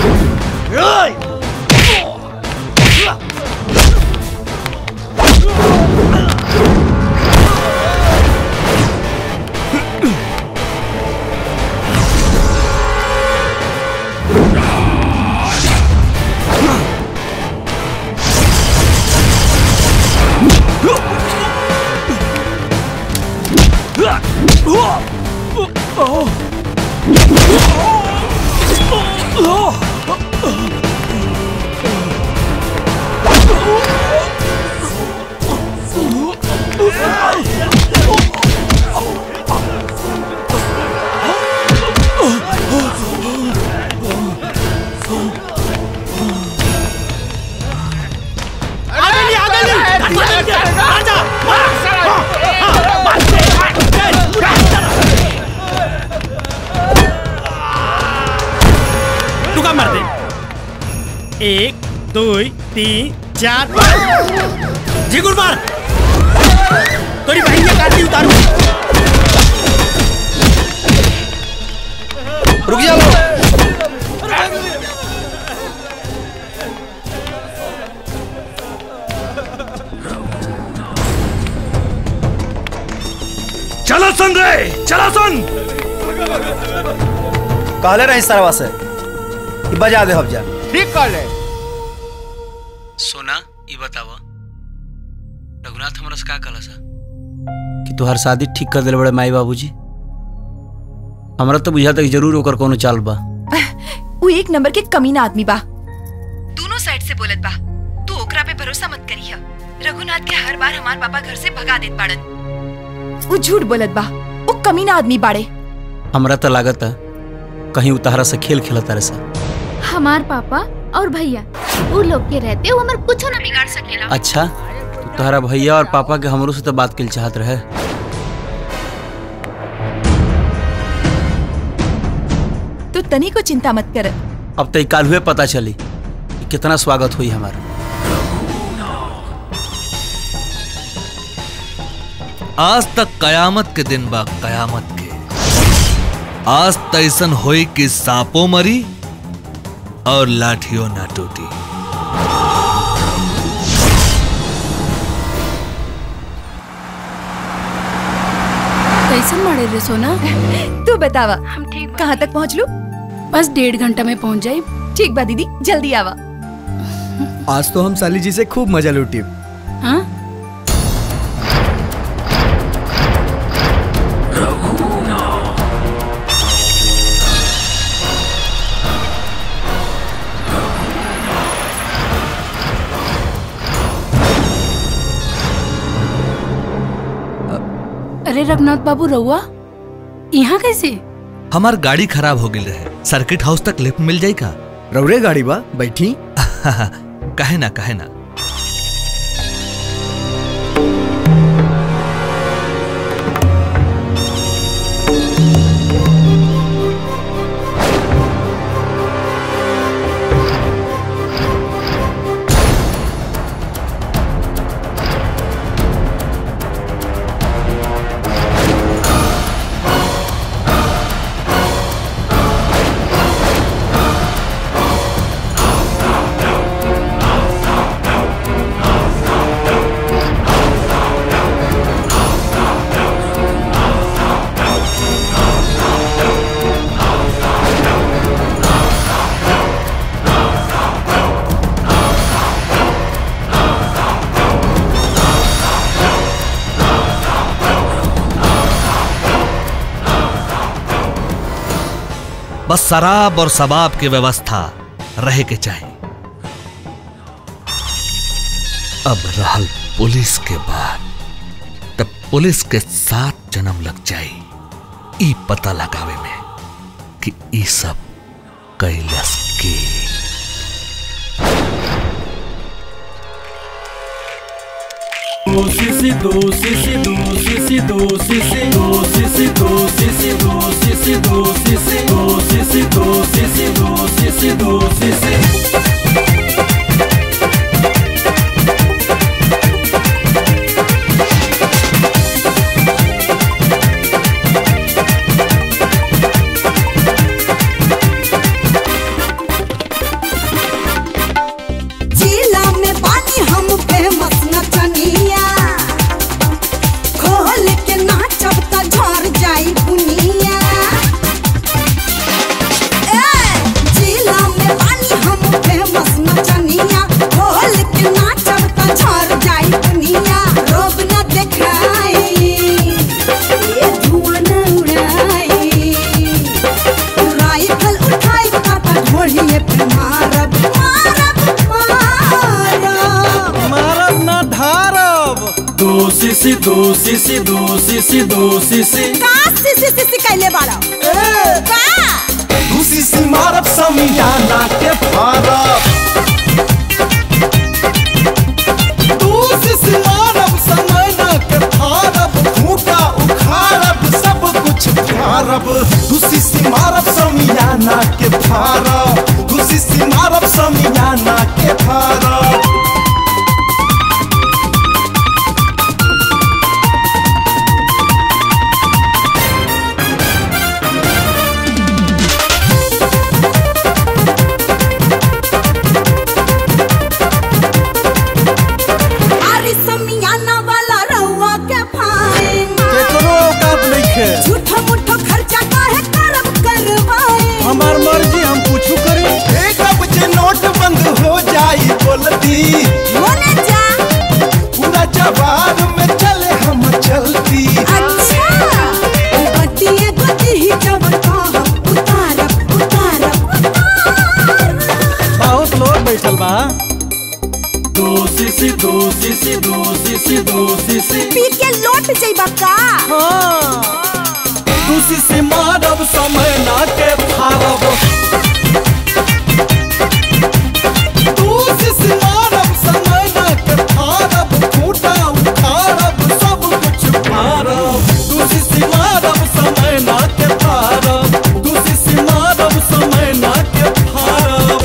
[SPEAKER 2] तू का मर दे एक दो तीन चार झिगुर मार तोरी बहन के काटी उतारू
[SPEAKER 12] रुक जा लो
[SPEAKER 19] चलो सन रे चलो सन
[SPEAKER 12] कहले रही सरवा से कि बजा दे जा
[SPEAKER 21] ठीक कर ले
[SPEAKER 12] सोना ये बतावा रघुनाथ हमरा से का कहला सा कि तुहार शादी ठीक कर दिले बड़े माई बाबूजी हमरा तो बुझाता कि जरूर ओकर कोनो चाल बा
[SPEAKER 1] वो एक नंबर के कमीना आदमी बा दोनों साइड से बोलत बा तू ओकरा पे भरोसा मत करिया रघुनाथ के हर बार हमार पापा घर से भगा देत बाड़न वो झूठ बोलत बा वो कमीना आदमी बाड़े
[SPEAKER 12] हमरा तो लागत है कहीं उतारा से खेल खेलत तारे सा
[SPEAKER 17] हमार पापा और भैया वो लोग के रहते वो हमार कुछ ना बिगाड़ सकेला
[SPEAKER 12] अच्छा तो तोहरा भैया और पापा के हमरो से तो बात के चाहत रहे
[SPEAKER 1] तू तनी को चिंता मत कर
[SPEAKER 12] अब तो काल हुए पता चली कि कितना स्वागत हुई हमारा
[SPEAKER 19] आज तक कयामत के दिन बा कयामत के आज तैसन होई कि सांपो मरी और लाठियों ना टूटी
[SPEAKER 20] कैसन मारे रे सोना
[SPEAKER 1] तू बतावा हम ठीक कहाँ तक पहुँच लू
[SPEAKER 20] बस डेढ़ घंटा में पहुंच जाए
[SPEAKER 1] ठीक बा दीदी जल्दी आवा
[SPEAKER 6] आज तो हम साली जी से खूब मजा लूटी
[SPEAKER 20] हाँ अरे रघुनाथ बाबू रहुआ यहाँ कैसे
[SPEAKER 19] हमार गाड़ी खराब हो गई रहे सर्किट हाउस तक लिफ्ट मिल जाई का
[SPEAKER 6] रौरे गाड़ी बा बैठी
[SPEAKER 19] कहे ना कहे ना
[SPEAKER 18] Thank
[SPEAKER 19] बस शराब और शबाब की व्यवस्था रहे के चाहिए अब रहल पुलिस के बाद तब पुलिस के साथ जन्म लग जाई ई पता लगावे में कि ई सब कैलस के
[SPEAKER 7] do si si do si si do si si do si si do si si do si si do si si do si si do si si do si si do si si do si si
[SPEAKER 18] जिला में पानी हम famous नचनिया खोल के नाचब त झर जाई बुनिया ए जिला में पानी हम फेमस नचनिया खोल के नाचब त झर जाई बुनिया रोब न देखाई ये धुआं न उड़ाई राइफल उठाई त ढोलिए पे मारब
[SPEAKER 7] मारब न धारब do si si do si si do si si do si si
[SPEAKER 18] का सिसी सिसी कैले बाड़ा का
[SPEAKER 13] खुशी से मारब समियाना के फारब
[SPEAKER 7] दूसी से मारब समयना के फारब
[SPEAKER 13] खूटा उखाड़ब सब कुछ फारब खुशी से मारब समियाना के फारब खुशी से मारब समियाना के फारब
[SPEAKER 18] अरे समियाना वाला रउआ के फाइन
[SPEAKER 7] केकरो औकात नइखे
[SPEAKER 18] झूठो मुठो खर्चा काहे करब करवाए
[SPEAKER 7] हमार मर्जी हम कुछ करी
[SPEAKER 13] एक अब जे नोट बंद हो जाई बोलती
[SPEAKER 18] होने जा
[SPEAKER 13] पूरा जवाब में चले हम चलती
[SPEAKER 18] अच्छा बटिए गति ही जब कहब उतारब उतारब
[SPEAKER 7] बहुत लोग बैठल बा दो सी सी दो सी सी दो सी सी दो सी सी
[SPEAKER 18] पी के लौट जइबा का
[SPEAKER 7] दूसी से मारब समय ना के फारब दूसी से मारब समय ना के फारब खूटा उखाड़ब सब कुछ फारब दूसी से मारब समय ना के फारब दूसी से मारब समय ना के फारब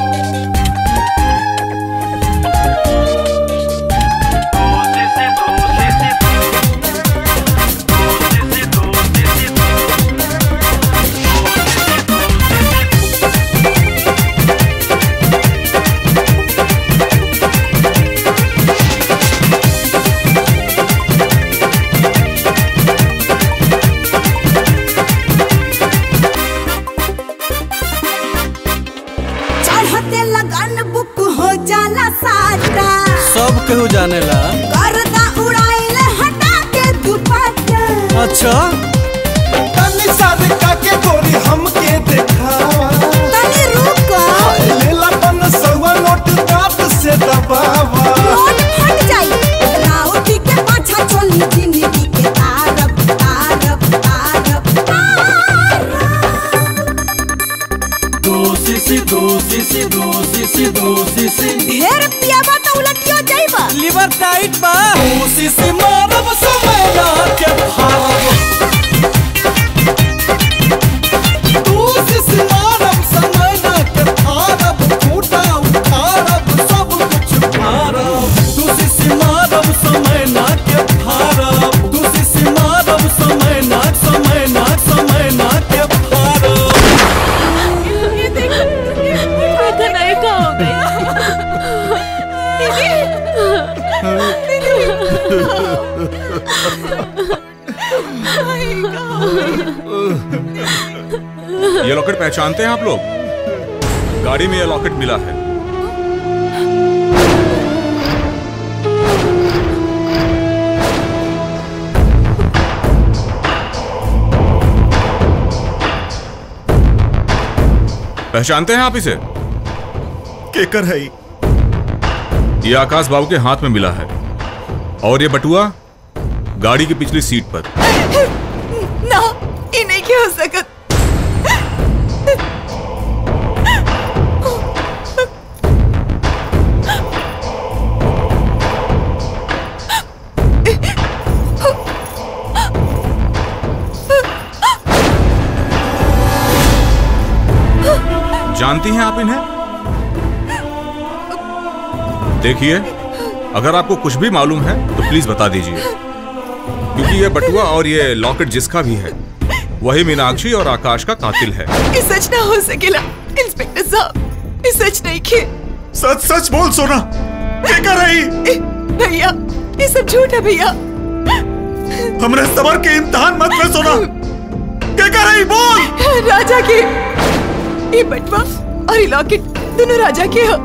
[SPEAKER 18] चढ़ते लगन बुक हो जाला साटा
[SPEAKER 7] सब केहू जानेला
[SPEAKER 18] गर्दा उड़ाइले हटा के दुपट्टा
[SPEAKER 7] अच्छा
[SPEAKER 13] तनी साद का के गोरी हमके देखावा
[SPEAKER 18] तनी रुको
[SPEAKER 13] लेला पन सवा नोट दांत से दबावा
[SPEAKER 18] नोट फट जाई राउटी के पाछा चली जिंदगी के तारब तारब तारब
[SPEAKER 7] दो सी सी दो सी सी दो सी सी दो सी सी
[SPEAKER 18] ढेर पियाबा तो उलटियो जाइबा
[SPEAKER 7] लिवर टाइट बा दूसी से मारब समय ना के फारब दूसी से मारब समय ना के फारब खूटा उखाड़ब सब कुछ फारब दूसी से मारब समय ना के फारब दूसी से मारब समय ना समय ना समय ना के फारब
[SPEAKER 4] ये देखो देखो नहीं का हो गया
[SPEAKER 16] ये लॉकेट पहचानते हैं आप लोग गाड़ी में ये लॉकेट मिला है पहचानते हैं आप इसे
[SPEAKER 22] केकर है
[SPEAKER 16] ये आकाश बाबू के हाथ में मिला है और ये बटुआ गाड़ी की पिछली सीट पर
[SPEAKER 1] ना ये नहीं क्या हो सकत
[SPEAKER 16] जानती हैं आप इन्हें देखिए अगर आपको कुछ भी मालूम है तो प्लीज बता दीजिए क्योंकि ये बटुआ और ये लॉकेट जिसका भी है वही मीनाक्षी और आकाश का कातिल है
[SPEAKER 1] ये सच ना हो सकेला इंस्पेक्टर साहब ये सच नहीं खे
[SPEAKER 22] सच सच बोल सोना क्या कर रही
[SPEAKER 1] भैया ये सब झूठ है भैया
[SPEAKER 22] हमरे सबर के इम्तिहान मत ले सोना क्या कर रही बोल
[SPEAKER 1] राजा के ये बटवा और ये लॉकेट दोनों राजा के हो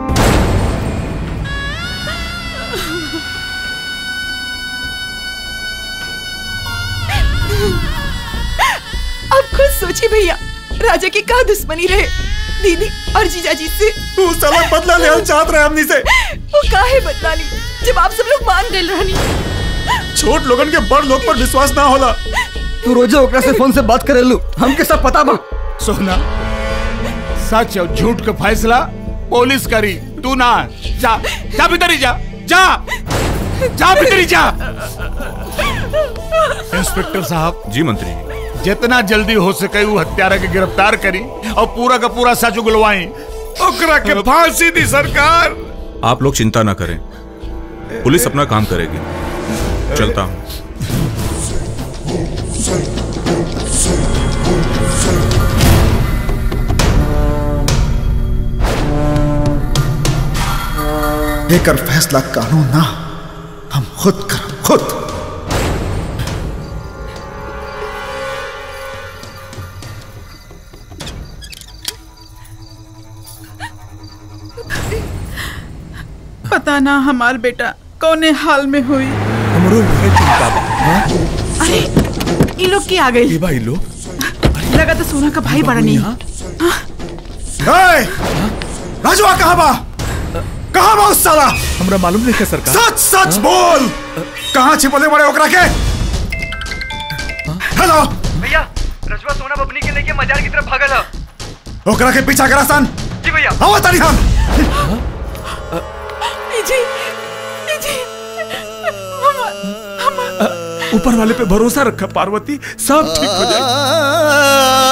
[SPEAKER 1] अब खुद सोचिए भैया राजा की का दुश्मनी रहे दीदी और जीजा जी से
[SPEAKER 22] तू साला बदला ले चाहत रहे हमनी से
[SPEAKER 1] वो काहे बदला ली जब आप सब लोग मान गए रहनी
[SPEAKER 22] छोट लोगन के बड़ लोग पर विश्वास ना होला
[SPEAKER 6] तू रोजे ओकरा से फोन से बात करे लू हमके सब पता बा
[SPEAKER 14] सोना सच और झूठ का फैसला पुलिस करी तू ना जा जा भीतर ही जा जा जा भीतर ही जा इंस्पेक्टर साहब
[SPEAKER 16] जी मंत्री
[SPEAKER 14] जितना जल्दी हो सके वो हत्यारा के गिरफ्तार करी और पूरा का पूरा सच उगलवाई ओकरा के फांसी दी सरकार
[SPEAKER 16] आप लोग चिंता ना करें पुलिस अपना काम करेगी चलता हूँ
[SPEAKER 22] लेकर फैसला कानून ना हम खुद कर खुद
[SPEAKER 3] पता ना हमार बेटा कौने हाल में हुई
[SPEAKER 21] हमरो है चिंता बा हाँ?
[SPEAKER 3] अरे ये लोग की आ गई
[SPEAKER 21] ये भाई लोग
[SPEAKER 3] लगा तो सोना का भाई बड़ा नहीं
[SPEAKER 22] ए! राजवा कहाँ बा कहाँ बा उस साला
[SPEAKER 21] हमरा मालूम नहीं है सरकार
[SPEAKER 22] सच सच बोल कहाँ छिपले बड़े ओकरा के हेलो
[SPEAKER 11] भैया रजवा सोना बबनी के लेके मजार की तरफ भागल है
[SPEAKER 22] ओकरा के पीछा करा सन
[SPEAKER 11] जी भैया
[SPEAKER 22] आओ तारी हम
[SPEAKER 1] जी जी
[SPEAKER 21] ऊपर वाले पे भरोसा रखा पार्वती सब ठीक हो जाएगा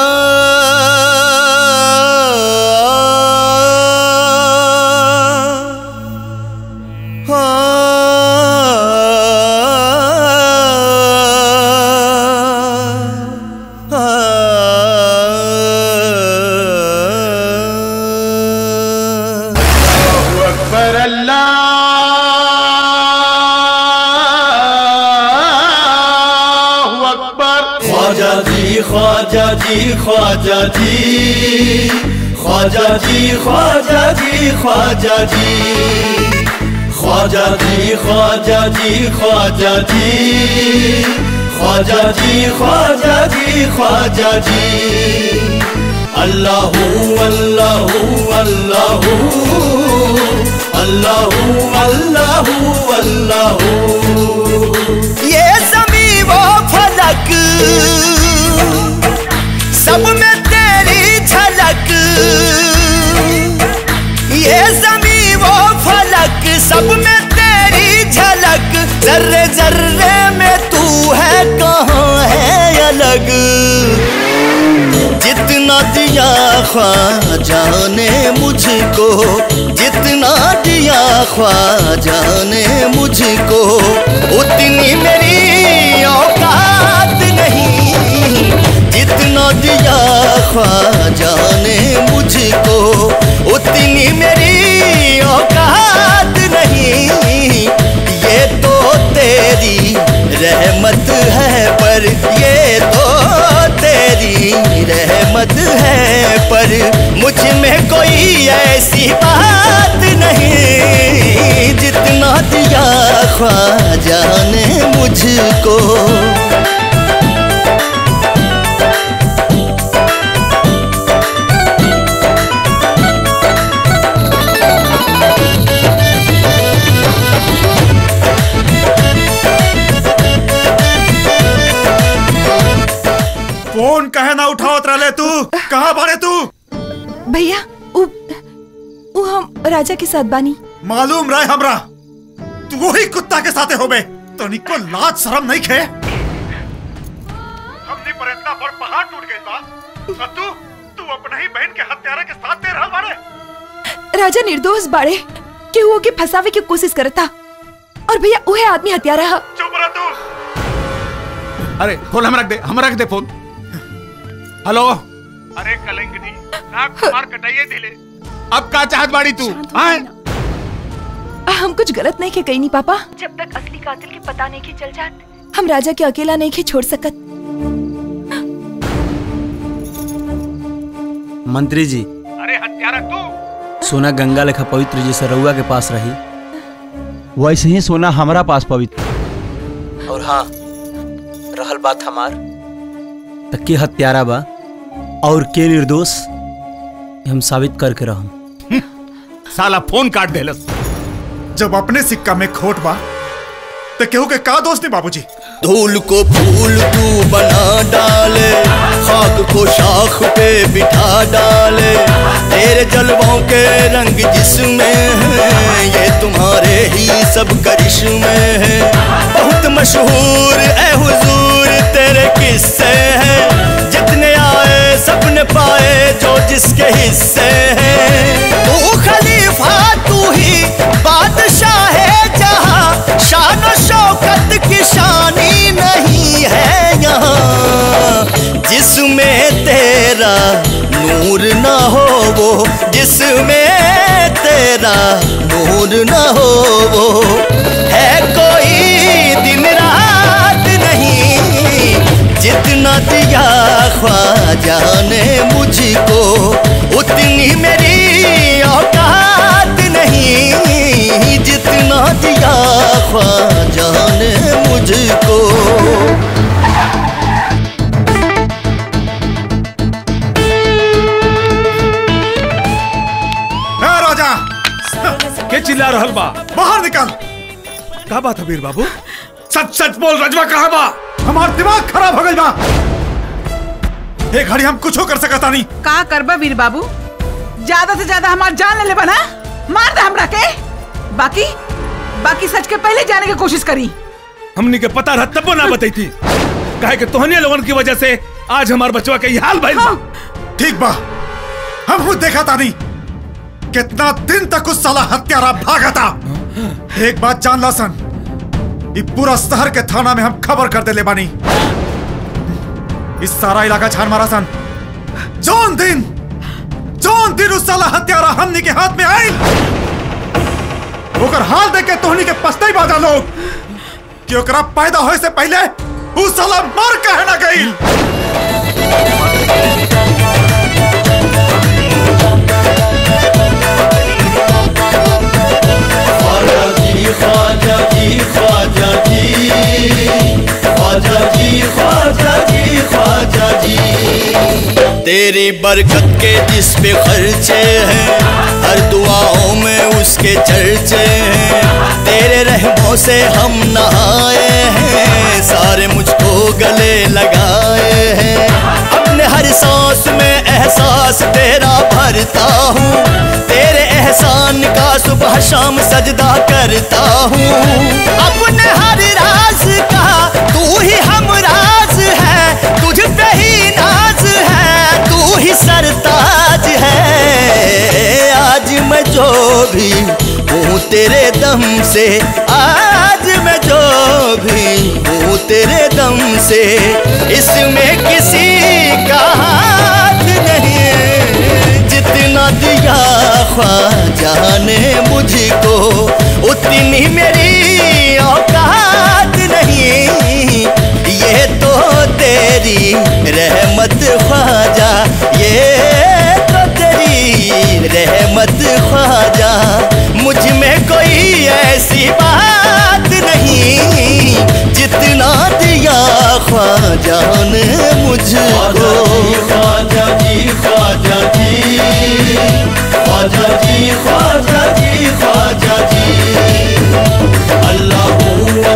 [SPEAKER 7] अकबर अल्लाह अकबर
[SPEAKER 13] ख्वाजा जी ख्वाजा जी ख्वाजा जी ख्वाजा जी ख्वाजा जी ख्वाजा जी ख्वाजा जी ख्वाजा जी ख्वाजा जी ख्वाजा जी ख्वाजा जी ख्वाजा जी अल्लाह अल्लाह अल्लाह अल्लाह अल्लाह अल्लाह
[SPEAKER 7] ये जमी वो फलक सब में तेरी झलक ये जमी वो फलक सब में तेरी झलक जर्रे जर्रे में तू है कहाँ है अलग जितना दिया ख्वाजा ने मुझको जितना दिया ख्वाजा ने मुझको उतनी मेरी औकात नहीं जितना दिया ख्वाजा ने मुझको उतनी मेरी औकात नहीं ये तो तेरी रहमत है पर ये तो तेरी रहमत है पर मुझ में कोई ऐसी बात नहीं जितना दिया ख्वाजा ने मुझको
[SPEAKER 22] उठावत रहे तू कहाँ बाड़े तू
[SPEAKER 1] भैया उ, उ हम राजा के साथ बानी
[SPEAKER 22] मालूम रहे हमरा तू वही कुत्ता के साथे होबे तो निको लाज शर्म नहीं खे हमने पर इतना बड़ पहाड़ टूट गई बा और तू तू अपने ही बहन के हत्यारा के साथ दे रहल बाड़े
[SPEAKER 1] राजा निर्दोष बाड़े कि वो के फंसावे की कोशिश करता और भैया उहे आदमी हत्यारा है
[SPEAKER 22] चुप रह तू
[SPEAKER 14] अरे फोन हम रख दे हम रख दे फोन हेलो
[SPEAKER 22] अरे कलंकनी नाक मार कटाइए दिले
[SPEAKER 14] अब का चाहत बाड़ी तू हाँ
[SPEAKER 1] हम कुछ गलत नहीं के कही नहीं पापा जब तक असली कातिल के पता नहीं के चल जात हम राजा के अकेला नहीं के छोड़ सकत
[SPEAKER 12] मंत्री जी
[SPEAKER 22] अरे हत्यारा तू
[SPEAKER 12] सोना गंगा लेखा पवित्र जैसे रउआ के पास रही वैसे ही सोना हमारा पास पवित्र और हाँ रहल बात हमार त के हत्यारा बा और के निर्दोष ये हम साबित करके रहम
[SPEAKER 14] साला फोन काट देलस
[SPEAKER 22] जब अपने सिक्का में खोट बा तो केहू के का दोस्त नहीं बाबूजी
[SPEAKER 13] धूल को फूल तू बना डाले खाक को शाख पे बिठा डाले तेरे जलवों के रंग जिसमें है ये तुम्हारे ही सब करिश्मे हैं बहुत मशहूर ए हुजूर तेरे किस्से हैं जितने आए सबने पाए जो जिसके हिस्से हैं तू खलीफा तू ही बादशाह है जहाँ शान और शौकत की शानी नहीं है यहाँ जिसमें तेरा नूर ना हो वो जिसमें तेरा नूर ना हो वो है कोई दिन रात नहीं जितना दिया ख्वाजा ने मुझको उतनी मेरी औकात नहीं जितना दिया ख्वाजा ने मुझको
[SPEAKER 22] ए राजा
[SPEAKER 15] के चिल्ला रहल बा
[SPEAKER 22] बाहर निकल
[SPEAKER 15] का बात है वीर बाबू सच सच बोल रजवा कहाँ बा
[SPEAKER 22] हमार दिमाग खराब हो गई बा एक घड़ी हम कुछ कर सकता नहीं
[SPEAKER 3] का करबा वीर बाबू ज्यादा से ज्यादा हमार जान ले लेबा ना मार दे हमरा के बाकी बाकी सच के पहले जाने की कोशिश करी
[SPEAKER 15] हमनी के पता रहा तब ना बताई थी काहे कि तोहनी लोगन की वजह से आज हमार बचवा के ये हाल भाई
[SPEAKER 22] ठीक बा हम खुद देखा था नहीं कितना दिन तक उस साला हत्यारा भागा था एक बात जान ला सन ये पूरा शहर के थाना में हम खबर कर दे ले बानी इस सारा इलाका छान मारा सन जौन दिन जौन दिन उस साला हत्यारा हमनी के हाथ में आई ओकर हाल देख के तोहनी के पछताई बाजा लोग कि ओकरा पैदा होए से पहले उस साला मर कहे ना गई
[SPEAKER 13] ख्वाजा जी ख्वाजा जी ख्वाजा जी ख्वाजा जी ख्वाजा जी ख्वाजा जी तेरी बरकत के जिस पे खर्चे हैं हर दुआओं में उसके चर्चे हैं तेरे रहमों से हम नहाए हैं सारे मुझको गले लगाए हैं अपने हर सांस में एहसास तेरा भरता हूँ तेरे एहसान का सुबह शाम सजदा करता हूँ अपने हर राज का तू ही हम राज है तुझ पे ही नाज है तू ही सरताज है आज मैं जो भी हूँ तेरे दम से आज मैं जो भी हूँ तेरे दम से इसमें किसी का हाथ नहीं जितना दिया ख्वाजा ने मुझको उतनी मेरी औकात नहीं ये तो तेरी रहमत ख्वाजा ये तो तेरी रहमत ख्वाजा मुझ में कोई ऐसी बात नहीं जितना दिया ख्वाजा ने मुझको ख्वाजा जी ख्वाजा जी ख्वाजा जी ख्वाजा जी ख्वाजा जी अल्लाह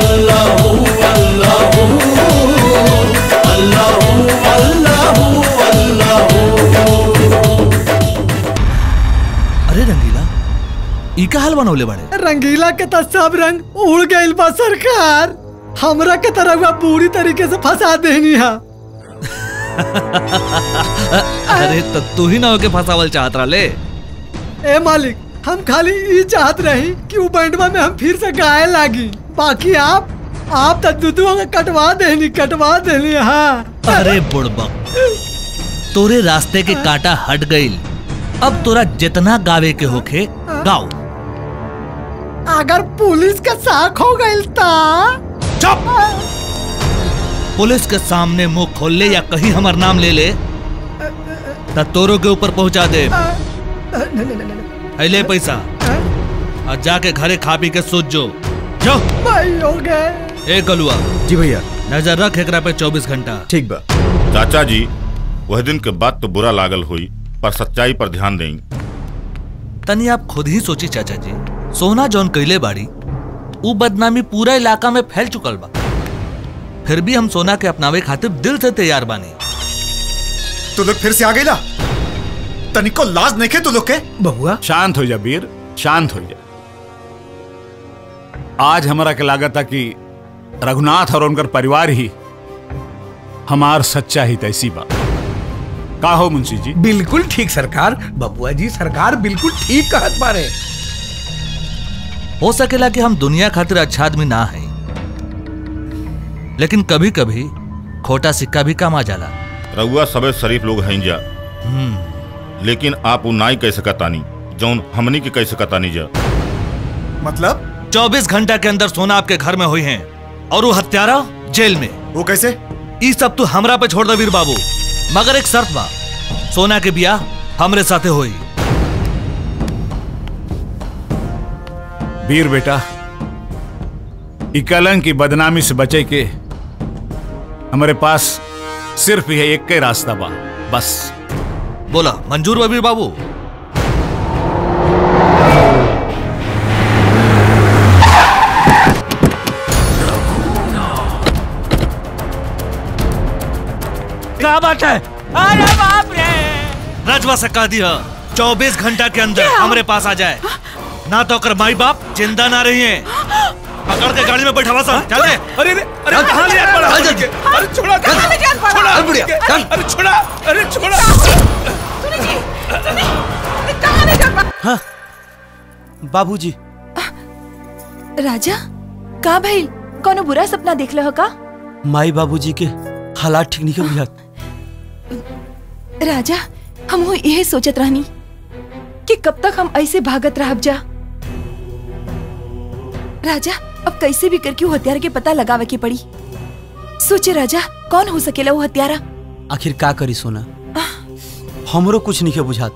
[SPEAKER 13] अल्लाह अल्लाह अल्लाह अल्लाह
[SPEAKER 19] हाल बनौले बड़े
[SPEAKER 9] रंगीला के तो सब रंग उड़ गइल बा सरकार हमरा के तरह हुआ पूरी तरीके से फंसा देनी है
[SPEAKER 19] अरे तो तू ही ना होके फंसावल चाहत रहा ले
[SPEAKER 9] ए मालिक हम खाली ये चाहत रही कि वो बैंडवा में हम फिर से गाए लागी बाकी आप आप तो दुदुआ के कटवा देनी कटवा देनी हाँ
[SPEAKER 19] अरे बुड़बक तोरे रास्ते के कांटा हट गईल अब तोरा जितना गावे के होखे गाओ
[SPEAKER 9] अगर पुलिस का साख हो गइल ता
[SPEAKER 19] चुप पुलिस के सामने मुंह खोल ले या कहीं हमार नाम ले ले त तोरो के ऊपर पहुंचा दे है ले पैसा और जाके घरे खा पी के सोच जो जो
[SPEAKER 9] भाई हो गए
[SPEAKER 19] ए गलुआ
[SPEAKER 6] जी भैया
[SPEAKER 19] नजर रख एकरा पे 24 घंटा
[SPEAKER 6] ठीक बा
[SPEAKER 5] चाचा जी वह दिन के बाद तो बुरा लागल हुई पर सच्चाई पर ध्यान दें
[SPEAKER 19] तनी आप खुद ही सोची चाचा जी सोना जौन कैले बाड़ी ऊ बदनामी पूरा इलाका में फैल चुकल बा फिर भी हम सोना के अपनावे खातिर दिल से तैयार बानी
[SPEAKER 22] तू लोग फिर से आ गईला तनिको लाज नहीं खे तू लोग के
[SPEAKER 15] बहुआ
[SPEAKER 14] शांत हो जा वीर शांत हो जा आज हमारा के लागत था कि रघुनाथ और उनकर परिवार ही हमार सच्चा ही तैसी बा का हो मुंशी जी
[SPEAKER 15] बिल्कुल ठीक सरकार बबुआ जी सरकार बिल्कुल ठीक कहत बारे
[SPEAKER 19] हो सकेला कि हम दुनिया खातिर अच्छा आदमी ना है लेकिन कभी कभी खोटा सिक्का भी काम आ जाला
[SPEAKER 5] रउआ सबे शरीफ लोग हैं जा लेकिन आप उ नाई कह सकतानी जौन हमनी के कह सकतानी जा
[SPEAKER 22] मतलब
[SPEAKER 19] 24 घंटा के अंदर सोना आपके घर में हुई हैं और वो हत्यारा जेल में
[SPEAKER 22] वो कैसे
[SPEAKER 19] ई सब तू हमरा पे छोड़ दे वीर बाबू मगर एक शर्त बा सोना के बिया हमरे साथे होई
[SPEAKER 14] वीर बेटा ई कलंक की बदनामी से बचे के हमारे पास सिर्फ यह एक के रास्ता बा बस
[SPEAKER 19] बोला मंजूर बा वीर बाबू
[SPEAKER 2] क्या बात है अरे बाप रे
[SPEAKER 19] रजवा से कह दिया चौबीस घंटा के अंदर हमारे पास आ जाए ना तो कर माई बाप जिंदा ना रही है पकड़ के गाड़ी में बैठा सा चल दे
[SPEAKER 15] अरे अरे अरे कहाँ ले जात पड़ा
[SPEAKER 19] चल, चल।
[SPEAKER 15] अरे छोड़ा
[SPEAKER 3] कहाँ ले जात पड़ा?
[SPEAKER 15] छोड़ा
[SPEAKER 3] चल, बुढ़िया, चल।
[SPEAKER 15] अरे छोड़ा अरे छोड़ा
[SPEAKER 3] सुनी जी सुनी कहाँ ले जात पड़ा?
[SPEAKER 12] हाँ बाबूजी
[SPEAKER 1] राजा का भइल कोनो बुरा सपना देख लो का
[SPEAKER 12] माई बाबूजी के हालात ठीक नहीं बुझात
[SPEAKER 1] राजा हम हो यही सोचत रहनी कि कब तक हम ऐसे भागत रहब जा राजा अब कैसे भी करके वो हत्यारा के पता लगावे के पड़ी सोचे राजा कौन हो सकेला वो हत्यारा
[SPEAKER 12] आखिर का करी सोना हमरो कुछ नहीं बुझात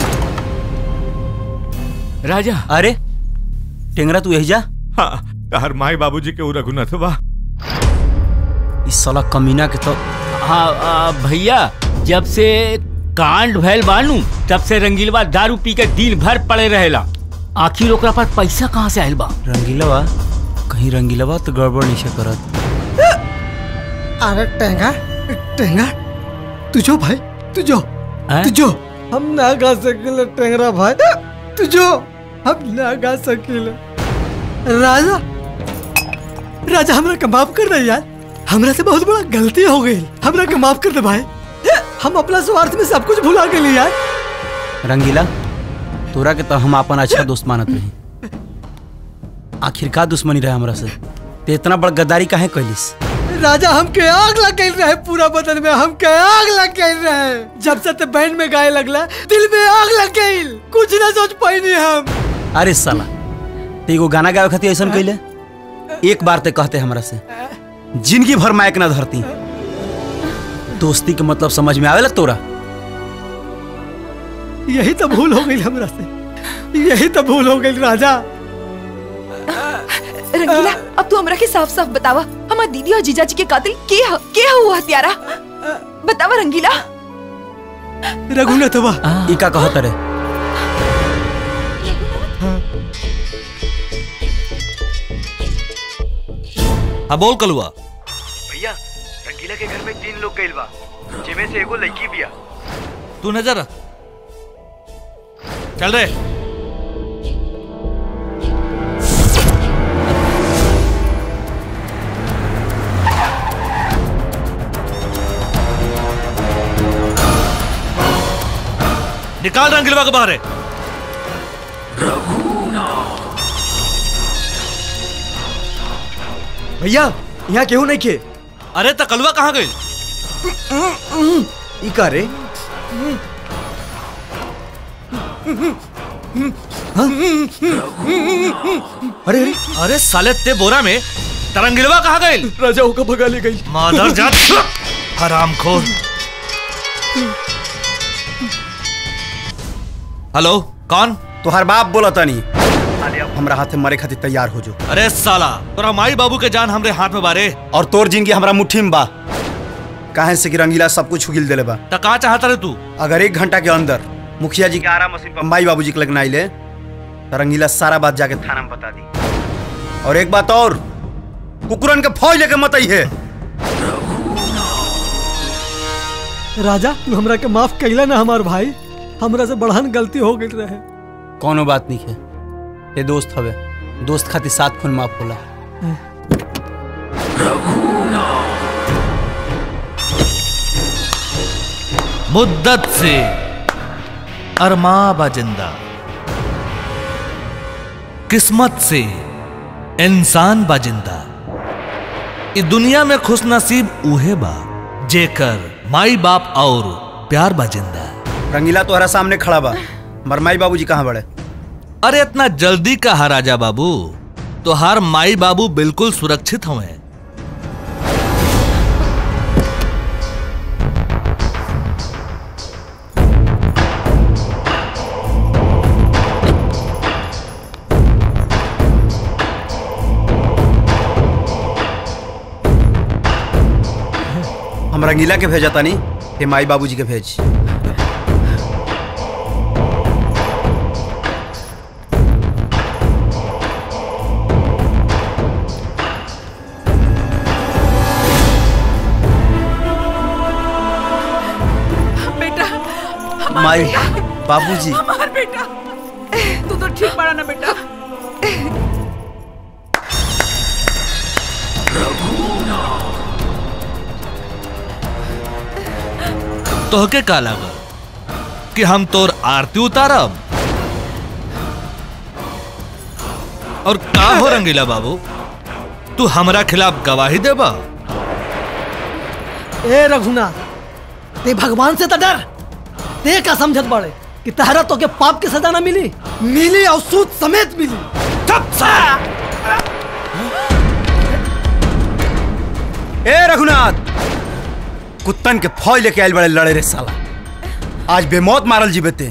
[SPEAKER 2] राजा
[SPEAKER 12] अरे टेंगरा तू यही जा
[SPEAKER 8] हाँ तहर माई बाबूजी के उ रघुनाथ बा
[SPEAKER 12] इस साला कमीना के तो
[SPEAKER 2] हाँ आ, भैया जब से कांड भैल बानू तब से रंगीलवा दारू पी के दिन भर पड़े रहेला आखिर ओकरा पास पैसा कहाँ से आयल बा
[SPEAKER 12] रंगीलवा कहीं रंगीलवा तो गड़बड़ नहीं से करत
[SPEAKER 9] अरे टेंगा टेंगा तू जो भाई तू जो तू जो हम ना गा सकिले टेंगरा भाई तू जो हम ना गा सकिले राजा राजा हमरा के माफ कर दे यार हमरा से बहुत बड़ा गलती हो गई हमरा के माफ कर दे भाई हम अपना स्वार्थ में सब कुछ भुला गए यार
[SPEAKER 12] रंगीला तोरा के तो हम अपन अच्छा दोस्त मानत रही आखिर का दुश्मनी रहे हमरा से ते इतना बड़ गद्दारी काहे कैलिस
[SPEAKER 9] राजा हमके आग लग गई रहे पूरा बदन में हमके आग लग गई रहे जब से ते बैंड में गाए लगला दिल में आग लग गई कुछ ना सोच पाई हम
[SPEAKER 12] अरे साला ते एगो गाना गावे खातिर ऐसा कैले एक बार ते कहते हमरा से जिंदगी भर मायक ना धरती दोस्ती के मतलब समझ में आवेला तोरा
[SPEAKER 9] यही तो भूल हो गई हमरा से यही तो भूल हो गई राजा
[SPEAKER 1] रंगीला अब तू हमरा के साफ साफ बतावा हमार दीदी और जीजा जी के कातिल के ह के ह वो हत्यारा बतावा रंगीला
[SPEAKER 9] रघुनाथ बा
[SPEAKER 12] ई का कहत रे
[SPEAKER 19] हाँ बोल कलुआ
[SPEAKER 11] भैया रंगीला के घर में तीन लोग गइल बा जिमे से एगो लड़की बिया
[SPEAKER 19] तू नजर रख चल रे निकाल रंगीलवा को बाहर है
[SPEAKER 6] भैया यहाँ केहू नहीं खे
[SPEAKER 19] अरे तकलवा कहाँ गई
[SPEAKER 6] ई का रे अरे अरे
[SPEAKER 19] अरे साले ते बोरा में तरंगिलवा कहाँ गई
[SPEAKER 6] राजा होकर भगा ले गई
[SPEAKER 19] मादर जात हरामखोर हेलो कौन
[SPEAKER 12] तोहर बाप बोला तानी हमरा हाथे मरे खातिर तैयार हो जो
[SPEAKER 19] अरे साला तोरा माई बाबू के जान हमरे हाथ में बारे
[SPEAKER 12] और तोर जिंदगी हमरा मुट्ठी में बा काहे से कि रंगीला सब कुछ उगिल देले बा
[SPEAKER 19] त कहाँ चाहता रे तू
[SPEAKER 12] अगर एक घंटा के अंदर मुखिया जी के आरा मशीन पर माई बाबू जी के लगना आइले तो रंगीला सारा बात जाके थाना में बता दी और एक बात और कुकुरन के फौज लेके मत आई है
[SPEAKER 9] राजा तू हमरा के माफ कैला ना हमार भाई हमरा से बढ़न गलती हो गई रहे
[SPEAKER 12] कोनो बात नहीं है ये दोस्त हवे दोस्त खातिर सात खून माफ होला
[SPEAKER 19] मुद्दत से अरमा बाजिंदा किस्मत से इंसान बाजिंदा इस दुनिया में खुश नसीब उहे बा जेकर माई बाप और प्यार बाजिंदा
[SPEAKER 12] रंगीला तोहरा सामने खड़ा बा मर माई बाबू जी कहाँ बड़े
[SPEAKER 19] अरे इतना जल्दी कहा राजा बाबू तो हर माई बाबू बिल्कुल सुरक्षित हुए
[SPEAKER 12] हम रंगीला के भेजा तानी हे माई बाबू जी के भेज
[SPEAKER 3] बेटा हमार
[SPEAKER 12] माई
[SPEAKER 3] बेटा,
[SPEAKER 12] बाबूजी
[SPEAKER 3] हमार बेटा तू तो ठीक पड़ा ना बेटा
[SPEAKER 19] तोहके का लागल कि हम तोर आरती उतारब और का हो रंगीला बाबू तू हमरा खिलाफ गवाही देबा
[SPEAKER 9] ए रघुनाथ ते भगवान से तो डर ते का समझत बड़े कि तहरा तो के पाप की सजा ना मिली मिली और सूद समेत मिली
[SPEAKER 12] ए रघुनाथ कुत्तन के फौज लेके आयल बड़े लड़े रे साला आज बेमौत मारल जी बेते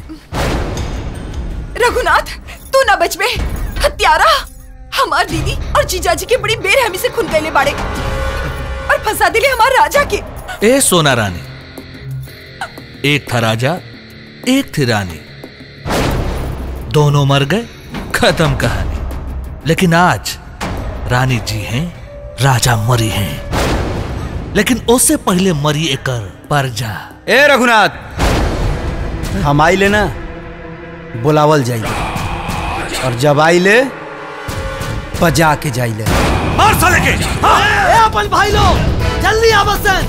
[SPEAKER 1] रघुनाथ तू ना बच में हत्यारा हमार दीदी और जीजाजी के बड़ी बेरहमी से खून कैले बाड़े और फंसा दिले हमार राजा के
[SPEAKER 19] ए सोना रानी एक था राजा एक थी रानी दोनों मर गए खत्म कहानी लेकिन आज रानी जी हैं राजा मरी हैं लेकिन उससे पहले मरी एकर परजा
[SPEAKER 12] ए रघुनाथ हम आई ले ना बुलावल जाइए और जब आई ले बजा के जाई ले
[SPEAKER 19] मार साले के
[SPEAKER 9] ए अपन भाई लोग जल्दी आवत से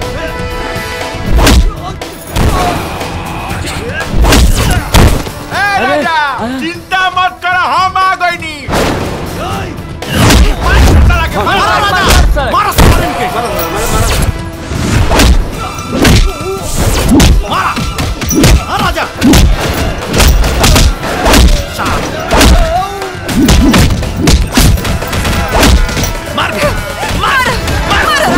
[SPEAKER 21] ए राजा चिंता मत कर हम आ गई नी
[SPEAKER 19] राजा मार मार मार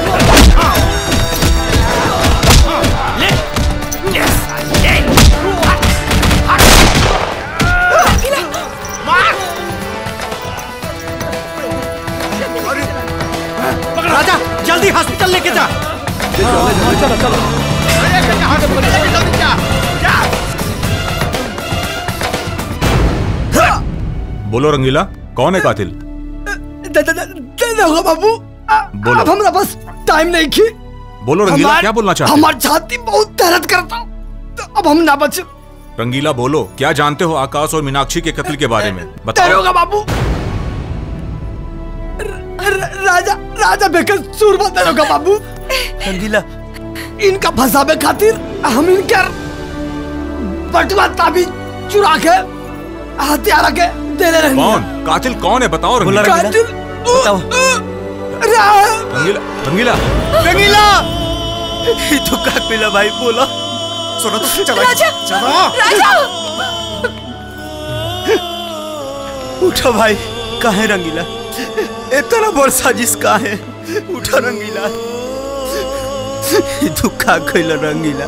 [SPEAKER 19] ले यस ले
[SPEAKER 12] राजा जल्दी हॉस्पिटल लेके जा
[SPEAKER 9] चलो चलो
[SPEAKER 16] बोलो रंगीला कौन है कातिल
[SPEAKER 9] दे दे दे दे दो बाबू
[SPEAKER 16] बोलो।
[SPEAKER 9] अब हमरा बस टाइम नहीं की
[SPEAKER 16] बोलो रंगीला
[SPEAKER 9] हमार-
[SPEAKER 16] क्या बोलना चाहते हो
[SPEAKER 9] हमार छाती बहुत दर्द करता तो अब हम ना बच
[SPEAKER 16] रंगीला बोलो क्या जानते हो आकाश और मीनाक्षी के कत्ल के बारे में बताओ
[SPEAKER 9] तेरोगा बाबू र- र- राजा राजा बेकर सूरमा तेरोगा बाबू
[SPEAKER 12] रंगीला
[SPEAKER 9] इनका फंसावे खातिर हम इनकर बटुआ ताबीज चुरा के हथियार के दे ले रही
[SPEAKER 16] कौन कातिल कौन है बताओ रंगीला
[SPEAKER 9] कातिल
[SPEAKER 12] बताओ
[SPEAKER 16] रंगीला रंगीला
[SPEAKER 12] रंगीला ये तो का मिला भाई बोला
[SPEAKER 22] सुनो तो चलो
[SPEAKER 1] राजा
[SPEAKER 22] चलो
[SPEAKER 1] राजा
[SPEAKER 12] उठो भाई काहे रंगीला इतना बड़ साजिश का है उठो रंगीला ये तो का खइल रंगीला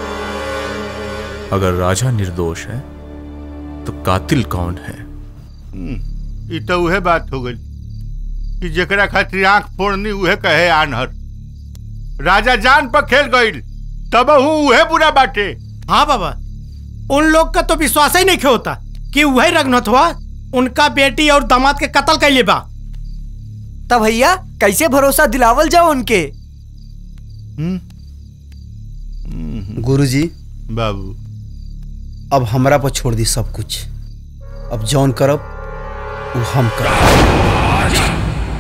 [SPEAKER 16] अगर राजा निर्दोष है तो कातिल कौन है
[SPEAKER 21] ई तो उहे बात हो गई कि जेकरा खातिर आंख फोड़नी उहे कहे आनहर राजा जान पर खेल गईल तब उहे बुरा बाटे
[SPEAKER 10] हाँ बाबा उन लोग का तो विश्वास ही नहीं होता कि वही रघुनाथवा उनका बेटी और दामाद के कत्ल कैले बा
[SPEAKER 6] तब भैया कैसे भरोसा दिलावल जाओ उनके
[SPEAKER 12] गुरुजी
[SPEAKER 21] बाबू
[SPEAKER 12] अब हमरा पर छोड़ दी सब कुछ अब जौन करब वो हम करब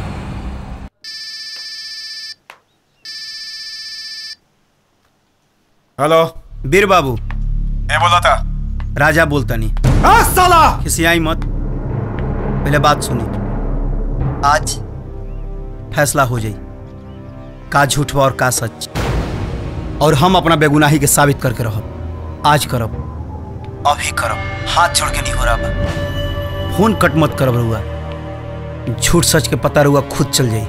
[SPEAKER 22] हेलो
[SPEAKER 12] वीर बाबू
[SPEAKER 22] ए बोला था
[SPEAKER 12] राजा बोलता नहीं
[SPEAKER 10] हाँ साला
[SPEAKER 12] किसी आई मत पहले बात सुनी आज फैसला हो जाई का झूठ बा और का सच और हम अपना बेगुनाही के साबित करके रहब आज करब अभी करब हाथ छोड़ के नहीं हो रहा बा फोन कट मत करब रहुआ झूठ सच के पता रहुआ खुद चल जाई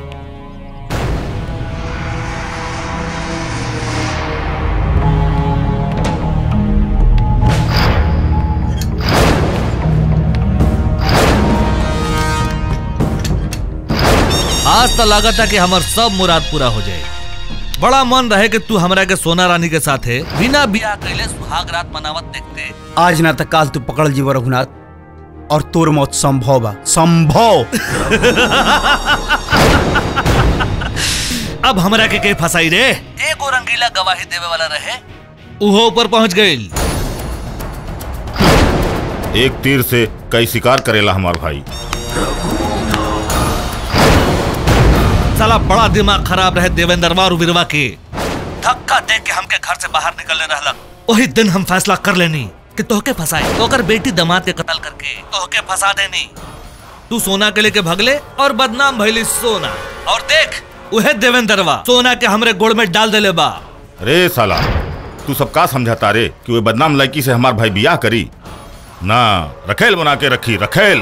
[SPEAKER 19] आज तो लागत है कि हमार सब मुराद पूरा हो जाए बड़ा मन रहे कि तू हमरा के सोना रानी के साथ है बिना बियाह कैले सुहाग रात मनावत देखते
[SPEAKER 12] आज ना तक काल तू पकड़ जीव रघुनाथ और तोर मौत संभव बा संभव
[SPEAKER 19] अब हमरा के के फसाई रे एगो रंगीला गवाही देवे वाला रहे उहो ऊपर पहुंच गई
[SPEAKER 5] एक तीर से कई शिकार करेला हमार भाई
[SPEAKER 19] साला बड़ा दिमाग खराब रहे देवेंद्रवा और वीरवा के धक्का दे के हमके घर से बाहर निकलने रहलक वही दिन हम फैसला कर लेनी कि तोहके फंसाए तो अगर बेटी दमाद के कत्ल करके तोहके फंसा देनी तू सोना के लेके भगले और बदनाम भइली सोना और देख उहे देवेंद्रवा सोना के हमरे गोड़ में डाल देले बा
[SPEAKER 5] रे साला तू सब का समझाता रे कि वो बदनाम लड़की से हमार भाई बियाह करी ना रखेल बना के रखी रखेल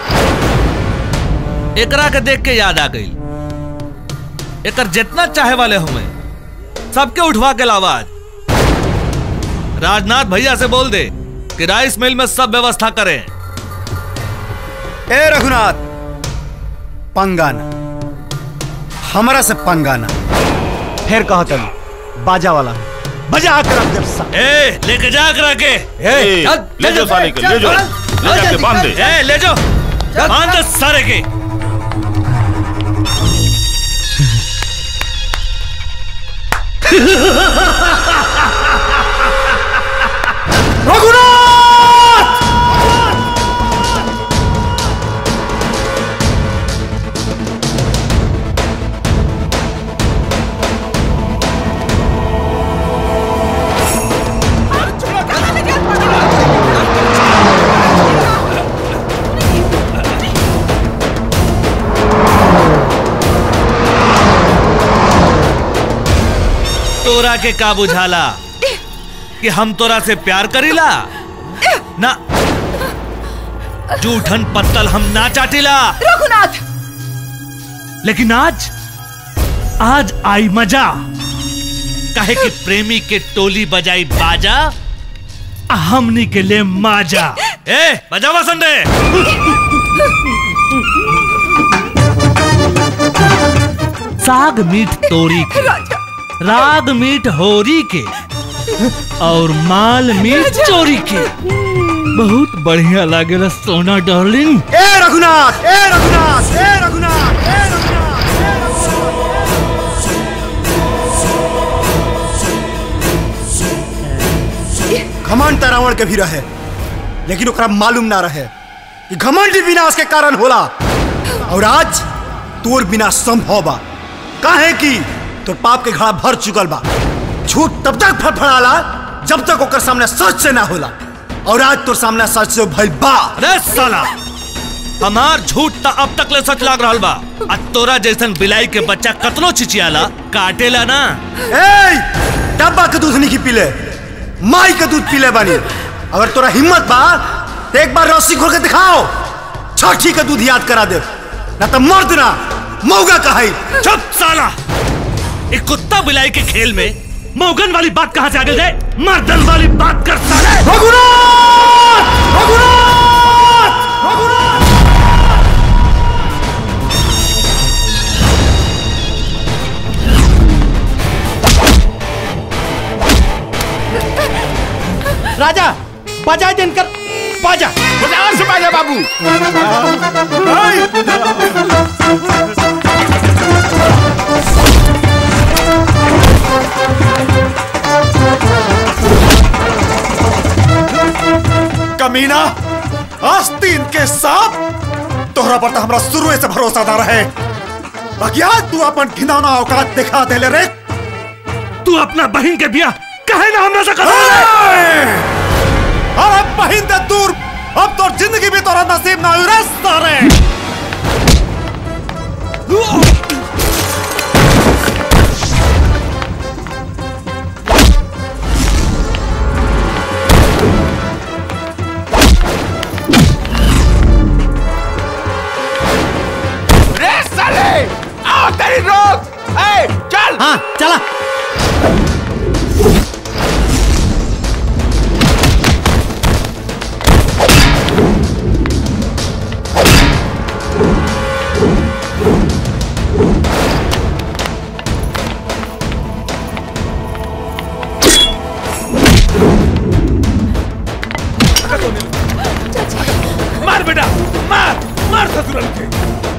[SPEAKER 19] एकरा के देख के याद आ गई एकर जितना चाहे वाले हुए सबके उठवा के लावाज राजनाथ भैया से बोल दे कि राइस मिल में सब व्यवस्था करें
[SPEAKER 12] ए रघुनाथ पंगाना हमरा से पंगाना
[SPEAKER 10] फिर कहा तनी बाजा वाला बजा कर रख जब सा
[SPEAKER 19] ए लेके जा करा के
[SPEAKER 5] ए, ले जाओ साले के ले जाओ ले जाके बांध दे
[SPEAKER 19] ए ले जाओ बांध दे सारे के तोरा के का बुझाला कि हम तोरा से प्यार करीला ना जूठन पत्तल हम ना चाटिला
[SPEAKER 1] रघुनाथ
[SPEAKER 19] लेकिन आज आज आई मजा काहे कि प्रेमी के टोली बजाई बाजा आ हमनी के लिए माजा ए बजावा संडे साग मीठ तोरी के राग मीठ होरी के और माल मीठ चोरी के बहुत बढ़िया लागेला सोना डार्लिंग
[SPEAKER 12] ए रघुनाथ ए रघुनाथ ए रघुनाथ ए घमंड त रावण के भी रहे लेकिन ओकरा मालूम ना रहे कि घमंड ही विनाश के कारण होला और आज तोर बिना संभव बा काहे कि तोर पाप के घड़ा भर चुकल बा झूठ तब तक फड़फड़ाला जब तक ओकर सामने सच से ना होला
[SPEAKER 22] और आज तो सामने सच से भइल बा
[SPEAKER 19] अरे साला हमार झूठ त अब तक ले सच लाग रहल बा आ तोरा जैसन बिलाई के बच्चा कतनो चिचियाला काटेला ना
[SPEAKER 22] ए डब्बा के दूध नहीं पीले माई के दूध पीले बानी अगर तोरा हिम्मत बा तो एक बार रस्सी खोल के दिखाओ छठी के दूध याद करा दे ना तो मर्द ना मौगा कहाई
[SPEAKER 19] चुप साला एक कुत्ता बिलाई के खेल में मौगन वाली बात कहाँ से आ गई है मर्दन वाली बात कर साले
[SPEAKER 10] राजा बजाय दिनकर बाजा
[SPEAKER 21] जोर से बाजा बाबू
[SPEAKER 22] कमीना आस्तीन के साथ तोहरा पर तो हमरा शुरू से भरोसा ना रहे बाकी आज तू अपन घिनौना औकात दिखा दे ले रे
[SPEAKER 19] तू अपना बहन के बिया कहे ना हमरा से कर
[SPEAKER 22] अरे बहिन दे दूर अब तो जिंदगी भी तोरा नसीब ना हुई रे सारे
[SPEAKER 21] रे साले आओ तेरी रोक ए चल
[SPEAKER 10] हाँ चला
[SPEAKER 19] मार बेटा मार मार ससुरल के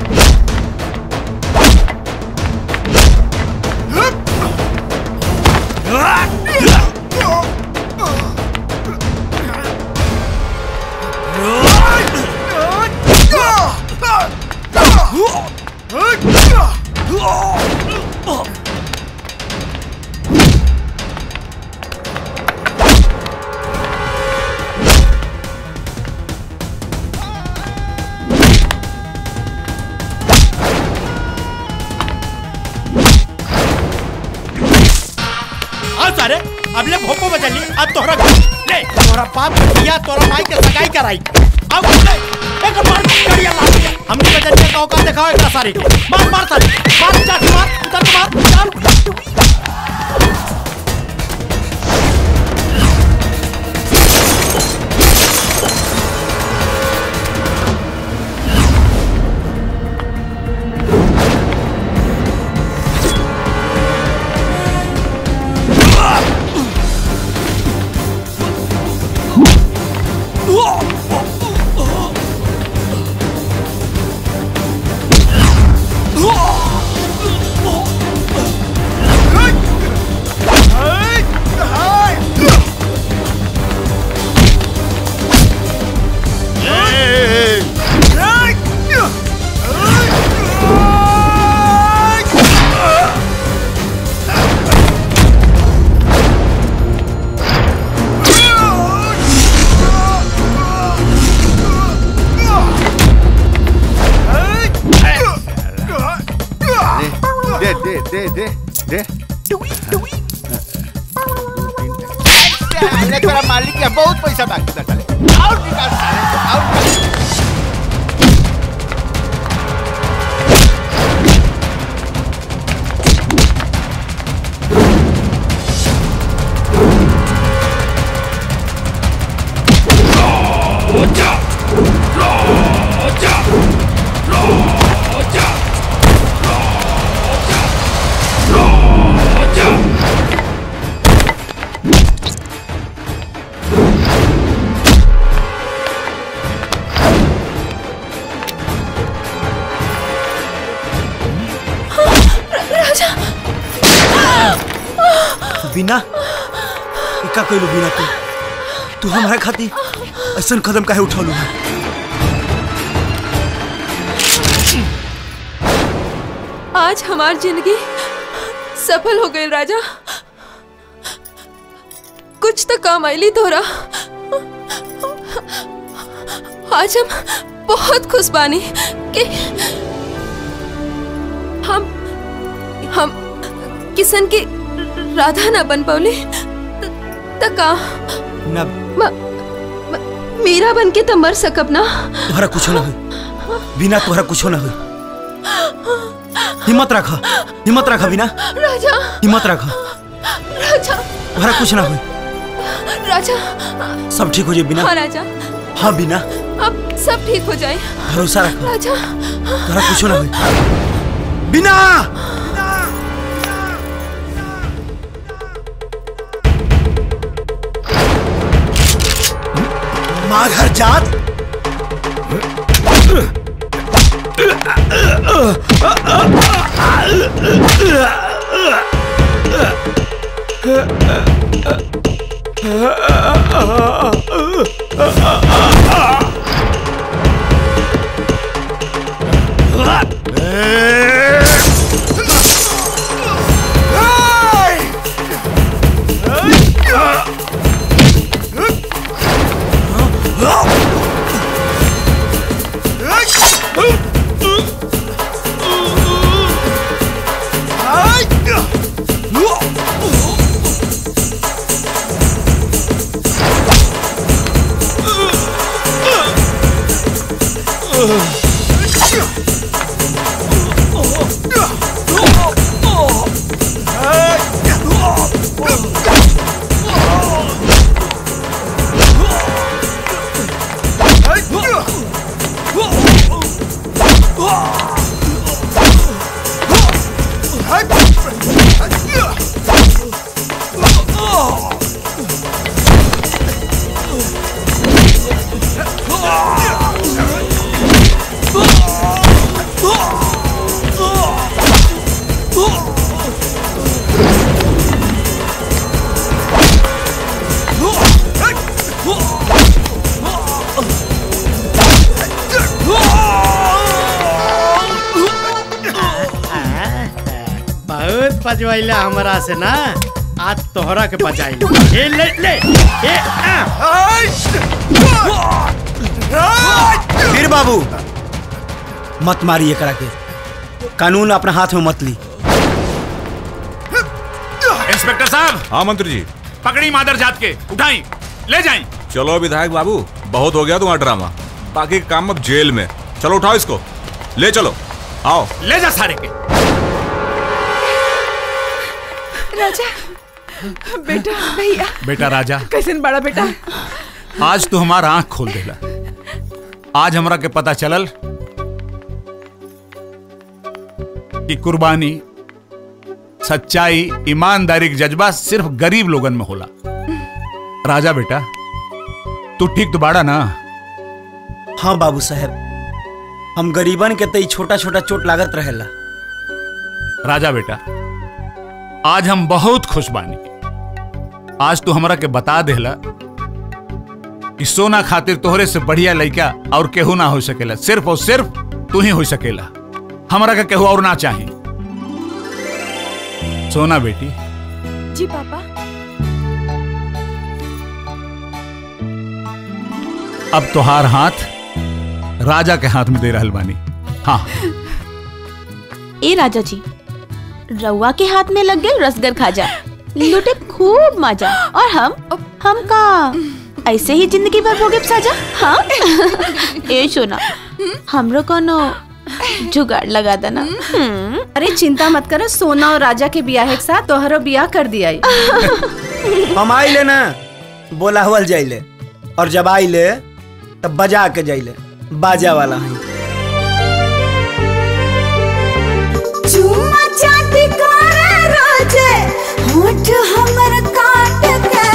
[SPEAKER 10] हाँ सारे अब ले भोपो बजा ली अब तोहरा ले तोहरा बाप के दिया तोहरा माई के सगाई कराई अब ले एक मार करिया ला हमने बजरिया का औकात दिखाओ एक सारे के मार मार सारे मार चाची मार उधर को मार चाल
[SPEAKER 21] दे दे दे दे दे साले तोरा मालिक के बहुत पैसा बाकी था साले और निकाल साले और निकाल।
[SPEAKER 1] राजा
[SPEAKER 22] बिना इका कोई बिना तू तू हमारा खाती ऐसा कदम काहे उठौलू है
[SPEAKER 17] आज हमार जिंदगी सफल हो गई राजा कुछ तो काम आईली तोरा आज हम बहुत खुश बानी कि हम हम किशन की राधा ना बन पौली त का
[SPEAKER 12] ना
[SPEAKER 17] म- म- मीरा बन के त मर सकब ना
[SPEAKER 12] तोहरा कुछो ना हो बिना तोहरा कुछो ना हो हिम्मत रख हिम्मत रख बिना
[SPEAKER 17] राजा
[SPEAKER 12] हिम्मत रख
[SPEAKER 17] राजा
[SPEAKER 12] तोहरा कुछ ना हो
[SPEAKER 17] राजा
[SPEAKER 12] सब ठीक हो जाए बिना
[SPEAKER 17] हाँ राजा
[SPEAKER 12] हाँ बिना
[SPEAKER 17] अब सब ठीक हो जाए
[SPEAKER 12] भरोसा रख
[SPEAKER 17] राजा
[SPEAKER 12] तोहरा कुछो ना हो बिना
[SPEAKER 22] माघर जात
[SPEAKER 10] बहुत पजवाइला हमरा से ना आज तोहरा के बजाई ए ले ले ए आ
[SPEAKER 12] वीर बाबू मत मारिए करा के कानून अपना हाथ में मत ली
[SPEAKER 14] इंस्पेक्टर साहब
[SPEAKER 16] हाँ मंत्री जी
[SPEAKER 14] पकड़ी मादर जात के उठाई ले जाई
[SPEAKER 16] चलो विधायक बाबू बहुत हो गया तुम्हारा ड्रामा बाकी का काम अब जेल में चलो उठाओ इसको ले चलो आओ
[SPEAKER 14] ले जा सारे के
[SPEAKER 3] राजा बेटा भैया
[SPEAKER 14] बेटा राजा
[SPEAKER 3] कैसन बड़ा बेटा
[SPEAKER 14] आज तो हमारा आंख खोल देला आज हमरा के पता चलल कि कुर्बानी सच्चाई ईमानदारी के जज्बा सिर्फ गरीब लोगन में होला राजा बेटा तू ठीक तो बाड़ा ना
[SPEAKER 12] हाँ बाबू साहब हम गरीबन के तई छोटा छोटा चोट लागत रहेला
[SPEAKER 14] राजा बेटा आज हम बहुत खुश बानी आज तू हमरा के बता देला कि सोना खातिर तोहरे से बढ़िया लड़का और केहू ना हो सकेला सिर्फ और सिर्फ तू ही हो सकेला हमरा का केहू और ना चाही सोना बेटी
[SPEAKER 1] जी पापा
[SPEAKER 14] अब तोहार हाथ राजा के हाथ में दे रहल बानी हाँ
[SPEAKER 18] ए राजा जी रउआ के हाथ में लग गए रसगर खाजा लूटे खूब मजा और हम हम का ऐसे ही जिंदगी भर भोगे साजा हाँ ए सोना हमरो कोनो जुगाड़ लगा देना
[SPEAKER 4] अरे चिंता मत करो सोना और राजा के बियाह के साथ तोहरो बियाह कर दिया
[SPEAKER 12] हम आइले ना बोला हुआ जाइले और जब आइले तब बजा के जाइले बाजा वाला है
[SPEAKER 7] चूमा चाटी करे रोजे होठ हमर काट के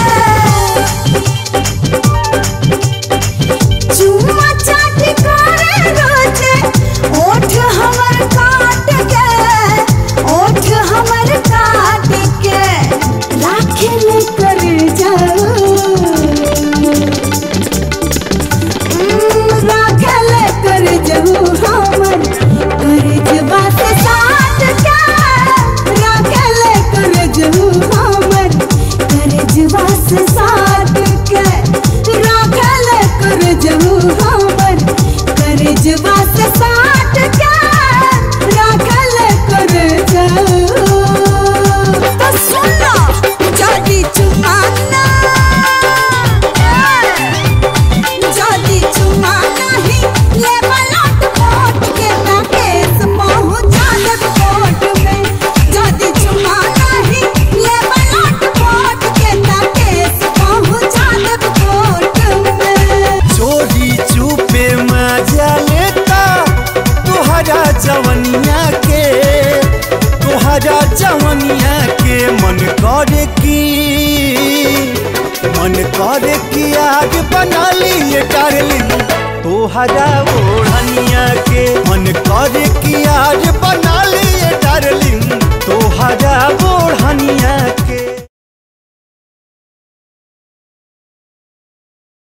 [SPEAKER 7] चूमा चाटी करे रोजे होठ हमर काट के होठ हमर काट के राखे ले कर जाओ राखे ले कर जाओ जवनिया के तोहरा जवनिया के मन करे की मन करे कि आज बना लिए डार्लिंग तोहरा ओढ़निया के मन करे कि आज बना ली